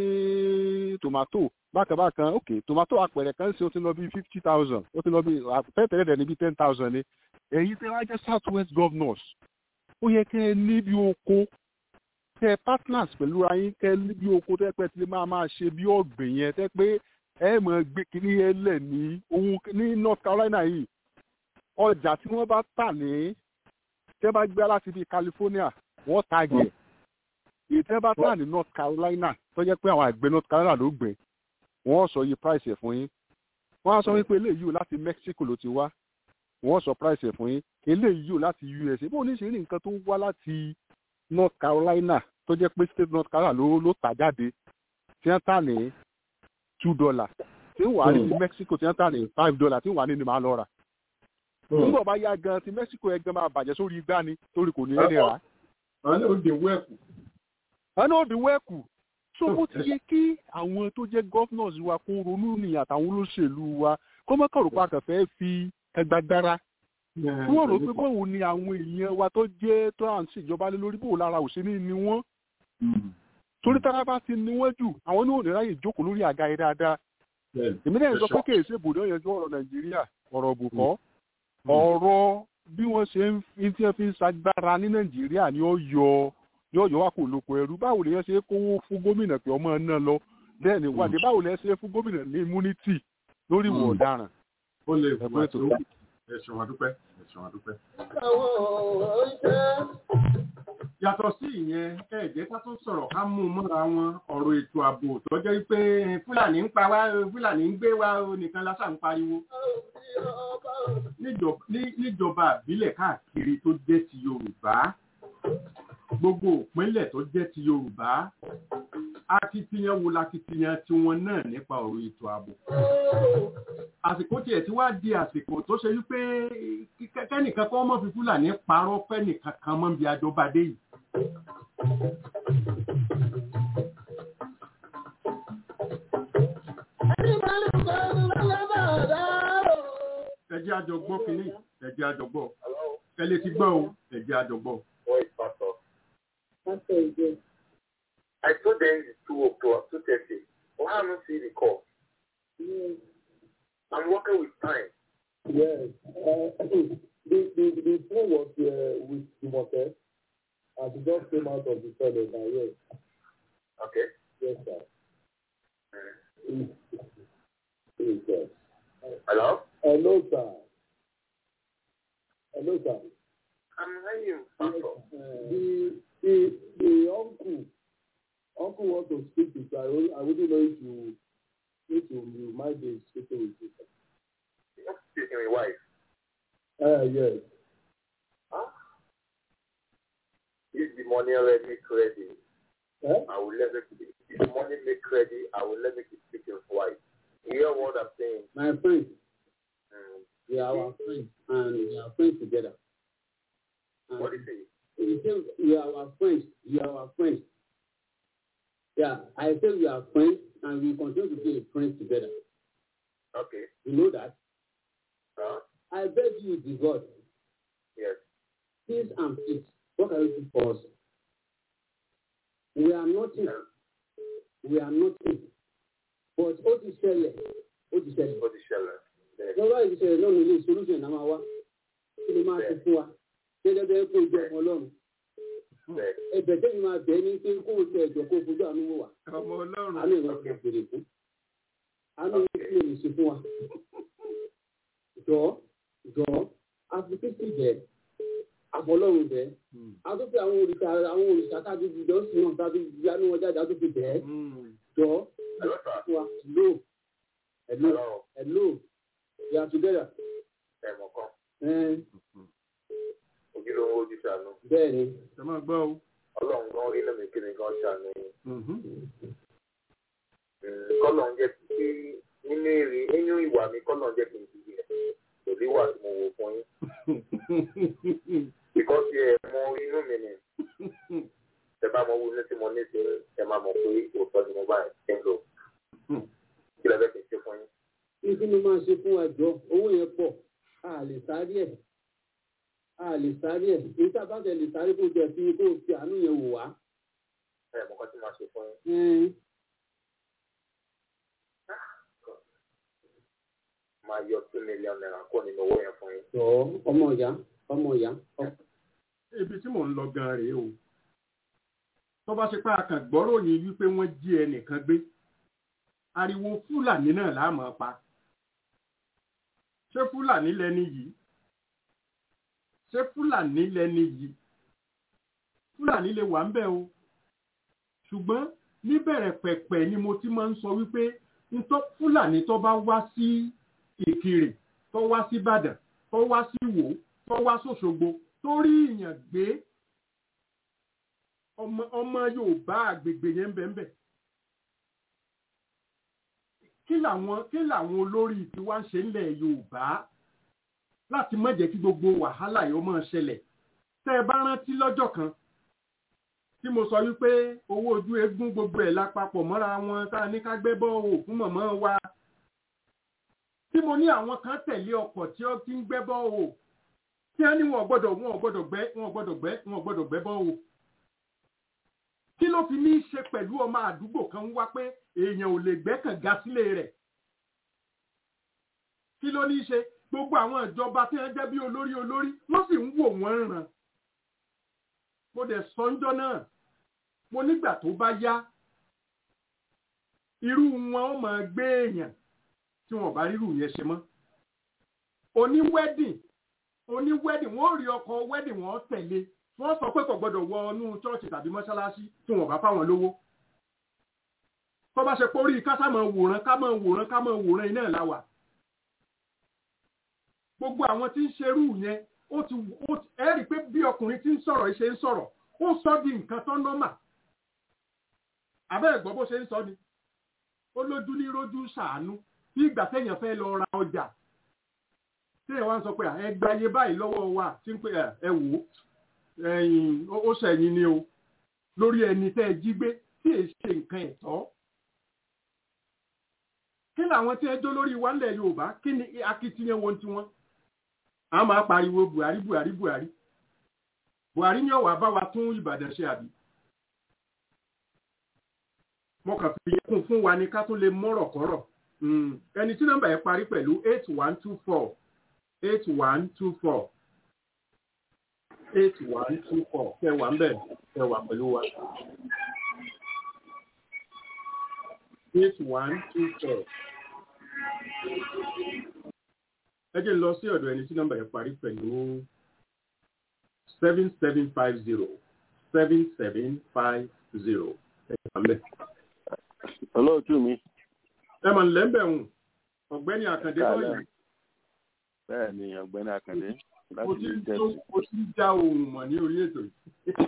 tòmátò bákanbákan ok tòmátò àpẹẹrẹ kan ṣe ó ti lọ bí fifty thousand ó ti lọ bí àpẹẹrẹ rẹ̀ ní bí ten thousand ni èyí tẹ́ wá jẹ́ south west governors ó yẹ kẹ́ ẹ ní bí oko kẹ́ ẹ partners pẹ̀lú ayín kẹ́ ẹ ní bí oko tẹ́ pẹ́ tí lè máa máa ṣe bí ọ̀gbìn yẹn tẹ́ pé ẹ mọ̀ gbé kínní yẹn lẹ̀ ní ohun ní north carolina yìí ọjà tí wọ́n bá tà ní tẹ́ bá gbé láti bí california wọ́n tàgẹ̀ ìtẹ́ bá tà ní north carolina tó jẹ́ pé àwọn àgbẹ̀ north carolina ló gbìn wọ́n sọ iye price ẹ̀ fún yín wọ́n á sọ wípé eléyìí ò láti mexico ló ti wá wọ́n sọ price ẹ̀ fún yín eléyìí ò láti usa bó ní ṣe rí nǹkan tó wá láti north carolina tó jẹ́ pé state north carolina ló ló tà jáde tí wọ́n tà ní two dollar tí wọ́n wà ní ti mexico tí wọ́n tà ní five dollar tí wọ́n wà ní ni màá lọ rà nígbà bá yá gan ti mexico yẹn gan máa bàjẹ́ sórí igbá ni torí kò ní ẹni rà á àwọn náà ó dé wẹ́ẹ̀kù ẹni ó di wẹ́ẹ̀kù so bó ti yẹ kí àwọn tó jẹ́ governors wa kó ronú ní àtàwọn olóṣèlú wa kó má kọ̀rọ̀ pa kàfẹ́ fi ẹgbàgbára tí wọ́n rò pé bóun ni àwọn èèyàn wa tó jẹ́ tó à ń ṣèjọba lé lórí bóun lára òṣèlú ni wọ́n torí tára bá ti ní wọ́n jù àwọn ní òní ráyè jókòó lórí àga yẹn dáadáa èmi náà sọ pé kì í ṣe ibùdó yanjú ọ̀rọ̀ nàìjíríà ọ̀rọ̀ òbùkọ́ ọ̀rọ̀ bí wọ́n ṣe ń fi tí wọ́n fi ń ṣagbára ní nàìjíríà ni ó yọ yóò yọ wá kó lóko ẹrú báwo lè yẹn ṣe kówó fún gómìnà pé ọmọ náà lọ bẹ́ẹ̀ ni wádìí báwo lè ṣe fún gómìnà ní immunity lórí ìwọ̀ ọ̀daràn. ó lè Ẹgbẹ́ wà tó tó dá. ẹ̀sùn àdúpẹ́ ẹ̀sùn àdúpẹ́. yàtọ̀ sí ìyẹn ẹ̀jẹ̀ ká tó sọ̀rọ̀ ká mú un mọ́ra wọn ọ̀rọ̀ ètò ààbò tó jẹ́ pé fúlàní ń pa wá fúlàní ń gbé wá o, nìkan lásà ń pariwo. Níjọ- ní- níjọba àbílẹ̀ káàkiri tó jẹ́ ti yorùbá gbogbo ìpínlẹ̀ tó jẹ́ ti yorùbá akitiyan wo lakitiyan tiwọn náà nípa ọ̀rọ̀ ètò ààbò àsìkò tiẹ̀ tí wàá di àsìkò tó ṣe wípé kí- kẹ́nìkan kọ́ mọ́ fi fúlàní parọ́ fẹ́nìkan kan mọ́ bí ajọba dé yìí. ẹ jẹ́ àjọ gbọ́ kínní ẹ jẹ́ àjọ gbọ́ ẹ lè ti gbọ́ o ẹ jẹ́ àjọ gbọ́. I told them it's two o'clock, two thirty. Why haven't seen the call? I'm working with time. Yes. Uh, the, the, the phone was uh, with Timothée. And he just came out of the toilet now, yes. Okay. Yes, sir. Yes, yes, sir. Hello? Hello, sir. Hello, sir. I'm hearing you, Pastor. The, the, the uncle, uncle wants to speak to you. I wouldn't- I wouldn't know if you, if you, you might be speaking with you. You're not speaking with wife. Uh, yes. Huh? If the money already make ready, Huh? I will let it be. If the money make ready, I will let it be speaking with wife. You hear what I'm saying? My friend, Mm. we are our friends, and we are friends together. What do you say? You say you are our friends. You are our friends. Yeah, I say we are friends and we continue to be friends together. Okay. You know that? Huh? I beg you, the God, Yes. peace and peace. What can you do for us? We are nothing. We are nothing. But ó ti ṣẹlẹ̀. Ó ti ṣẹlẹ̀. Ó ti ṣẹlẹ̀. Bẹ́ẹ̀. Lọ́wọ́ ìdí ṣẹlẹ̀ náà nílé solution náà máa wá. Kí ni máa ṣe fún wa? Gẹ́gẹ́ bẹ́ẹ̀ kó jẹ́ ọmọ ọlọ́run. Bẹ́ẹ̀. Ẹ̀bẹ̀ tẹ́mi máa bẹ̀ ẹ́ ní pé kó o tẹ ẹ̀jọ̀ kó o fojú àánú wò wá. ọmọ ọlọ́run Àánú ìwọ̀n ọ̀gá bèrè fún. Àánú ìwọ̀n kí lè ṣe fún wa. Jọ̀ọ́ jọ̀ọ́ àfikísì bẹ̀ àfọlọ́run bẹ̀. Hmm. A tún fi àwọn òrìṣà àwọn òrìṣà tábí jọ sí náà tábí yánú wọn jáde a tún fi bẹ̀ ẹ́. Hmm. Jọ̀ọ́ Hello, sir. fún wa. Hello. Hello. Hello. Hello. We are together. Ẹ̀mọ̀ kan. Ẹ́n, Ojúlówó ojú ṣàánú. Bẹ́ẹ̀ ni. ẹ máa gbọ́ o. Ọlọ́run gan rí lẹ́mìí kí ni gan ṣàánú yín. Mhm. Mm, Kọ́lọ̀ ń jẹ́ kí nínú èrè nínú ìwà mi kọ́lọ̀ ń jẹ́ kí n ti yẹ. Pẹ̀lú ìwà tí mo wò fún yín. Because ẹ mọ inú mi ni. Ẹ bá mọ owó ní tí mo ní sí ẹ máa mọ̀ pé òótọ́ ni mo bá ẹ̀ ń lò. Kí lẹ fẹ́ kí n ṣe fún yín? Kí kí ni máa ṣe fún wa jọ? Owó yẹn pọ̀. A lè sáré ẹ̀. A lè sáré ẹ̀. Èyí tá a bá tẹ̀ lè sáré kó jẹ fi kó o fi àánú yẹn wò wá. Ẹ mọ̀ kan tí máa ṣe fún yín. Ẹ́n, Máa yọ two million naira kó nínú owó yẹn fún yín. Jọ̀ọ́ ọmọ ìyá ọmọ ìyá. ibi tí mò ń lọ gan rèé o tó bá ṣe pé a kàn gbọ́ròyìn wípé wọ́n jí ẹnìkan gbé ariwo fúlàní náà la máa pa ṣé fúlàní lẹni yìí ṣé fúlàní lẹni yìí fúlàní lè wà ń bẹ̀ o ṣùgbọ́n níbẹ̀rẹ̀ pẹ̀pẹ̀ ni mo ti máa ń sọ wípé ntọ́ fúlàní tó bá wá sí ìkirè tó wá sí ìbàdàn tó wá sí ìwó tó wá sòṣogbo tó rí ìyàn gbé ọmọ ọmọ yorùbá àgbègbè yẹn bẹ́ẹ̀ kí làwọn kí làwọn olórí tí wá ń ṣe ńlẹ̀ yorùbá láti má jẹ́ kí gbogbo wàhálà yìí ó máa ṣẹlẹ̀ tẹ́ ẹ bá rántí lọ́jọ́ kan tí mo sọ wípé owó ojú eégún gbogbo ẹ̀ lápapọ̀ mọ́ra wọn tá a ní ká gbé bọ́ọ̀ fún mọ̀mọ́ wa tí mo ní àwọn kan tẹ̀lé ọkọ̀ tí ó ti ń gbẹ́ bọ́ọ̀ tí wọ́n ní wọn ò gbọ́dọ̀ wọn ò gbọ́dọ̀ gbẹ́ wọn ò gbọ́dọ̀ gbẹ́ wọn ò gbọ́dọ̀ gbẹ́ bọ́ọ̀ kí ló fi ní í ṣe pẹ̀lú ọmọ àdúgbò kan wá pé èèyàn ò lè gbẹ́ kànga sílé rẹ̀ kí ló ní í ṣe gbogbo àwọn ìjọba tí wọ́n jẹ́ bí olórí olórí wọ́n sì ń wò wọ́n ràn mo dẹ̀ sọ́njọ́ náà mo nígbà tó bá yá irú wọn ó máa gbé èèyàn tí wọn bá rírù yẹn ṣe mọ́ oní wedding oní wedding wọn ò rí ọkọ̀ wedding wọn tẹ̀lé wọ́n sọ pé kò gbọ́dọ̀ wọ inú ṣọ́ọ̀ṣì tàbí mọ́ṣáláṣí tí wọ́n bá fáwọn lówó tó bá ṣe pórí ká sá máa wòran ká máa wòran ká máa wòran iná láwà gbogbo àwọn tí ń ṣerú yẹn ó ti ó ti ẹ rí i pé bí ọkùnrin tí ń sọ̀rọ̀ ṣe ń sọ̀rọ̀ ó sọ di nǹkan tó nọ́mà abẹ́rẹ́ gbọ́ bó ṣe ń sọ ni ó lójú ní rójú ṣàánú bí ìgbà téèyàn fẹ́ lọ ra ọjà téèyàn wá ń sọ pé ẹ gba iye báyìí lọ́wọ́ wa tí ń pè ẹ wò ó ẹ̀yìn ó ṣẹ̀yìn ni o lórí ẹni tẹ́ ẹ jí gbé tí èyí ṣe nǹkan ẹ̀tọ́ kí làwọn tí ẹ jó lórí wa ńlẹ̀ Yorùbá kí ni akitiyan wọn tiwọn a máa pariwo Buhari Buhari Buhari Buhari ní ọ̀wà bá wa tún Ìbàdàn ṣe àbí mo kàn fi kún fún wa ní ká tún lè mọ́rọ̀ kọ́rọ̀ ẹni tí nọ́mbà yẹn parí pẹ̀lú eight one two four eight one two four eight one two four kẹwàá ń bẹ̀ kẹwàá pẹ̀lú wa. eight one two four. ẹ jẹ́ lọ sí ọ̀dọ̀ ẹni tí nọ́mbà yẹn parí pẹ̀lú seven seven five zero seven seven five zero kẹwàá ń bẹ̀. olóòtú mi. ẹ mọ̀ nílẹ̀ ń bẹ̀ wọ̀n ọ̀gbẹ́ni àkàndé lọ́yìn. bẹ́ẹ̀ ni ọ̀gbẹ́ni àkàndé mo ti ń tó mo ti ń já ohun mọ̀ ní orí ètò yìí.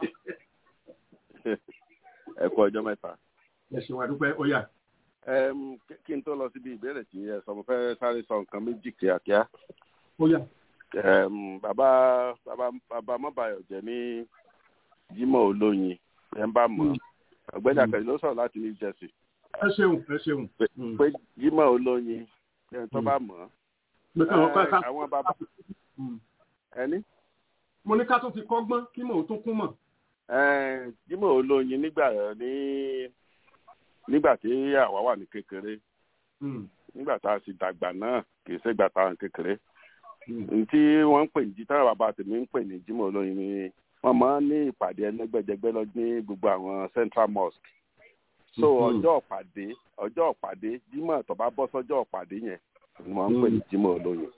ẹ kú ọjọ́ mẹ́ta. ẹ ṣe wà dúpẹ́ ó yá. kí n tó lọ síbi ìbéèrè tí ẹ sọ mo fẹ́ sáré sọ nǹkan méjì kíákíá. ó yá. Em, bàbá bàbá bàbá mọ́bàyọ̀ jẹ́ ní Jimoh olóyin ẹ̀ ń bá mọ̀ ọ̀gbẹ́ni àkàndé ló sọ̀rọ̀ láti New Jersey ẹ ṣeun ẹ ṣeun. pé Jimoh olóyin ẹ̀ tó bá mọ̀ Mo kàn wọ́n ká ẹ̀, ká àwọn bàbá ẹni mo ní ká tún fi kọ́gbọ́n kí mò ń tún kún mọ̀. ẹ̀, Jimoh olóyin nígbà ní nígbà tí àwa wà ní kékeré nígbà tá a sì dàgbà náà kì í ṣègbà tá a wà ní kékeré ntí wọ́n ń pè ní táwọn bàbá tèmi ń pè ní Jimoh olóyin ni wọ́n máa ń ní ìpàdé ẹlẹ́gbẹ́jẹgbẹ́ lọ ní gbogbo àwọn central mosque so Mhm. ọjọ́ ìpàdé ọjọ́ ìpàdé Jímọ̀ tó bá bọ́ sọ́jọ́ ìpàdé yẹn ni wọ́n ń pè ní Jimoh olóyin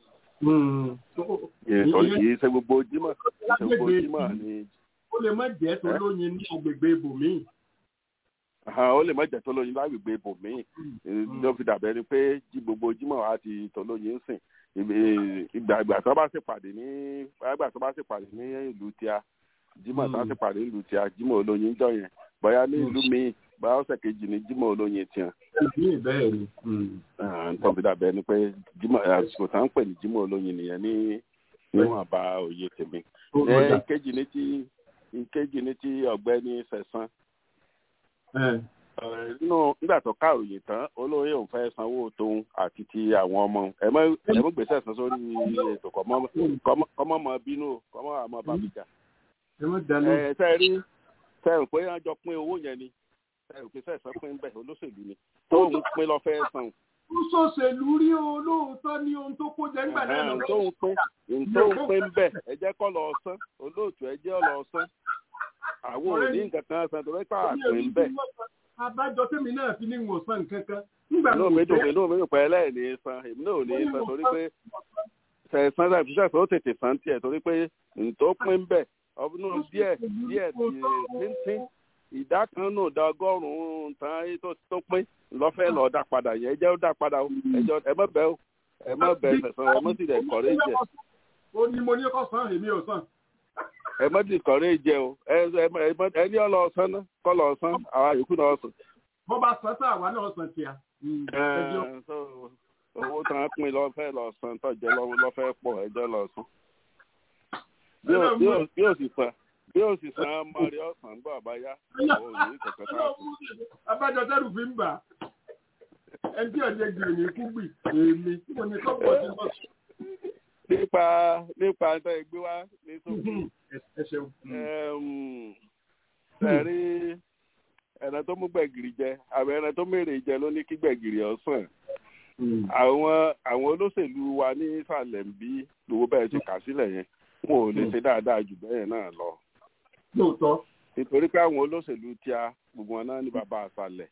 èso kì í ṣe gbogbo Jímọ̀ kì í ṣe gbogbo Jímọ̀ ni ó lè má jẹ́ tó lóyin ní agbègbè ibòmíì. Àhán, ó lè má jẹ́ tó lóyin lágbègbè ibòmíì ló fi dàbẹ́ ni pé jí gbogbo Jímọ̀ á ti tó lóyin sìn Ibi- ìgbà ìgbà tó bá ṣèpàdé ní ìgbà tó bá ṣèpàdé ní ìlú tíá Jímọ̀ tó bá ṣèpàdé ní ìlú tíá Jímọ̀ olóyin jọ yẹn bóyá ní ìlú míì bóyá ọ̀sẹ̀ kejì ní Jímọ̀ olóyin tiẹ̀ ní bẹ́ẹ̀ ni. tó fi dàbẹ́ ni pé Jímọ̀ àsìkò tá ń pè ní Jímọ̀ olóyin nìyẹn ní níwọ̀n bá òye tèmi. Ó Ẹ, dà. ìkejì ní ti ìkejì ní ti ọ̀gbẹ́ni Sẹ̀sán Ẹ, Ẹ, nínú nígbà tó kàròyìn tán olóyè òun fẹ́ sanwó tóun àti ti àwọn ọmọ ẹ mọ ẹ mọ gbèsè san sórí ètò kọmọ kọmọ kọmọ mọ bínú o, kọmọ àmọ bàbíjà ẹ má dá lóhùn. ẹ tẹ rí tẹ rò pé wọn jọ pín owó yẹn ni tẹ rò pé sẹsán pín bẹ́ẹ̀ olóṣèlú ni tóun pín lọ fẹ́ san ó ṣòṣèlú rí o lóòótọ́ ní ohun tó kó jẹ́ nígbà náà Ẹhẹ́n, lọ́wọ́. tóun pín tóun pín bẹ́ẹ̀ ẹ jẹ́ kọ́ lọ san olóòtú ẹ jẹ́ lọ san àwọn ò ní nǹkan kan san torí pé àpín bẹ́ẹ̀ abájọ tèmi náà fi ní ìwòsàn nǹkan kan nígbà inú mi dùn inú mi dùn pé ẹlẹ́ẹ̀ni san èmi náà ò ní san torí pé sẹ̀sán sẹ̀sán sẹ̀sán ó tètè san tiẹ̀ torí pé ntó pín bẹ̀ ọdún díẹ̀ díẹ̀ tíntín ìdá kan nù da ọgọ́rùn-ún tán ayé tó tó pín lọ́fẹ́ lọ́ọ́ dá padà yẹn ẹ jẹ́ ó dá padà o ẹjọ́ ẹ má bẹ́ o ẹ má bẹ́ sẹ̀sán ẹ má sì dẹ̀ kọ́rẹ́ jẹ ó ní mo ní kó san èmi ò san. ẹ má sì kọ́rẹ́ jẹ o ẹ ẹ má- ẹ má- ẹ ní ọlọ́ọ̀sán náà kọ́ lọ́ọ̀ san àwa yòókù náà sùn. bó bá san tá àwa náà san tíya. ẹjọ́ Ẹ, so, owó tán pín lọ́fẹ́ lọ́ọ̀ san tọ́jẹ́ lọ́wọ́ lọ́fẹ́ pọ̀ ẹjọ́ lọ́ọ̀ san. bí ó bí ó bí ó sì san bí ó sì san mọ́rí ọ̀sán gbọ́ àbáyá òun ò ní kẹ̀kẹ́ tá a fún. abájọ tẹ́lù fi ń bà á. ẹni tí ọ̀jẹ̀ gbìyànjú ní kú gbì èmi tí mo ní kọ́pọ̀ sí bọ́. nípa nípa ẹ̀tọ́ ìgbé wá ní sókè ẹ ṣeun. ẹ̀rí ẹ̀ràn tó mú gbẹ̀gìrì jẹ àbẹ̀ ẹ̀ràn tó mèrè jẹ ló ní kí gbẹ̀gìrì ọ̀sán àwọn àwọn olóṣèlú wa ní ìsàlẹ̀ ń bí lówó bẹ́ẹ̀ ti kà sílẹ̀ yẹn wọn ò lè ṣe dáadáa jù bẹ́ẹ̀ náà lọ lóòótọ́. nítorí pé àwọn olóṣèlú tí a gbogbo wọn náà ní bàbá àṣàlẹ̀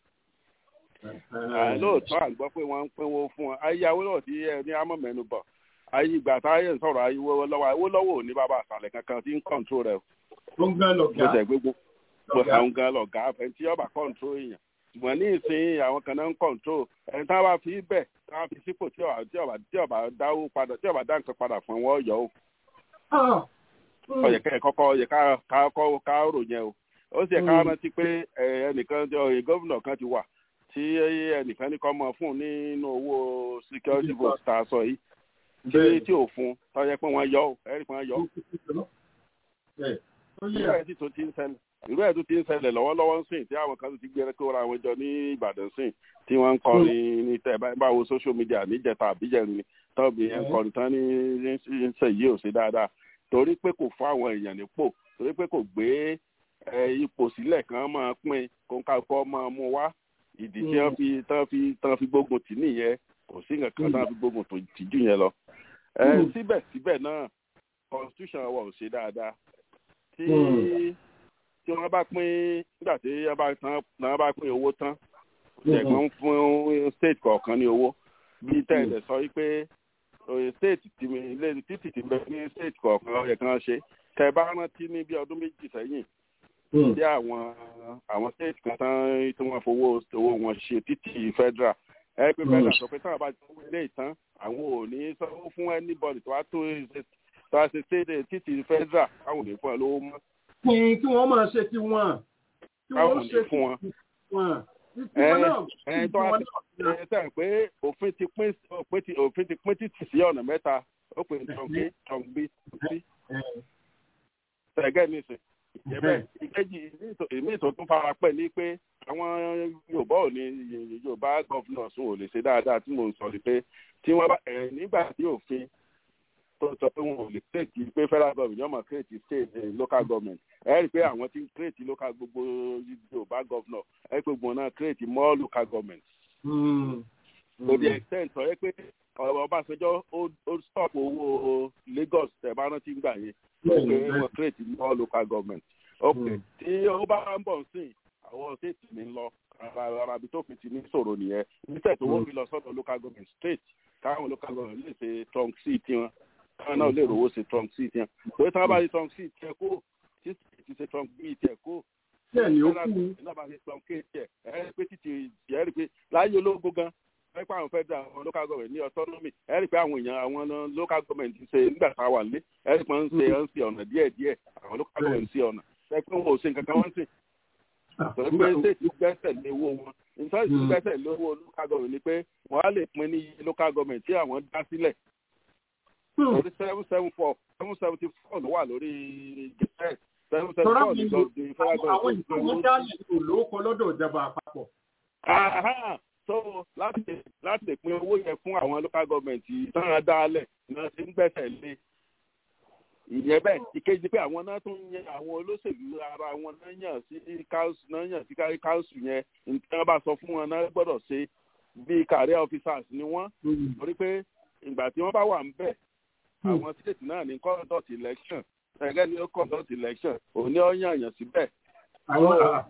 lóòótọ́ à ń gbọ́ pé wọ́n ń pínwó fún wọn ayé awólọ́wọ̀ tí ẹ ní àmọ́ mẹ́nu bọ̀ ayé ìgbà táyé ń sọ̀rọ̀ ayé wọ́wọ́ lọ́wọ́ awólọ́wọ̀ ò ní bàbá àṣàlẹ̀ kankan tí ń kọ̀ǹtró rẹ̀ ó ń gán bó lọ̀gá. ṣe gbogbo bó àwọn gan lọ̀gá ẹni tí ọba kọ̀ǹtró èèyàn ṣùgbọ́n ní ìsìn àwọn kan náà ń kọ̀ǹtró ẹni tí wọ́n bá fi bẹ̀ tí wọ́n fi sípò tí ọba tí ọba tí ọba dáwó padà tí ọba dá nǹkan padà fún wọn yọ ó ọyẹ kẹ kọ́kọ́ ọyẹ ká ká kọ ká rò yẹn o ó sì yẹ ká rántí pé ẹ, ẹnìkan ọyẹ gómìnà kan ti wà tí ẹnìkan ní kọ́ mọ fún nínú owó security vote tá a sọ yìí tí tí ò fún tọ́jà pé wọ́n yọ ọ́ ẹ̀rí pé wọ́n yọ ọ́ irú ẹ̀ sì tó ti ń ṣẹlẹ̀ irú ẹ̀ tó ti ń ṣẹlẹ̀ lọ́wọ́lọ́wọ́ ń sìn tí àwọn kan ti gbé kó ra àwọn jọ ní Ìbàdàn sìn tí wọ́n ń kọrin ní tẹ̀ bá- báwo social media níjẹta àbíjẹrin ni tọ́ọ̀bì yẹn ń kọrin tán ní ń ṣe yìí ò sí dáadáa torí pé kò fún àwọn èèyàn nípò torí pé kò gbé ẹ, ipò sílẹ̀ kan máa pín kó ń kákọ́ máa mú wá ìdí tí wọ́n fi tán fi tán fi gbógun tì nìyẹn kò sí nǹkan kan tán fi gbógun tó tì jù yẹn lọ. ẹ, síbẹ̀síbẹ̀ náà constitution wa ò ṣe dáadáa tí tí wọ́n bá pín nígbà tí wọ́n bá tán wọ́n bá pín owó tán ṣẹ̀gbọ́n fún state kọ̀ọ̀kan ní owó bí tẹ̀lé sọ wípé oye state tí mi ilé títì tí bẹ ní state kọ̀ọ̀kan ọ̀yẹ̀ kan ṣe tẹ bá rántí ní bí ọdún méjì sẹ́yìn tí àwọn àwọn state kan tán tí wọ́n fowó owó wọn ṣe títì federal ẹ pé federal sọ pé táwọn bá ti sanwó ilé ìtàn àwọn ò ní sanwó fún anybody tó wá tó ṣe tó wá ṣe state títì federal àwọn ò ní fún ẹ lówó mọ́ kí kí wọ́n máa ṣe tiwọn. kí káwọn ò wọ́n ní ṣe fún wọn tiwọn. tiwọn náà ẹ tó wá tiwọn ti ẹ sẹ́yìn pé òfin ti pín òfin ti òfin ti pín títì sí ọ̀nà mẹ́ta ó pè ní tọ́ǹkì tọ́ǹgbí sí ṣẹ̀gẹ́ nìsín ìyẹ́bẹ̀ ìkejì ìmí ìtò tún fara pẹ́ ní pé àwọn yorùbá ò ní yorùbá governors ò lè ṣe dáadáa tí mò ń sọ ni pé tí wọ́n bá ẹ̀ nígbà tí òfin tó sọ pé wọn ò lè create pé federal government yóò máa create state eh, local government ẹ rí i pé àwọn tí ń create local gbogbo yorùbá governor ẹ rí i pé gbogbo náà create more local government to the extent sọ pé ọ̀rọ̀ ọbásanjọ́ ó ó stop owó lagos ẹ̀ bá rántí gbà yẹn pé wọ́n create more local government ok tí ó bá ń bọ̀ sí àwọn state mi ń lọ arabi tó fi ti ní sọ̀rọ̀ nìyẹn nígbà tó wọ́n fi lọ sọ́dọ̀ local government state káwọn local government lè ṣe trunk c tiwọn káwọn náà lè rówó ṣe trunk c tiwọn pé tí wọ́n bá ṣe trunk c tiẹ̀ kó tí state ṣe trunk b tiẹ̀ kó bẹ́ẹ̀ ni ó kú náà bá ṣe trunk k tiẹ̀ ẹ̀ ẹ́ pé títí ẹ̀ rí pé láyé ológun gan ẹ pé àwọn federal àwọn local government ní autonomy ẹ rí i pé àwọn èèyàn àwọn local government ń ṣe nígbà tá a wà lé ẹ rí i pé wọ́n ń ṣe ń ṣe ọ̀nà díẹ̀ díẹ̀ àwọn local government ń ṣe ọ̀nà ẹ pé wọn ò ṣe nǹkan kan wọ́n ń ṣe pẹ̀lú pé state gbẹ́sẹ̀ lé owó wọn nítorí tí gbẹ́sẹ̀ lé owó local government ni pé wọ́n á lè pín ní iye local government tí àwọn dá sílẹ̀ lórí seven seven four seven seventy four ló wà lórí gẹ̀ẹ́sẹ̀ seven seven tọ́lá four mi ní lò lọ́dún federal àwọn government. ìṣòwò dálẹ̀ kò lóko lọ́dọ̀ ìjọba àpapọ̀. Aha, so láti láti lè pín owó yẹn fún àwọn local government tán dálẹ̀ náà ti ń gbẹ́sẹ̀ lé ìyẹn bẹ́ẹ̀ ìkejì pé àwọn náà tún yan àwọn olóṣèlú ara wọn náà yàn sí council náà yàn sí council yẹn nǹkan bá sọ fún wọn náà gbọ́dọ̀ ṣe bíi career officers ni wọ́n torí pé ìgbà tí wọ́n bá wà ń bẹ̀ àwọn state náà ní conduct election ẹgẹ́ ni ó conduct election òun ni ó yàn yàn síbẹ̀ àwọn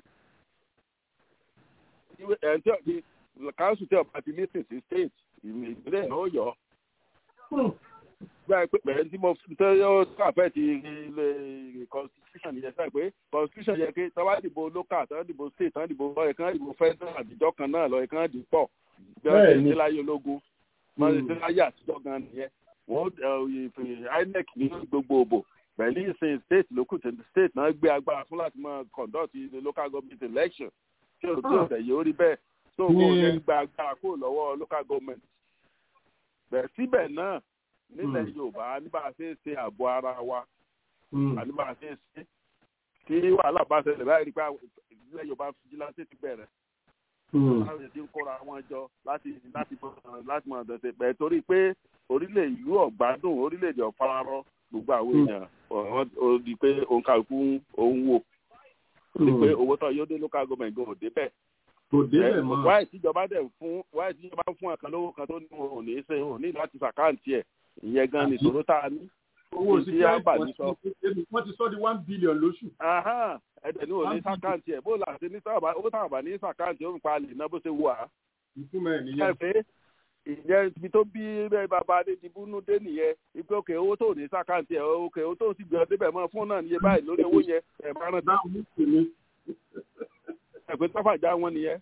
ẹ̀ńtí ọ̀dí council tí ọba ti listen sí state ìpínlẹ̀ náà ó yọ gba pé pẹ̀lú tí mo tẹ́ yóò sàfẹ́ ti ilé constitution yẹn sáà pé constitution yẹn ké tọ́wá dìbò local tọ́wá dìbò state tọ́wá dìbò lọ́yẹ̀ kan dìbò federal àtijọ́ kan náà lọ́yẹ̀ kan dì pọ̀ bí wọ́n ṣe ṣe láyé ológun wọ́n ṣe ṣe láyé àtijọ́ gan nìyẹn wọ́n inec ní gbogbo òbò pẹ̀lú ìsìn state lókù tí state náà gbé agbára fún láti máa conduct the local government election tí o tí o tẹ̀ yóò rí bẹ́ẹ̀ tó o kò ní gba agbára kúrò lọ́wọ́ local government bẹ́ẹ̀ síbẹ̀ náà nílẹ̀ yorùbá nígbà tí ń ṣe ààbò ara wa nígbà tí ń ṣe kí wàhálà bá ṣẹlẹ̀ báyìí rí pé ìdílé yorùbá fìjìláńtì ti bẹ̀rẹ̀ láti ti ń kóra wọn jọ láti láti láti mọ̀ ọ̀dọ̀sẹ̀ pẹ̀ torí pé orílẹ̀ ìlú ọ̀gbádùn orílẹ̀-èdè ọ̀fararọ gbogbo àwọn èèyàn ó di pé òun kàlùkù òun wò ó di pé owó tó yóò dé local government gan òde bẹ́ẹ̀ kò débẹ̀ mọ́. wáyé tíjọba dẹ̀ fún wáyé tíjọba fún àkàn lówó kan tó ní wọn ò ní ṣe wọn ò ní láti ṣàkáǹtì ẹ̀ ìyẹn gan ni ìṣòro tá a ní. owó tí a bà ní sọ. wọ́n ti sọ di one billion lóṣù. ẹ̀dẹ̀ ní ò ní ṣàkáǹtì ẹ̀ bó la ṣe ní sábà owó táwọn bá ní ṣàkáǹtì ó ń pa lè ná bó ṣe wù á. ìtumọ̀ ẹ̀ nìyẹn. ẹ pé ìyẹn ibi tó bí bẹ́ẹ̀ bàbá adédìbúnú dé nìyẹn ipe òkè owó tó ní ṣàkáǹtì ẹ̀ òkè owó tó sì gbé ọ débẹ̀ mọ́ fún náà níye báyìí lórí owó yẹn ẹ̀ bá rántí. ẹ̀ pé tọ́fàjà wọn nìyẹn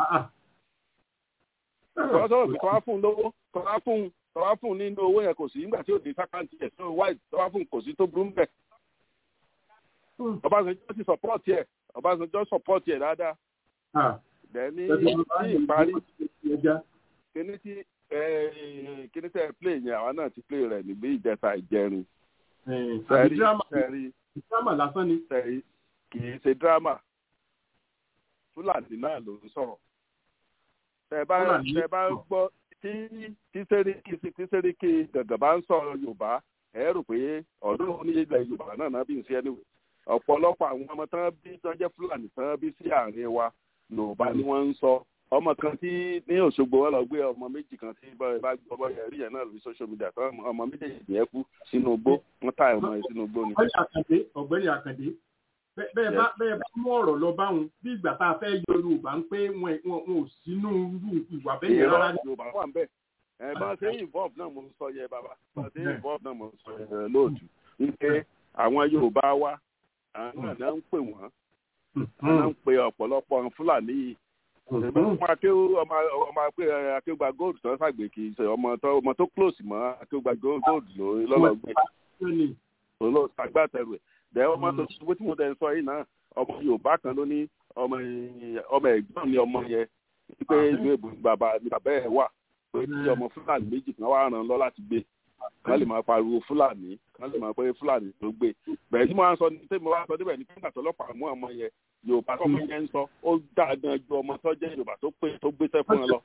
tọ́wọ́ sọ̀rọ̀ pé tọ́wọ́ fún un lówó tọ́wọ́ fún un tọ́wọ́ fún un nínú owó yẹn kò sí nígbà tí òde sákàǹtì ẹ̀ tó wáì tọ́wọ́ fún un kò sí tó burú mbẹ̀. Ọbásanjọ́ ti sọ̀pọ́ọ̀tì ẹ̀ Ọbásanjọ́ sọ̀pọ́ọ̀tì ẹ̀ dáadáa. Bẹ́ẹ̀ni ní ìparí kíní tí kíní tẹ́ play yẹn àwa náà ti play rẹ̀ níbi ìjẹta ìjẹrin. àbí dírámà lásán ni. kì í ṣe dírámà Fúlàní náà ló ń sọ̀rọ̀ tẹ bá tẹ bá gbọ́ tí tí sẹ́ríkì tí sẹ́ríkì gàgà bá ń sọ̀rọ̀ yorùbá ẹ rò pé ọ̀dọ́ onílẹ̀ yorùbá náà náà bí n ṣe ẹni ọ̀pọ̀lọpọ̀ àwọn ọmọ tán bí tán jẹ́ fúlàní tán bí sí àárín wa yorùbá ni wọ́n ń sọ ọmọ kan tí ní òṣogbo wọn lọ gbé ọmọ méjì kan tí bá gbọ́ bọ́ yẹn rí yẹn náà lórí social media tán ọmọ méjèèjì yẹn kú sínú igbó wọ́n tá ọmọ yẹn sínú igbó ni. ọ̀gbẹ́ni àkàndé bẹ́ẹ̀ bá bẹ́ẹ̀ bá mú ọ̀rọ̀ lọ bá wọn bí ìgbà tá a fẹ́ yọ yorùbá ń pé wọn wọn ò sínú irú ìwà bẹ́ẹ̀ yẹn rárá. yorùbá wà ń bẹ̀ ẹ bá ṣe involve náà mo ń sọ yẹ bàbá bá ṣe involve náà mo ń sọ yẹ lóòtú wípé àwọn yorùbá wa àwọn náà ń pè wọ́n àwọn ń pe ọ̀pọ̀lọpọ̀ fúlàní yìí ọmọ akéwù ọmọ ọmọ akéwùgbà gold tó ṣàgbé kì í ṣe ọmọ tó ọmọ tó close mọ́ akéwùgbà gold lọ́lọ́gbé olóòtú dẹ ọmọ tó ṣubú tí mo tẹ sọ yìí náà ọmọ yorùbá kan ló ní ọmọ ọmọ ẹ̀gbọ́n ni ọmọ yẹn wípé ìlú èbù bàbá ni bàbá ẹ wà pé tí ọmọ fúlàní méjì kan wà ràn lọ láti gbé kán lè máa pariwo fúlàní kán lè máa pé fúlàní ló gbé bẹ́ẹ̀ tí mo wá ń sọ ní tí mo wá ń sọ níbẹ̀ ní kí nígbà tó ọlọ́pàá mú ọmọ yẹn yorùbá tó ọmọ yẹn ń sọ ó dáa gan ju ọmọ tó jẹ́ yorùbá tó pé tó gbéṣẹ́ fún ẹ lọ.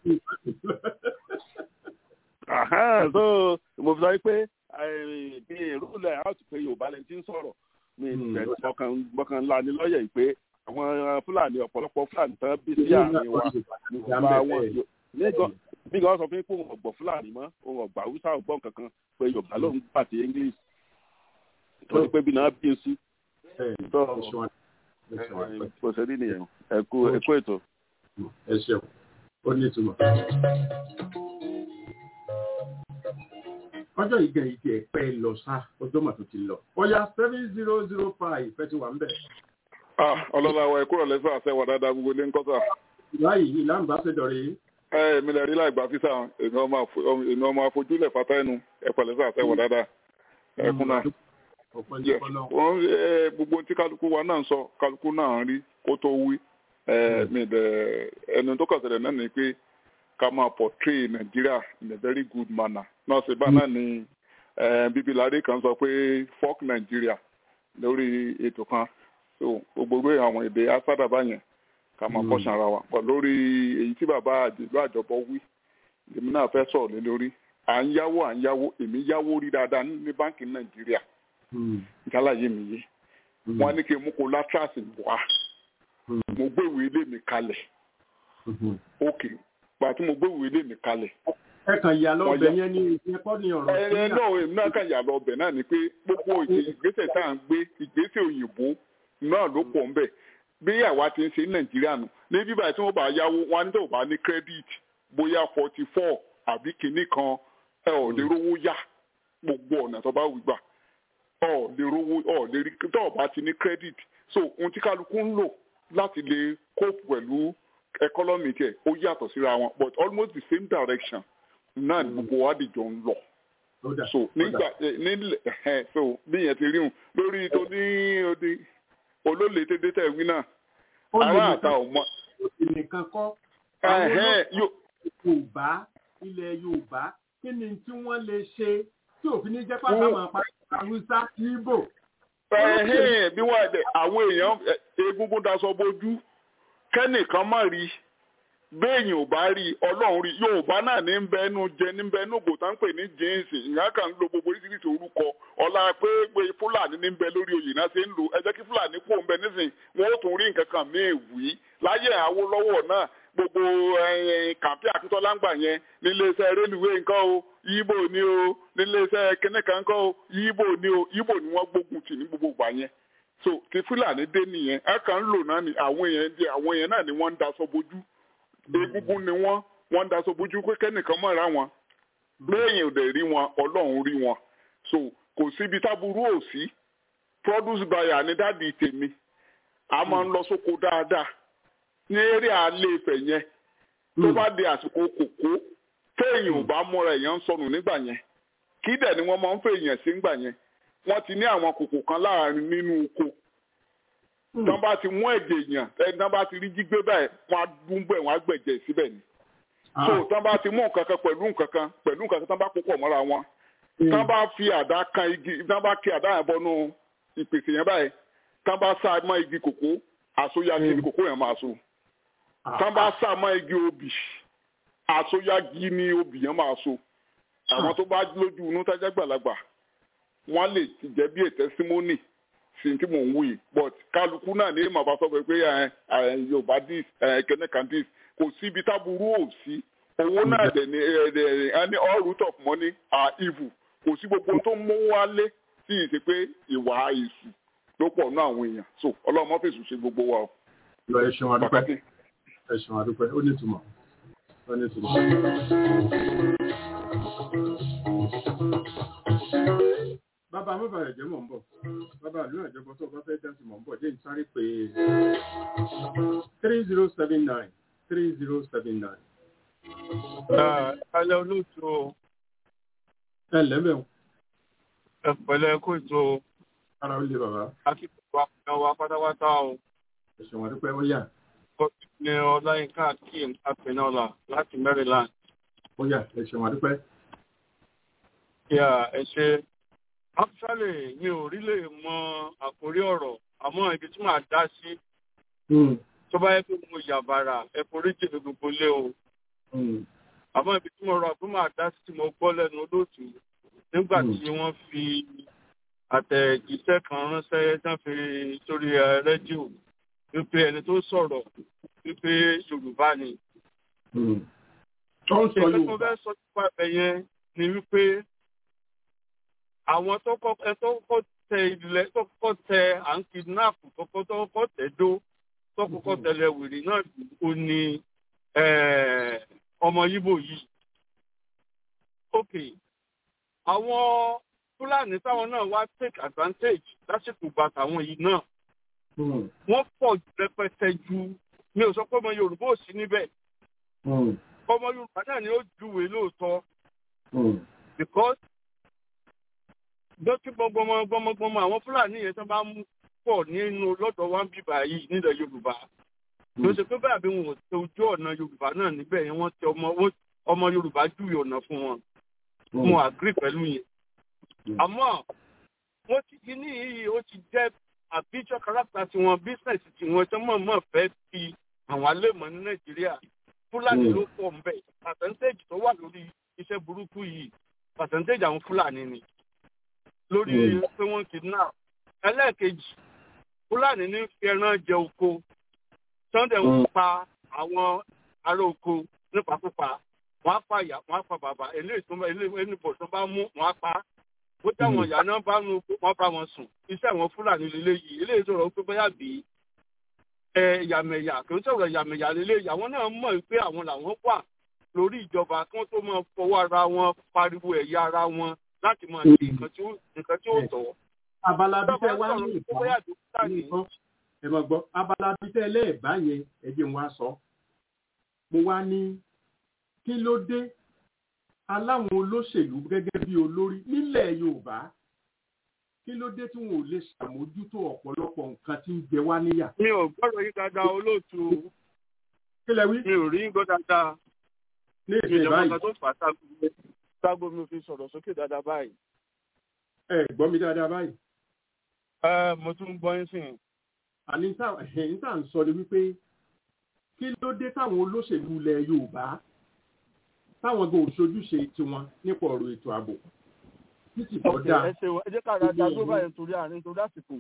Àhán, so mo fi sọ pé bí ìrúlẹ̀ out pé yorùbá lẹni tí ń sọ̀rọ̀ mi ìfẹ́ mọ̀kàn ńlá ni lọ́yẹ̀ yìí pé àwọn fúlàní ọ̀pọ̀lọpọ̀ fúlàní tán bí sí àárín wa yorùbá wọn bí gan sọ fún pé òun ọ̀gbọ̀n fúlàní mọ́ òun ọ̀gbà haúsá ọ̀gbọ́n kankan pé yorùbá ló ń gbà sí english torí pé bí náà bí o sí. kò sí rí nìyẹn ẹ kú ètò. ẹ ṣeun ó ní ìtumọ̀. ọjọ́ ìgbà ìdí ẹ̀pẹ́ lọ sá ọjọ́ mà tó ti lọ. ọya seven zero zero five fẹ́ ti wà ń bẹ̀. ọlọ́lá wa ẹ̀kú rẹ̀ lẹ́sọ̀ àṣẹ wà dáadáa gbogbo ilé ń kọ́ sà. láyìí ìlà ń bá ṣèjọ rèé ẹ mi lè rí láì gba físà èmi ọmọ afojúlẹ̀ fata ẹnu ẹ pẹ̀lẹ́ sà sẹ́wọ̀ dáadáa ẹkún náà. gbogbo tí kálukú wa náà ń sọ kálukú náà ń rí kó tó wí ẹnu tó kàn ṣẹlẹ̀ náà ni pé ká máa portray Nàìjíríà in a very good manner náà ṣe bá náà ni bíbí láre kan sọ pé fuck Nàìjíríà lórí ètò kan so gbogbo àwọn èdè asádà báyẹn ká máa kọ́ sanra wa pọ̀ lórí èyí tí bàbá àdìlú àjọbọ wí èmi náà fẹ́ sọ̀rọ̀ lé lórí à ń yáwó à ń yáwó èmi yáwó rí dáadáa ní báńkì nàìjíríà ìjálàyé mi yé wọn ní kí n mú kó látras wá mo gbé ìwé ilé mi kalẹ̀ ok gbà tí mo gbé ìwé ilé mi kalẹ̀. ẹ kàn yà lọ ọbẹ yẹn ní ìpínlẹ̀ ní ọ̀rọ̀ sí ẹ náà èmi náà kàn yà lọ ọbẹ náà ni pé gbogbo ìgbésẹ̀ tá à ń gbé ìgbésẹ̀ òyìnbó náà ló pọ̀ ń bẹ̀ bí àwa ti ń ṣe ní nàìjíríà nù ní bíbá tí wọn bá yáwó wọn ní tó bá ní credit bóyá forty four àbí kinní kan ẹ ò lè rówó yá gbogbo ọ̀nà tó bá wù gbà ọ lè rówó ọ lè rí tó o bá ti ní credit so ohun tí kálukú ń lò láti lè cope pẹ̀lú economy tiẹ̀ ó yàtọ̀ síra wọn but almost the same direction náà ni gbogbo wa dìjọ ń lọ so nígbà nílẹ̀ so bí yẹn ti rí hùn lórí tó ní odi olólè tètè tẹ̀ wí náà ará àta ò mọ. nìkan kọ́ àwọn yorùbá ilẹ̀ yorùbá kí ni tí wọ́n lè ṣe tí òfin ní jẹ́ pátá máa pa àwùsá ibo. bí wọ́n ẹ̀ àwọn èèyàn egungun daṣọ bójú kẹ́nìkan má rí béèyàn ò bá rí ọlọ́run rí yorùbá náà ní bẹ́ẹ̀nu jẹ ní bẹ́ẹ̀nu ògbò tá ń pè ní jíǹsì ìyá kan ń lo gbogbo oríṣiríṣi orúkọ ọlá pé pé fúlàní ní bẹ lórí oyè náà ṣe ń lò ẹ jẹ́ kí fúlàní kú òun bẹ nísìnyí wọn ó tún rí nǹkan kan míì wí láyé Awólọ́wọ̀ náà gbogbo kàmpí Akíntọ́lá ń gbà yẹn níléeṣẹ́ rélùwé nǹkan o yíbò ni o níléeṣẹ́ kínníkan nǹkan o yíbò ni o yíbò ni wọ́n gbógun tì ní gbogbo ìgbà yẹn so ti fúlàní dé nìyẹn ẹ kàn ń lò náà ni àwọn èèyàn àwọn èèyàn náà ni wọ́n ń daṣọ bojú egungun ni wọ́n wọ́n ń daṣọ bójú pé kẹ́nìkan mọ̀ ra wọn lẹ́yìn òde rí wọn ọlọ́run rí wọn so kò síbi táburú ò sí produce buyer ní dáàdi tèmi a máa ń lọ sóko dáadáa ní eré alẹ́ ìfẹ́ yẹn tó bá di àsìkò kòkó téèyàn ò bá múra èèyàn ń sọnù nígbà yẹn kí dẹ̀ ni wọ́n máa ń fẹ́ èèyàn sí nígbà yẹn wọ́n ti ní àwọn kòkò kan láàrin nínú oko tán bá ti mú ẹ̀jẹ̀ èèyàn ẹni tán bá ti rí jígbé báyìí wọ́n á dún bẹ́ẹ̀ wọ́n á gbẹ̀jẹ̀ síbẹ̀ ni. so tán bá ti mú nǹkan kan pẹ̀lú nǹkan kan pẹ̀lú nǹkan kan tán bá púpọ̀ mọ́ra wọn. tán bá fi àdá kan igi tán bá kí àdá yẹn bọ́nú ìpèsè yẹn báyìí tán bá sá mọ́ igi kòkó àsóyági ni kòkó yẹn máa so. tán bá sá mọ́ igi obì àsóyági ni obì yẹn máa so. àwọn tó bá lójú inú tájá gbàlagbà wọ́n lè ti jẹ́ bí ètẹ́símọ́nì sí tí mò ń wù yìí but kálukú náà ní màá bá sọ pé yorùbá dis kẹ́nẹ́ kan dis kò sí ibi táburú ò sí owó náà dẹ̀ ní ẹni all root of money are evil kò sí gbogbo tó ń mú wálé sí ìṣe pé ìwà èṣù ló pọ̀ ní àwọn èèyàn so ọlọ́run mọ́ fèsì ṣe gbogbo wa o. lọ ẹ ṣeun adúpẹ́ ẹ ṣeun adúpẹ́ ó ní ìtumọ̀ ó ní ìtumọ̀. bàbá mọ́bàrẹ̀ jẹ́ mọ̀ ń bọ̀ bàbá àlú àjọpọ̀ tó bá fẹ́ dáǹtì mọ̀ ń bọ̀ jẹ́ ń sáré pé three zero seven nine three zero seven nine. alẹ́ olóòtú o. ẹ lẹ́mẹ̀ o. ẹ pẹ̀lẹ́ kó ètò. ara ó lé bàbá. akíkọ̀ àpẹẹrẹ wa pátápátá o. ẹ̀sùn wọn dúpẹ́ ó yà. kọ́sì ní ọláyínká akeem apẹ̀nọ́là láti Maryland. ó yà ẹ̀sùn wọn dúpẹ́. yà ẹ ṣe actually mi ò rí lè mọ àkórí ọ̀rọ̀ àmọ́ ibi tí màá dá sí tó bá yẹ pé mo yà bàrà ẹ forí jì mí gbogbo lé o àmọ́ ibi tí mo rọ pé màá dá sí tí mo gbọ́ lẹ́nu olóòtú nígbà tí wọ́n fi àtẹ̀jíṣẹ́ kan ránṣẹ́ tán fi sórí ẹ, rédíò wípé ẹni tó sọ̀rọ̀ wípé yorùbá ni. tó ń sọ Nǹkan tó Yorùbá fẹ́ sọ nípa ẹ̀ yẹn ni wípé àwọn tó kọ́ ẹ tó kọ́ tẹ ilẹ̀ tó kọ́ tẹ à ń kidnap tó kọ́ tó kọ́ tẹ dó tó kọ́kọ́ tẹlẹ wèrè náà ó ní eh, ọmọ yíbò yìí. ok àwọn fúlàní táwọn náà wá take advantage lásìkò gba tàwọn yìí náà wọ́n pọ̀ rẹpẹtẹ ju mi ò sọ pé ọmọ yorùbá ò sí níbẹ̀ ọmọ yorùbá náà ni ó júwe lóòótọ́ because dókí gbọmọgbọmọ gbọmọgbọmọ àwọn fúlàní yẹn tó bá mú pọ̀ nínú lọ́dọ̀ wa ń bíbà yìí nílẹ̀ yorùbá ló ṣe pé báyà bí wọn ò tẹ ojú ọ̀nà yorùbá náà níbẹ̀ yẹn wọ́n tẹ ọmọ wọ́n- ọmọ yorùbá júwe ọ̀nà fún wọn mo agree pẹ̀lú yẹn àmọ́ wọ́n ti kíní yìí ó ti jẹ́ àbíjọ́ káràkítà tiwọn bísíǹsì tiwọn tó mọ̀ mọ̀ fẹ́ fi àwọn alẹ́mọ̀ ní nàìjíríà fúlàní ló pọ̀ ń bẹ̀ pàṣẹ́ntéèjì tó wà lórí iṣẹ́ burúkú yìí pàṣẹ́ntéèjì àwọn fúlàní ni lórí pé wọ́n kidnap ẹlẹ́ẹ̀kejì fúlàní ní fi ẹran jẹ oko sunday ń pa àwọn ará oko nípakúpa wọ́n á pa ìyá wọ́n á pa bàbá eléyìí tó bá eléyìí ẹnìbọ̀ tó bá mú wọ́n á pa á bó táwọn ìyá náà bá nu wọ́n bá wọn sùn iṣẹ́ àwọn fúlàní lélẹ́yìí eléyìí sọ̀rọ̀ pé bóyá bí ẹ yàmẹ̀yà kì í sọ̀rọ̀ yàmẹ̀yà lélẹ́yìí àwọn náà mọ̀ pé àwọn làwọn wà lórí ìjọba kí wọ́n tó máa fọwọ́ ara wọn pariwo ẹ̀yà ara wọn láti máa ṣe nǹkan tí ó nǹkan tí ó tọ́. abala bí tẹ wá ní Tó bóyá ìbá tó fúlàní ẹ mọ̀ gbọ́ abala bí tẹ lẹ́ẹ̀bá yẹn ẹ jẹ́ n wá sọ mo wá ní kí ló dé aláwọn olóṣèlú gẹ́gẹ́ bí olórí nílẹ̀ yorùbá kí ló dé tí wọn ò lè ṣàmójútó ọ̀pọ̀lọpọ̀ nǹkan tí ń jẹ wá níyà. mi ò gbọ́dọ̀ yín dáadáa olóòtú kí lẹ wí mi ò rí yín gbọ́ dáadáa ní mi ìsìn ìjọba báyìí kan tó fà á ságo ságo mi ò fi sọ̀rọ̀ sókè dáadáa báyìí. ẹ gbọ́ mi dáadáa báyìí ẹ mo tún ń gbọ́ yín sìn. àní tá ẹ̀yìn tá à ń sọ ni wípé kí ló dé táwọn olóṣèlú ilẹ̀ yorùbá táwọn gan òṣojúṣe tiwọn nípa ọ̀rọ̀ ètò ààbò títí tó Ok, dáa ẹ ṣeun ẹ jẹ́ ká ra dá dúró báyìí nítorí àárín nítorí àsìkò.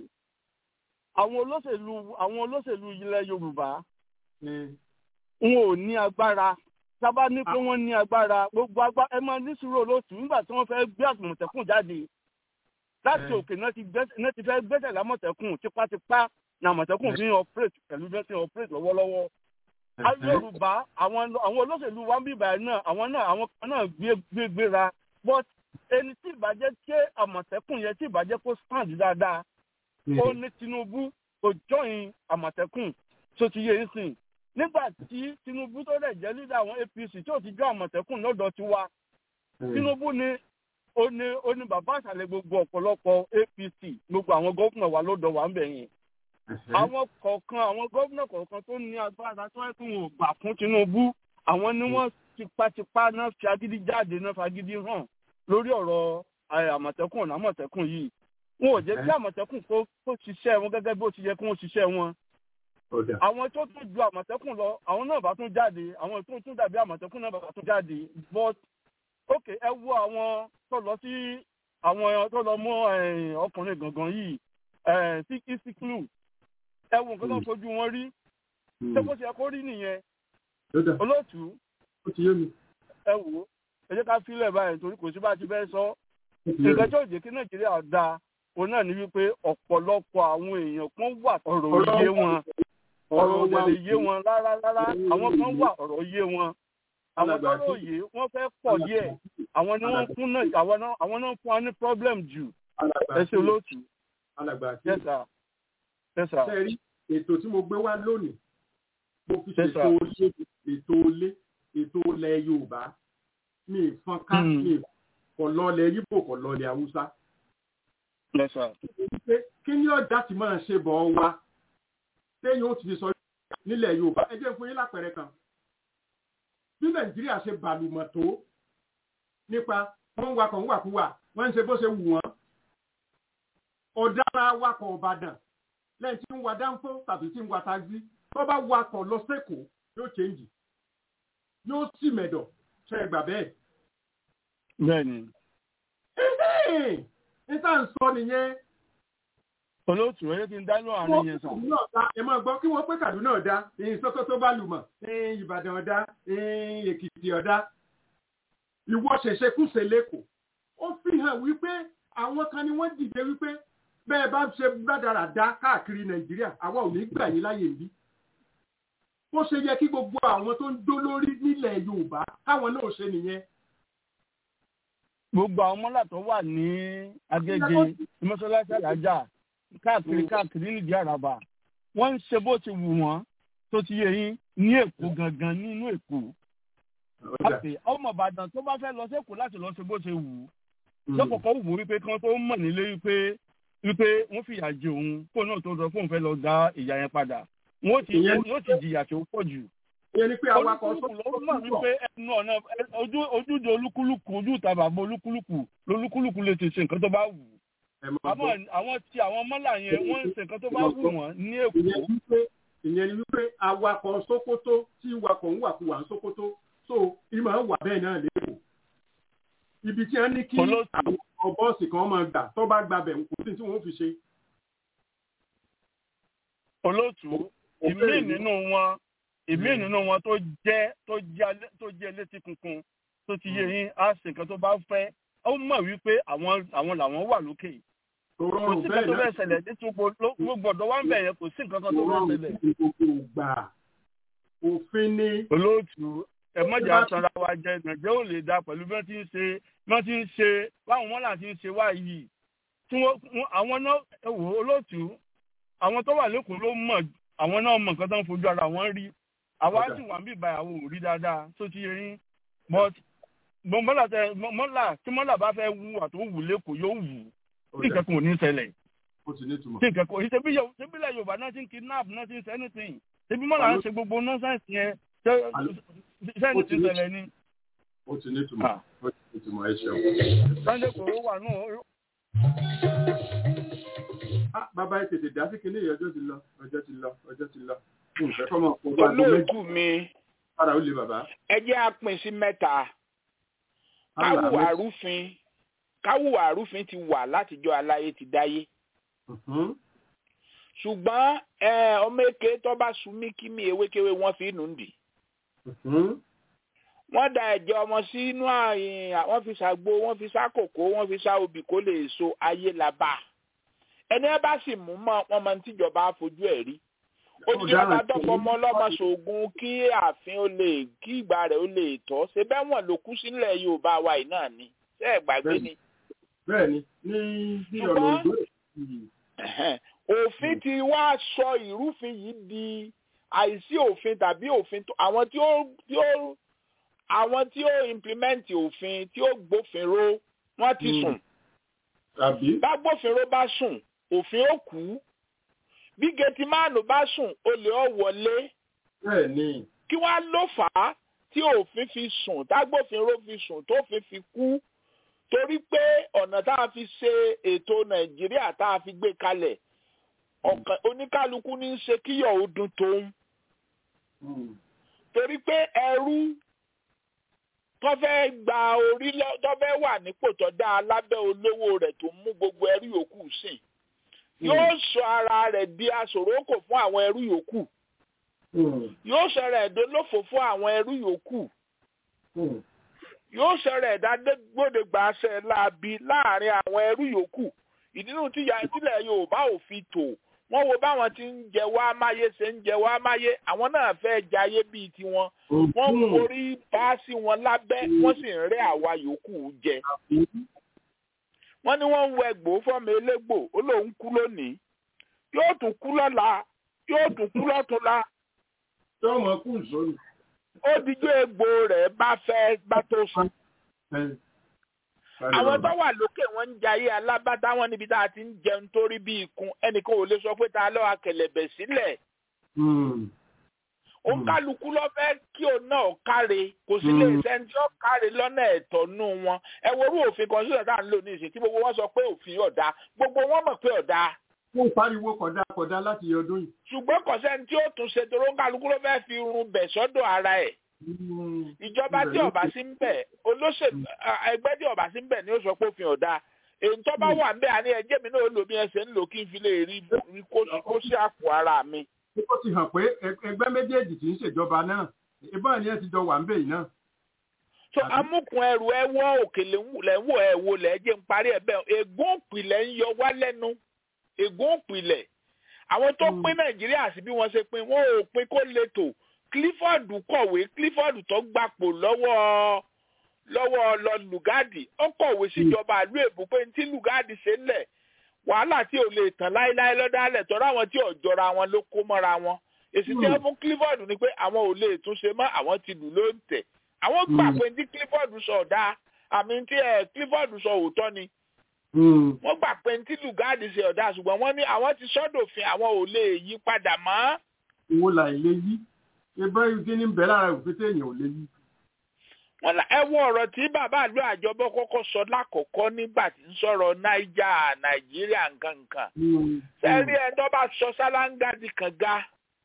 àwọn olóṣèlú àwọn olóṣèlú ilẹ̀ yorùbá ni wọn ò ní agbára sábà ní pé wọ́n ní agbára gbogbo agbára ẹ máa ní sùúrù olóòtú nígbà tí wọ́n fẹ́ gbé àmọ̀tẹ́kùn jáde láti Eh. òkè náà ti gbẹ́sẹ̀ náà ti fẹ́ gbẹ́sẹ̀ lámọ̀tẹ́kùn tipátipá ní àmọ̀tẹ́kùn fi ń operate pẹ̀lú bí wọ́n ti ń operate lọ́wọ́lọ́wọ́ àwọn yorùbá àwọn àwọn olóṣèlú wa ń bí ìbàyẹn náà àwọn náà àwọn kan náà gbé gbé gbéra but ẹni tí ìbàjẹ́ ké àmọ̀tẹ́kùn yẹn tí ìbàjẹ́ kó stand dáadáa ó ní tinubu kò join àmọ̀tẹ́kùn tó ti yé e sìn nígbà tí tinubu tó dẹ̀ jẹ́ leader àwọn apc tí ò ti jọ àmọ̀tẹ́kùn lọ́dọ̀ tiwa tinubu ni ó ní ó ní bàbá àṣàlẹ̀ gbogbo ọ̀pọ̀lọpọ̀ apc gbogbo àwọn gómìnà wa lọ́dọ̀ wa ń bẹ̀ yẹn àwọn kọ̀ọ̀kan àwọn gómìnà kọ̀ọ̀kan tó ní agbára tó wáyé pé wọn ò gbà fún tinubu àwọn ni wọ́n tipátipá náà fi agídí jáde náà fagídí hàn lórí ọ̀rọ̀ ẹ, àmọ̀tẹ́kùn ọ̀nà àmọ̀tẹ́kùn yìí wọn ò jẹ́ kí àmọ̀tẹ́kùn kó kó ṣiṣẹ́ wọn gẹ́gẹ́ bó ti yẹ kí wọ́n ṣiṣẹ́ wọn ọ̀dà àwọn tó tún ju àmọ̀tẹ́kùn lọ àwọn náà bá tún jáde àwọn tó tún dàbí àmọ̀tẹ́kùn náà bá tún jáde but ok ẹ wo àwọn tó lọ sí àwọn tó lọ mú eh, ọkùnrin gangan yìí eh, sí isiklu ẹ wo nǹkan tó fojú wọn rí ṣé bó ṣe yẹ kó rí nìyẹn ọ̀dà olóòtú ó ti yé mi ẹ wò ó ẹ jẹ́ ká fílẹ̀ báyìí torí kò sí bá a ti fẹ́ sọ ó ti yé mi. nǹkan tí ò jẹ́ kí nàìjíríà da òun náà ni wípé ọ̀pọ̀lọpọ̀ àwọn èèyàn kan wà ọ̀rọ̀ òye wọn ọ̀rọ̀ òye lè yé wọn rárá rárá àwọn kan wà ọ̀rọ̀ yé wọn àwọn tó rò yé wọ́n fẹ́ pọ̀ díẹ̀ àwọn ni wọ́n fún náà àwọn náà àwọn náà fún wa ní problem jù alàgbà ẹ ṣe olóòtú alàgbà àti yes sir yes sir ṣe rí ètò tí mo gbé wá lónìí mo fi Yes, ṣètò ilé ètò ilé ètò ilẹ̀ yorùbá mi ìfọn ká Hmm. mi kò lọlẹ̀ yíbò kò lọlẹ̀ haúsá yes sir pé kí ni ọjà tí máa ṣe bọ̀ wá téèyàn ó ti fi sọ nílẹ̀ yorùbá ẹ jẹ́ fún yín lápẹẹrẹ kan bí nàìjíríà ṣe bàlùmọ̀ tó nípa wọ́n ń wakọ̀ ń wàkúwà wọ́n ń ṣe bó ṣe wù wọ́n ọ̀daràn awakọ̀ ọ̀bàdàn lẹ́yìn tí ń wa dáńfó tàbí tí ń wa taxi tó bá wakọ̀ lọ sẹ́kọ̀ọ́ yóò change yóò sì mẹ̀dọ̀ ṣe é gbà bẹ́ẹ̀. bẹ́ẹ̀ni. níta ń sọ nìyẹn. olóòtú ẹyẹ ti ń dáná àárín yẹn sàn. ẹ máa gbọ́ kí wọ́n pé Kaduna ọ̀dá Sókótó bá lùmọ̀ Ìbàdàn ọ̀dá Èkìtì ọ̀dá ìwọ ṣẹ̀ṣẹ̀ kùsẹ̀ lẹ́kọ̀ọ́ ó fi hàn wípé àwọn kan ni wọ́n dìde wípé bẹ́ẹ̀ bá ṣe gbàdáradá káàkiri Nàìjíríà àwa ò ní gbà yín láyè níbí bó ṣe yẹ kí gbogbo àwọn tó ń dó lórí nílẹ̀ Yorùbá káwọn náà ṣe nìyẹn. gbogbo àwọn mọ́là tó wà ní Agége mọ́ṣáláṣí àlájà káàkiri káàkiri nídìí àràbà wọ́n ń ṣe bó ti wù wọ́n tó ti yẹ yín ní Èkó gangan nínú Èkó. ọmọ Ìbàdàn tó bá fẹ́ lọ sí Èkó láti lọ ṣe bó ṣe wù ú lọ́kọ̀ọ́kọ́ wù ú wípé kí wọ́n tó mọ̀ nílé wípé wípé wọ́n fìyà jẹ òun kó náà tó sọ fóun fẹ́ lọ dá ìyà yẹn padà wọ́n ti wọ́n ti jìyà tó pọ̀ jù. ìyẹn ni pé awakọ̀ sọ́kùnrin ló mọ̀ wípé ẹnu ọ̀nà ojúde olúkúlùkù ojú ìta bàbá olúkúlùkù lolúkúlùkù lè ti ṣe nǹkan tó bá wù. àwọn tí àwọn mọ́là yẹn wọ́n ń ṣe nǹkan tó bá wù wọ́n ní Èkó. ìyẹn ni wípé awakọ̀ Sókótó tí wakọ̀ ń wàkuwà ń Sókótó so ìmọ̀ ń wà bẹ́ẹ̀ náà lẹ́kọ̀ọ́. ibi tí wọ́n ní kí àwọn bọ́ọ̀sì kan máa gbà tó bá gbabẹ̀ kò sí tí wọ́n fi ṣe. olóòtú ìmí nínú wọn ìmí nínú wọn tó jẹ́ tó jẹ́ tó jẹ́ létí kunkun tó ti yé yín á ṣe nǹkan tó bá fẹ́ ó mọ̀ wípé àwọn àwọn làwọn wà lókè kò sí nǹkan tó fẹ́ ṣẹlẹ̀ nítorí gbogbo ọ̀dọ́ wa ń bẹ̀ yẹn kò sí nǹkan kan tó fẹ́ ṣẹlẹ̀. òfin ni. olóòtú ẹ mọ̀jà sanra wa jẹ nàìjẹ́ ò lè da pẹ̀lú bí wọ́n ti ń ṣe bí wọ́n ti ń ṣe báwọn mọ́là ti ń ṣe wá yìí tí wọ́n àwọn náà wò olóòtú àwọn tó wà lẹ́kọ̀ọ́ ló mọ̀ àwọn náà mọ̀ nǹkan tó ń fojú ara wọn rí àwa sì wà ń bì báyìí àwọn ò rí dáadáa tó ti yẹn but mọ́là tẹ mọ́là tí mọ́là bá fẹ́ wù àti wù lẹ́kọ̀ọ́ yóò wù tí nǹkan kan ò ní ṣẹlẹ̀ tí nǹkan kan ìṣẹ́bí ilẹ̀ Yorùbá náà ti ń kidnap náà ti ń ṣe anything ṣebí mọ́là ń ṣe gbogbo nọ́ọ̀sẹ̀sì yẹn sẹ́ni ti ṣẹlẹ̀ ni. ó ti ní ìtumọ̀ ó ti ní ìtumọ̀ ẹ ṣeun. Sunday kòró wà náà bàbá ẹ tètè dá sí kinní yìí ọjọ́ ti lọ ọjọ́ ti lọ ọjọ́ ti lọ. olóòtú mi ara ó le bàbá. ẹ jẹ́ àpín sí mẹ́ta káwù àrúfin káwù àrúfin ti wà látijọ́ aláyé ti dáyé. ṣùgbọ́n ọmọ èké tó bá sunmí kí mi ewékewé wọ́n fi nù ń dì. wọ́n da ẹ̀jẹ̀ ọmọ sínú àyìn wọ́n fi ṣàgbo wọ́n fi ṣàkókò wọ́n fi ṣá obì kó lè so ayé la bá a ẹni ẹ bá sì mú mọ wọn máa ń tíjọba fojú ẹ rí olùjọba dọfọmọ ọlọmọ ṣoògùn kí ààfin ó lè kí ìgbà rẹ̀ ó lè tọ́ ṣe bẹ́ẹ̀ wọ́n ló kú sílẹ̀ Yorùbá wa yìí náà ni ṣé ẹ gbàgbé ni. bẹ́ẹ̀ni ní bí ọ̀rọ̀ ìgbó. òfin ti wá sọ ìrúfin yìí di àìsí òfin tàbí òfin àwọn tí ó tí ó àwọn tí ó implement òfin tí ó gbófin ró wọ́n ti sùn. bágbófinró bá sùn òfin ó kú bí gẹtìmáànù bá sùn olè ọ wọlé kí wàá ló fà á tí òfin fi sùn tágbófinró fi sùn tófin fi kú torí pé ọ̀nà tá a fi ṣe ètò nàìjíríà tá a fi gbé kalẹ̀ oníkálukú ní í ṣe kíyọ̀ ó dún tóun torí pé ẹrú tó fẹ́ gba orí tó fẹ́ wà nípò tó dáa lábẹ́ olówó rẹ̀ tó mú gbogbo ẹrú yòókù sìn yóò sọ ara rẹ̀ di aṣòrókò fún àwọn ẹrú yòókù yóò sọ̀rọ̀ ẹ̀dọ́ lófò fún àwọn ẹrú yòókù yóò sọ̀rọ̀ ẹ̀dá gbódegbà aṣẹ láabi láàrin àwọn ẹrú yòókù ìdínú tílẹ̀ Yorùbá ò fi tò wọ́n wo báwọn ti ń jẹ wá máyé ṣe ń jẹ wá máyé àwọn náà fẹ́ jayé bíi tiwọn wọ́n ń forí bá sí wọn lábẹ́ wọ́n sì ń rẹ́ àwa yòókù jẹ wọ́n ní wọ́n ń wọ ẹgbò fọ́mọ elégbò ó lóun kú lónìí yóò tún kú lọ́la yóò tún kú lọ́túnla. tí wọ́n mọ̀ kú ìsọ́nù. ó dijọ́ egbò rẹ̀ bá fẹ́ bá tó sùn. àwọn tó wà lókè wọn ń jayé alábàtà wọn níbi tá a ti ń jẹun torí bí ikùn ẹnìkan ò lè sọ pé ta lọ́wọ́ akẹlẹ̀bẹ̀ sílẹ̀. òǹkálukú ló fẹ́ kí òun náà káre kò sí lè sẹ́ni tí ó káre lọ́nà ẹ̀tọ́ nù wọn ẹ worú òfin kan sílẹ̀ tá à ń lò ní ìsìn tí gbogbo wọn sọ pé òfin ọ̀dà gbogbo wọn mọ̀ pé ọ̀dà wọ́n pariwo kọ̀dá kọ̀dá láti ọdún yìí. ṣùgbọ́n kọ̀sẹ́ni tí ó tún ṣe torí òǹkálukú ló fẹ́ fi run bẹ̀ sọ́dọ̀ ara ẹ̀ ìjọba tí ọba sí ń bẹ̀ olóṣèlú ẹgbẹ́ tí ọba sí ń bẹ̀ ni ó sọ pé òfin ọ̀dà èyí tó bá wà ń bẹ̀ àní ẹjẹ́ mi náà lò bí ẹsẹ̀ ń lò kí n fi lè rí kó sí àpò ara mi. ó ti hàn pé ẹgbẹ́ méjèèjì tí ń ṣèjọba náà ìbọn ni ẹ ti jọ wà ń bẹ̀ yìí náà. so amúkun ẹrù ẹ wọ òkèlè lẹ ń wò ẹ wò lẹ jẹ ń parí ẹ bẹ́ẹ̀ ègún òpìlẹ̀ ń yọ wá lẹ́nu ègún òpìlẹ̀ àwọn tó pín nàìjíríà sí bí wọ́n ṣe pín wọn ò pín kó lè tò clifford kọ̀wé clifford tó gbapò lọ́wọ́ lọ́wọ́ lọ lùgádì ó kọ̀wé síjọba ìlú èbó pé tí lùgádì ṣe ń lẹ̀ wàhálà tí ò lè tàn láéláé lọ́dálẹ̀ tọ́ra àwọn tí ò jọra wọn ló kó mọ́ra wọn èsì tí wọ́n fún clifford ni pé àwọn ò lè túnṣe mọ́ àwọn ti lù ló ń tẹ̀ àwọn gbà pé tí clifford sọ ọ̀dà àmì tí clifford sọ òótọ́ ni wọ́n gbà pé tí lùgádì ṣe ọ̀dà ṣùgbọ́n wọ́n ní àwọn ti sọ́dọ̀fin àwọn ò lè yí padà mọ́. ìwo là ilé yí ẹgbẹ́ igi ní bẹ́ẹ̀ lára òfin téèyàn ò lè yí. wọ́n la ẹ wo ọ̀rọ̀ tí bàbá àlọ́ àjọbọ̀ kọ́kọ́ sọ lákọ̀ọ́kọ́ nígbà tí ń sọ̀rọ̀ náíjà nàìjíríà nǹkan nǹkan. sẹ́rí ẹ̀ tó bá sọ sálángà di kànga.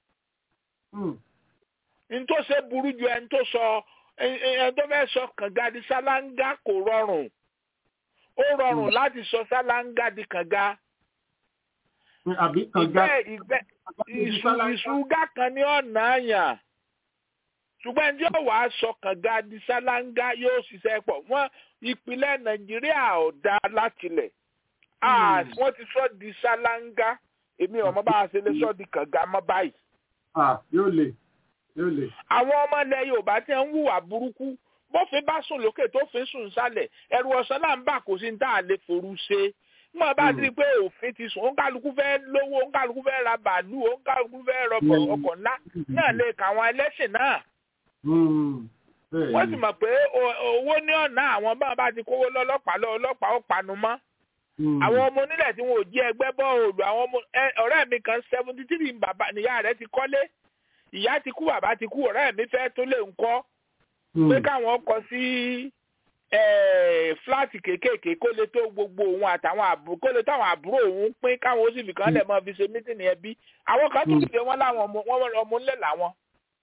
n tó ṣe burú ju ẹni tó sọ ẹni tó fẹ́ sọ kànga di sálángà kò rọrùn ó rọrùn láti sọ sálángà di kànga. àbí kànga ìgbẹ́ ìgbẹ́ ìṣúgà kan ní ọ̀nà àyàn ṣùgbọ́n ẹni tí yóò wá sọ kànga di sálángà yóò ṣiṣẹ́ pọ̀ wọ́n ìpìlẹ̀ nàìjíríà ò dá látilẹ̀ wọ́n ti sọ di sálángà èmi ọmọ bá a ṣe lè sọ di kànga mọ́ báyìí. yóò lè yóò lè. àwọn ọmọ ilẹ̀ yorùbá ti ń hùwà burúkú bófin bá sùn lókè tó fi sùn sálẹ̀ ẹ̀rù ọ̀sán náà ń bà kó sí ní tá a lè forú ṣe mọ̀ bá ti rí i pé òfin ti sùn òǹkàlùkù fẹ́ lówó òǹkàlùkù fẹ́ ra bàálù òǹkàlùkù fẹ́ rọpò ọkọ̀ ńlá náà lè kà àwọn ẹlẹ́sìn náà. wọ́n sì mọ̀ pé owó ní ọ̀nà àwọn bá bá ti kówó lọ́lọ́pàá lọ́lọ́pàá ó panu mọ́. àwọn ọmọ onílẹ̀ tí wọn ò jí ẹgbẹ́ bọ́ọ̀lù àwọn ọmọ ọ̀rẹ́ mi kan seventy three bàbá níyà rẹ̀ ti kọ́lé ìyá ti kú bàbá ti kú ọ̀rẹ́ mi fẹ́ tó lè ń kọ́ pé káwọn kọ sí fúláàtì kéékèèké kó lè tó gbogbo òun àtàwọn àbúrò kó lè táwọn àbúrò òun pín káwọn ó sì fi kàn lẹ̀ mọ́ fi ṣe mítìnì ẹbí àwọn kan tún ṣe wọ́n láwọn ọmọ ńlẹ̀ làwọn.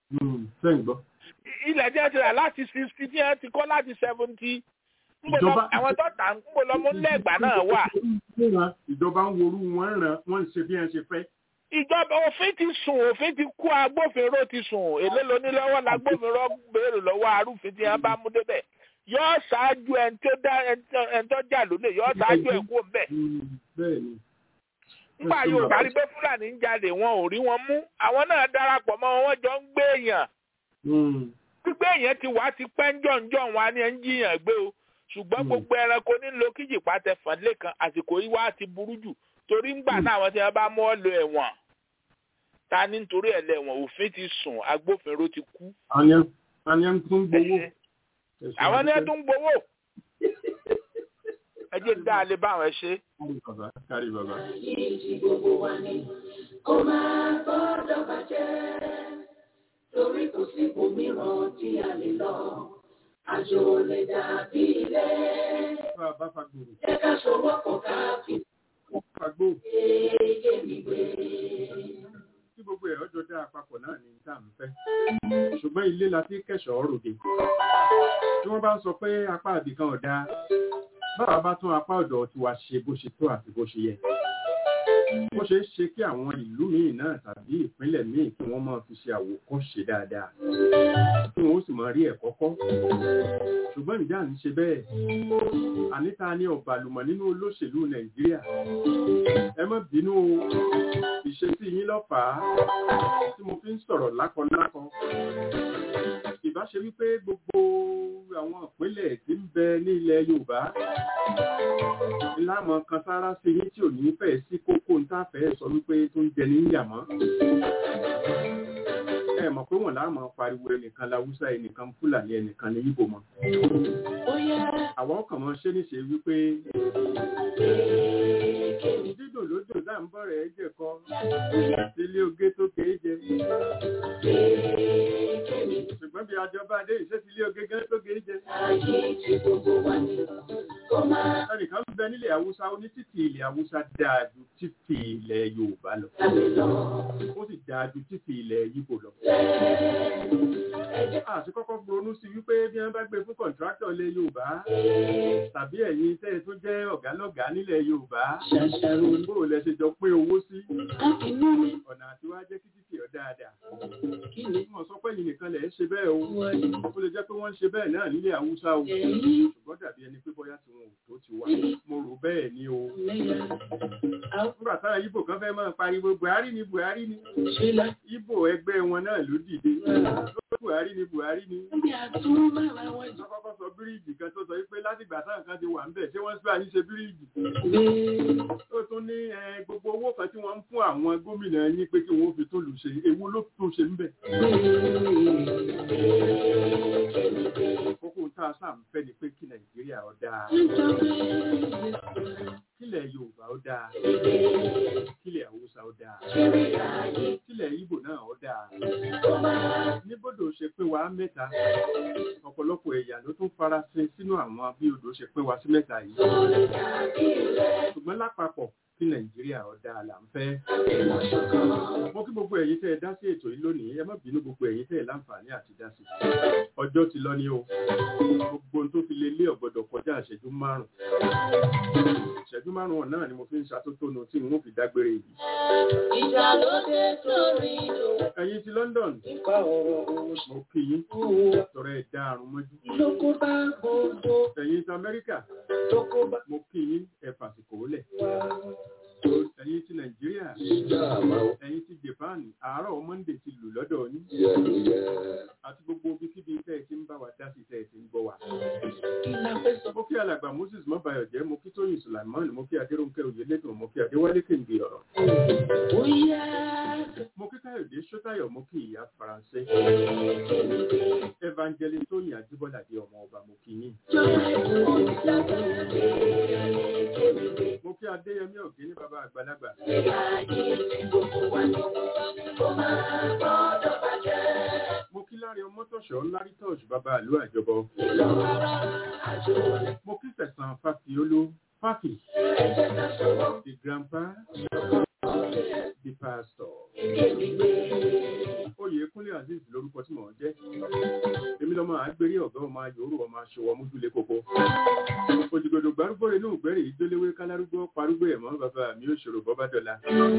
ilẹ̀ tí wọ́n ti rà láti sixty tí wọ́n ti kọ́ láti seventy àwọn tó tà ń kó lọ́mọ ńlẹ̀ ìgbà náà wà. ìjọba ń worú wọn ràn wọn ń ṣe bí wọn ṣe fẹ́ ìjọba òfin ti sùn òfin ti kú agbófinró ti sùn èlé lónílọ́wọ́ lágbófinró béèrè lọ́wọ́ arúfin tí wọ́n bá mú débẹ̀ yóò ṣáájú ẹni tó dá ẹni tó jà lónìí yóò ṣáájú ẹ̀ kú mbẹ̀. nígbà yóò bá rí pé fúlàní ń jalè wọn ò rí wọn mú àwọn náà darapọ̀ mọ́ wọn jọ ń gbé èèyàn. gbígbé èèyàn ti wá ti pẹ́ ńjọ̀ǹjọ̀ wọn ni ẹ̀ ń jiyàn gbé o ṣùgbọ́n gbogbo ẹranko nílò kíjìpá tẹ fàdílé kan àsìkò yìí wá ti burú jù torí ń gbà náà àwọn tí wọn bá mú ọ lọ ẹ̀wọ̀n ta ní nítorí ẹ̀ lẹ́wọ̀n òfin ti sùn agbófinró ti kú. àwọn yẹn tún gbowó. àwọn yẹn tún gbowó. ẹ jẹ́ dá a lè bá àwọn ẹ ṣe. kárí bàbá. yìí gbogbo wa ni kó máa gbọ́dọ̀ bàjẹ́ torí kò sí ibòmíràn tí a lè lọ àjò lè dàbí ilé. ẹ ká ṣọwọ́ kọ̀ ká fi fagbó. Tí gbogbo ẹ̀ ọjọ́ dá àpapọ̀ náà ní tá à ń fẹ́. Ṣùgbọ́n ilé la fi kẹ̀ṣọ́ ròde. Tí wọ́n bá ń sọ pé apá àbìkan ọ̀dá, báwa bá tún apá ọ̀dọ̀ tiwa ṣe bó ṣe tó àti bó ṣe yẹ. Ó ṣeé ṣe kí àwọn ìlú míì náà tàbí ìpínlẹ̀ míì kí wọ́n máa fi ṣe àwòkọ́ṣe dáadáa. Kí wọ́n ó sì máa rí ẹ̀kọ́ kọ́. Ṣùgbọ́n ìjà ń ṣe bẹ́ẹ̀. Àníta ní ọ̀bàlùmọ̀ nínú olóṣèlú Nàìjíríà. Ẹ má bínú o, ìṣesí yín lọ́fàá tí mo fi ń sọ̀rọ̀ lákọlákọ. Ìbá ṣe wípé gbogbo àwọn ìpínlẹ̀ tí ń bẹ ní ilẹ̀ Yorùbá ìlànà kan sára sí yín tí ò ní fẹ́ sí kókó ń tàfẹ́ sọ wípé tó ń jẹ ní yàmọ́. Ẹ mọ̀ pé wọ́n láàmú pariwo ẹnìkan láwùsá ẹnìkan Fúlàní ẹnìkan ní Ìbò mọ́. Àwọn ọkàn mọ́ ṣé níṣe wípé dídùn lódò tá à ń bọ̀ rẹ̀ jẹ̀ kọ́ ilé oge tó kéé jẹ. ṣùgbọ́n bí àjọba adé ìṣe ti ilé oge gán tó kéé jẹ. ẹnìkan ń bẹ nílẹ̀ haúsá ó ní títì ilẹ̀ haúsá dáa ju títì ilẹ̀ yorùbá lọ. ó sì dáa ju títì ilẹ̀ yíbò lọ. àti kọ́kọ́ ronú sí wípé bí wọ́n bá gbé fún kọ̀ǹtráktọ̀ ilẹ̀ yorùbá tàbí ẹ̀yin tẹ́ ẹ tó jẹ́ ọ̀gá lọ́gàá nílẹ̀ yorùbá bó lẹ ṣe jọ pé owó sí ọ̀nà àti wá jẹ́ kí títì ọ̀ dáadáa. wọ́n sọ pé yìí nìkan lẹ̀ ń ṣe bẹ́ẹ̀ o ó lè jẹ́ pé wọ́n ń ṣe bẹ́ẹ̀ náà nílẹ̀ haúsá o ṣùgbọ́n dàbí ẹni pé bóyá tí wọn ò tó ti wà mo rò bẹ́ẹ̀ ni o. nígbà táwọn ibo kan fẹ́ máa pariwo buhari ni buhari ni ibo ẹgbẹ́ wọn náà ló dìde buhari ni buhari ni. wọ́n kọ́kọ́ sọ bíríìjì kan tó sọ pé látìgbà táwọn kan ti wà ń bẹ̀ ṣé wọ́n sì àyíṣe bíríìjì. ó tún ní gbogbo owó kan tí wọ́n ń fún àwọn gómìnà yín pé kí wọ́n fi tún lù ṣe ewu ló tún ṣe ń bẹ̀. kókó tá a sáà ń fẹ́ ni pé kí nàìjíríà ó dáa kílẹ̀ yorùbá ó dáa kílẹ̀ haúsá ó dáa kílẹ̀ ìgbò náà ó dáa níbodò ṣe pé wá mẹ́ta ọ̀pọ̀lọpọ̀ ẹ̀yà ló tún farasin sínú àwọn bí odò ṣe pé wá sí mẹ́ta yìí ṣùgbọ́n lápapọ̀ kí nàìjíríà ó dáa là ń fẹ́. mo kí gbogbo ẹ̀yin tẹ́ ẹ dá sí ètò yìí lónìí ẹ má bínú gbogbo ẹ̀yin tẹ́ ẹ láǹfààní àti dá sí. ọjọ́ ti lọ ní o gbogbo ohun tó fi lé lé ọ̀gbọ́dọ̀ kọjá ìṣẹ́jú márùn-ún. ìṣẹ́jú márùn-ún náà ni mo fi ń ṣàtótónu tí n ó fi dágbére yìí. ìjà ló dé sórí ìlú. ẹ̀yin ti London mo kí yín tọrọ ẹ̀ dá àrùn mọ́jú. lóko bá gbogbo. ẹ̀yin ti Amẹ́ríkà mo kí yín ẹ̀ fàsìkò lẹ̀ ẹ̀yin ti nàìjíríà ẹ̀yin ti japan àárọ̀ monday ti lù lọ́dọ̀ yín àti gbogbo ibikíbi tẹ́ ẹ ti ń bá wa dá sí tẹ́ ẹ ti ń gbọ́ wa. mo kí alàgbà moses mọ́bàyọ̀jẹ́ mo kí tóyìn sulaimon mo kí adéròǹkẹ́ oyèlédùn mo kí adéwálé kéǹgbè ọ̀rọ̀. mo kí káyọ̀dé sọ́tàyọ̀ mo kí ìyá faransé. evangelist tóyìn ajíbọ́lá di ọmọ ọba mo kí yín. mo kí adéyẹmí ògé ní bàbá àgbàlagbà. mo kí láre ọmọtọ̀ṣọ́ lárí tọ́ọ̀ṣù bàbá àlú àjọbọ. mo kí sẹ̀sán fàfiolú fàfi. the grandpa the pastor. Oyèkúnlé Azeez lórúkọ tí mò ń jẹ́. Èmi lọ́mọ àgbérí ọ̀gá ọmọ ayòrò ọmọ aṣọwọ́ mújúlé koko. Òjìgbòdò gbárùgbò rẹ̀ ní ògbẹ́rẹ̀ ìgbéléwé kálárúgbó parúgbó ẹ̀mọ́ bàbá mi ó ṣòro bọ́bá dọ̀la.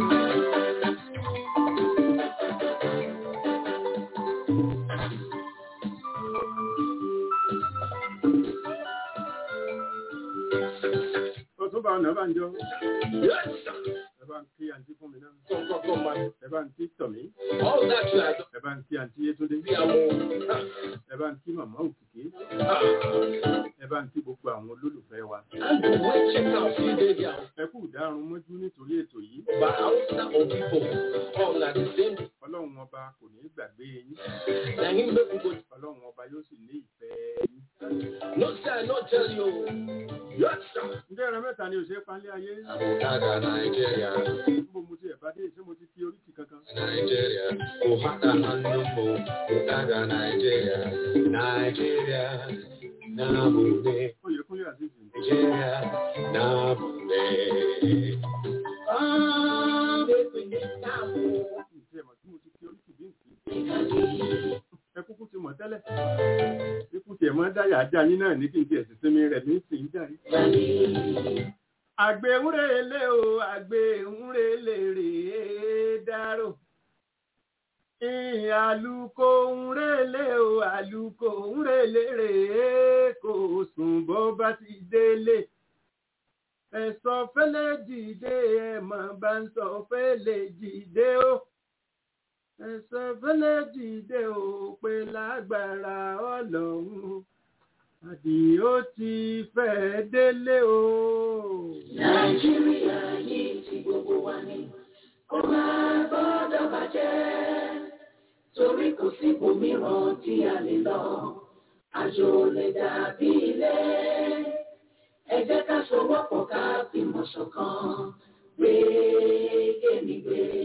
Ọ̀túnba ọ̀nà bá ń jọ. Ẹ bá ń kí àǹtí fún mi náà. Ẹ bá ń kí tọ̀mí. Ẹ bá ń kí àǹtí Yétúndé. Ẹ bá ń kí màmá òkìkí. Ẹ bá ń kí gbogbo àwọn olólùfẹ́ wa. Ẹ kú ìdárun mọ́jú nítorí ètò yìí. Ọlọ́run ọba kò ní gbàgbé yín. Ọlọ́run ọba yóò sì ní ìfẹ́ yín. Ǹjẹ́ ẹran mẹ́ta ni òṣèré panlé ayé? Àbùkádà Nàìjíríà. Níbo mo ti ẹ̀ bá dé ṣé mo ti fi oríkì kankan? Nàìjíríà. Kò hàtà hannun mu. Bùkádà Nàìjíríà. Nàìjíríà. Nàbùdé. Oyèkúnlé Azeez. Nàìjíríà. Nàbùdé. Ǹjẹ́ ẹ̀mọ̀ tí mo ti fi oríkì bí nǹkan? Ẹ kúkú ti mọ̀ tẹ́lẹ̀. Ikú tiẹ̀ máa ń dáyà ajá yín náà ní kí n tiẹ̀ sì sinmi rẹ̀ ní ìsìn jáde. Àgbéhúnrèlé o, àgbéhúnrèlé rèé dárò. Àlùkò ńrèlé o, àlùkò ńrèlé rèé kò sùn bó bá ti délé. Ẹ̀sọ́ fẹ́lẹ́ dìde ẹ̀mọ̀ bá ń sọ fẹ́lẹ́ dìde o. Ẹ̀sọ́ fẹ́lẹ́ dìde o pé lágbára ọlọ́run. Àdìó ti fẹ́ délé o. Nàìjíríà yìí ti gbogbo wa ni kó máa gbọ́dọ̀ bàjẹ́ torí kò sí ibòmíràn tí a lè lọ àjò lè dàbí ilé ẹ jẹ́ ká sowọ́pọ̀ ká fìmọ̀ ṣọ̀kan gbé kémi gbé.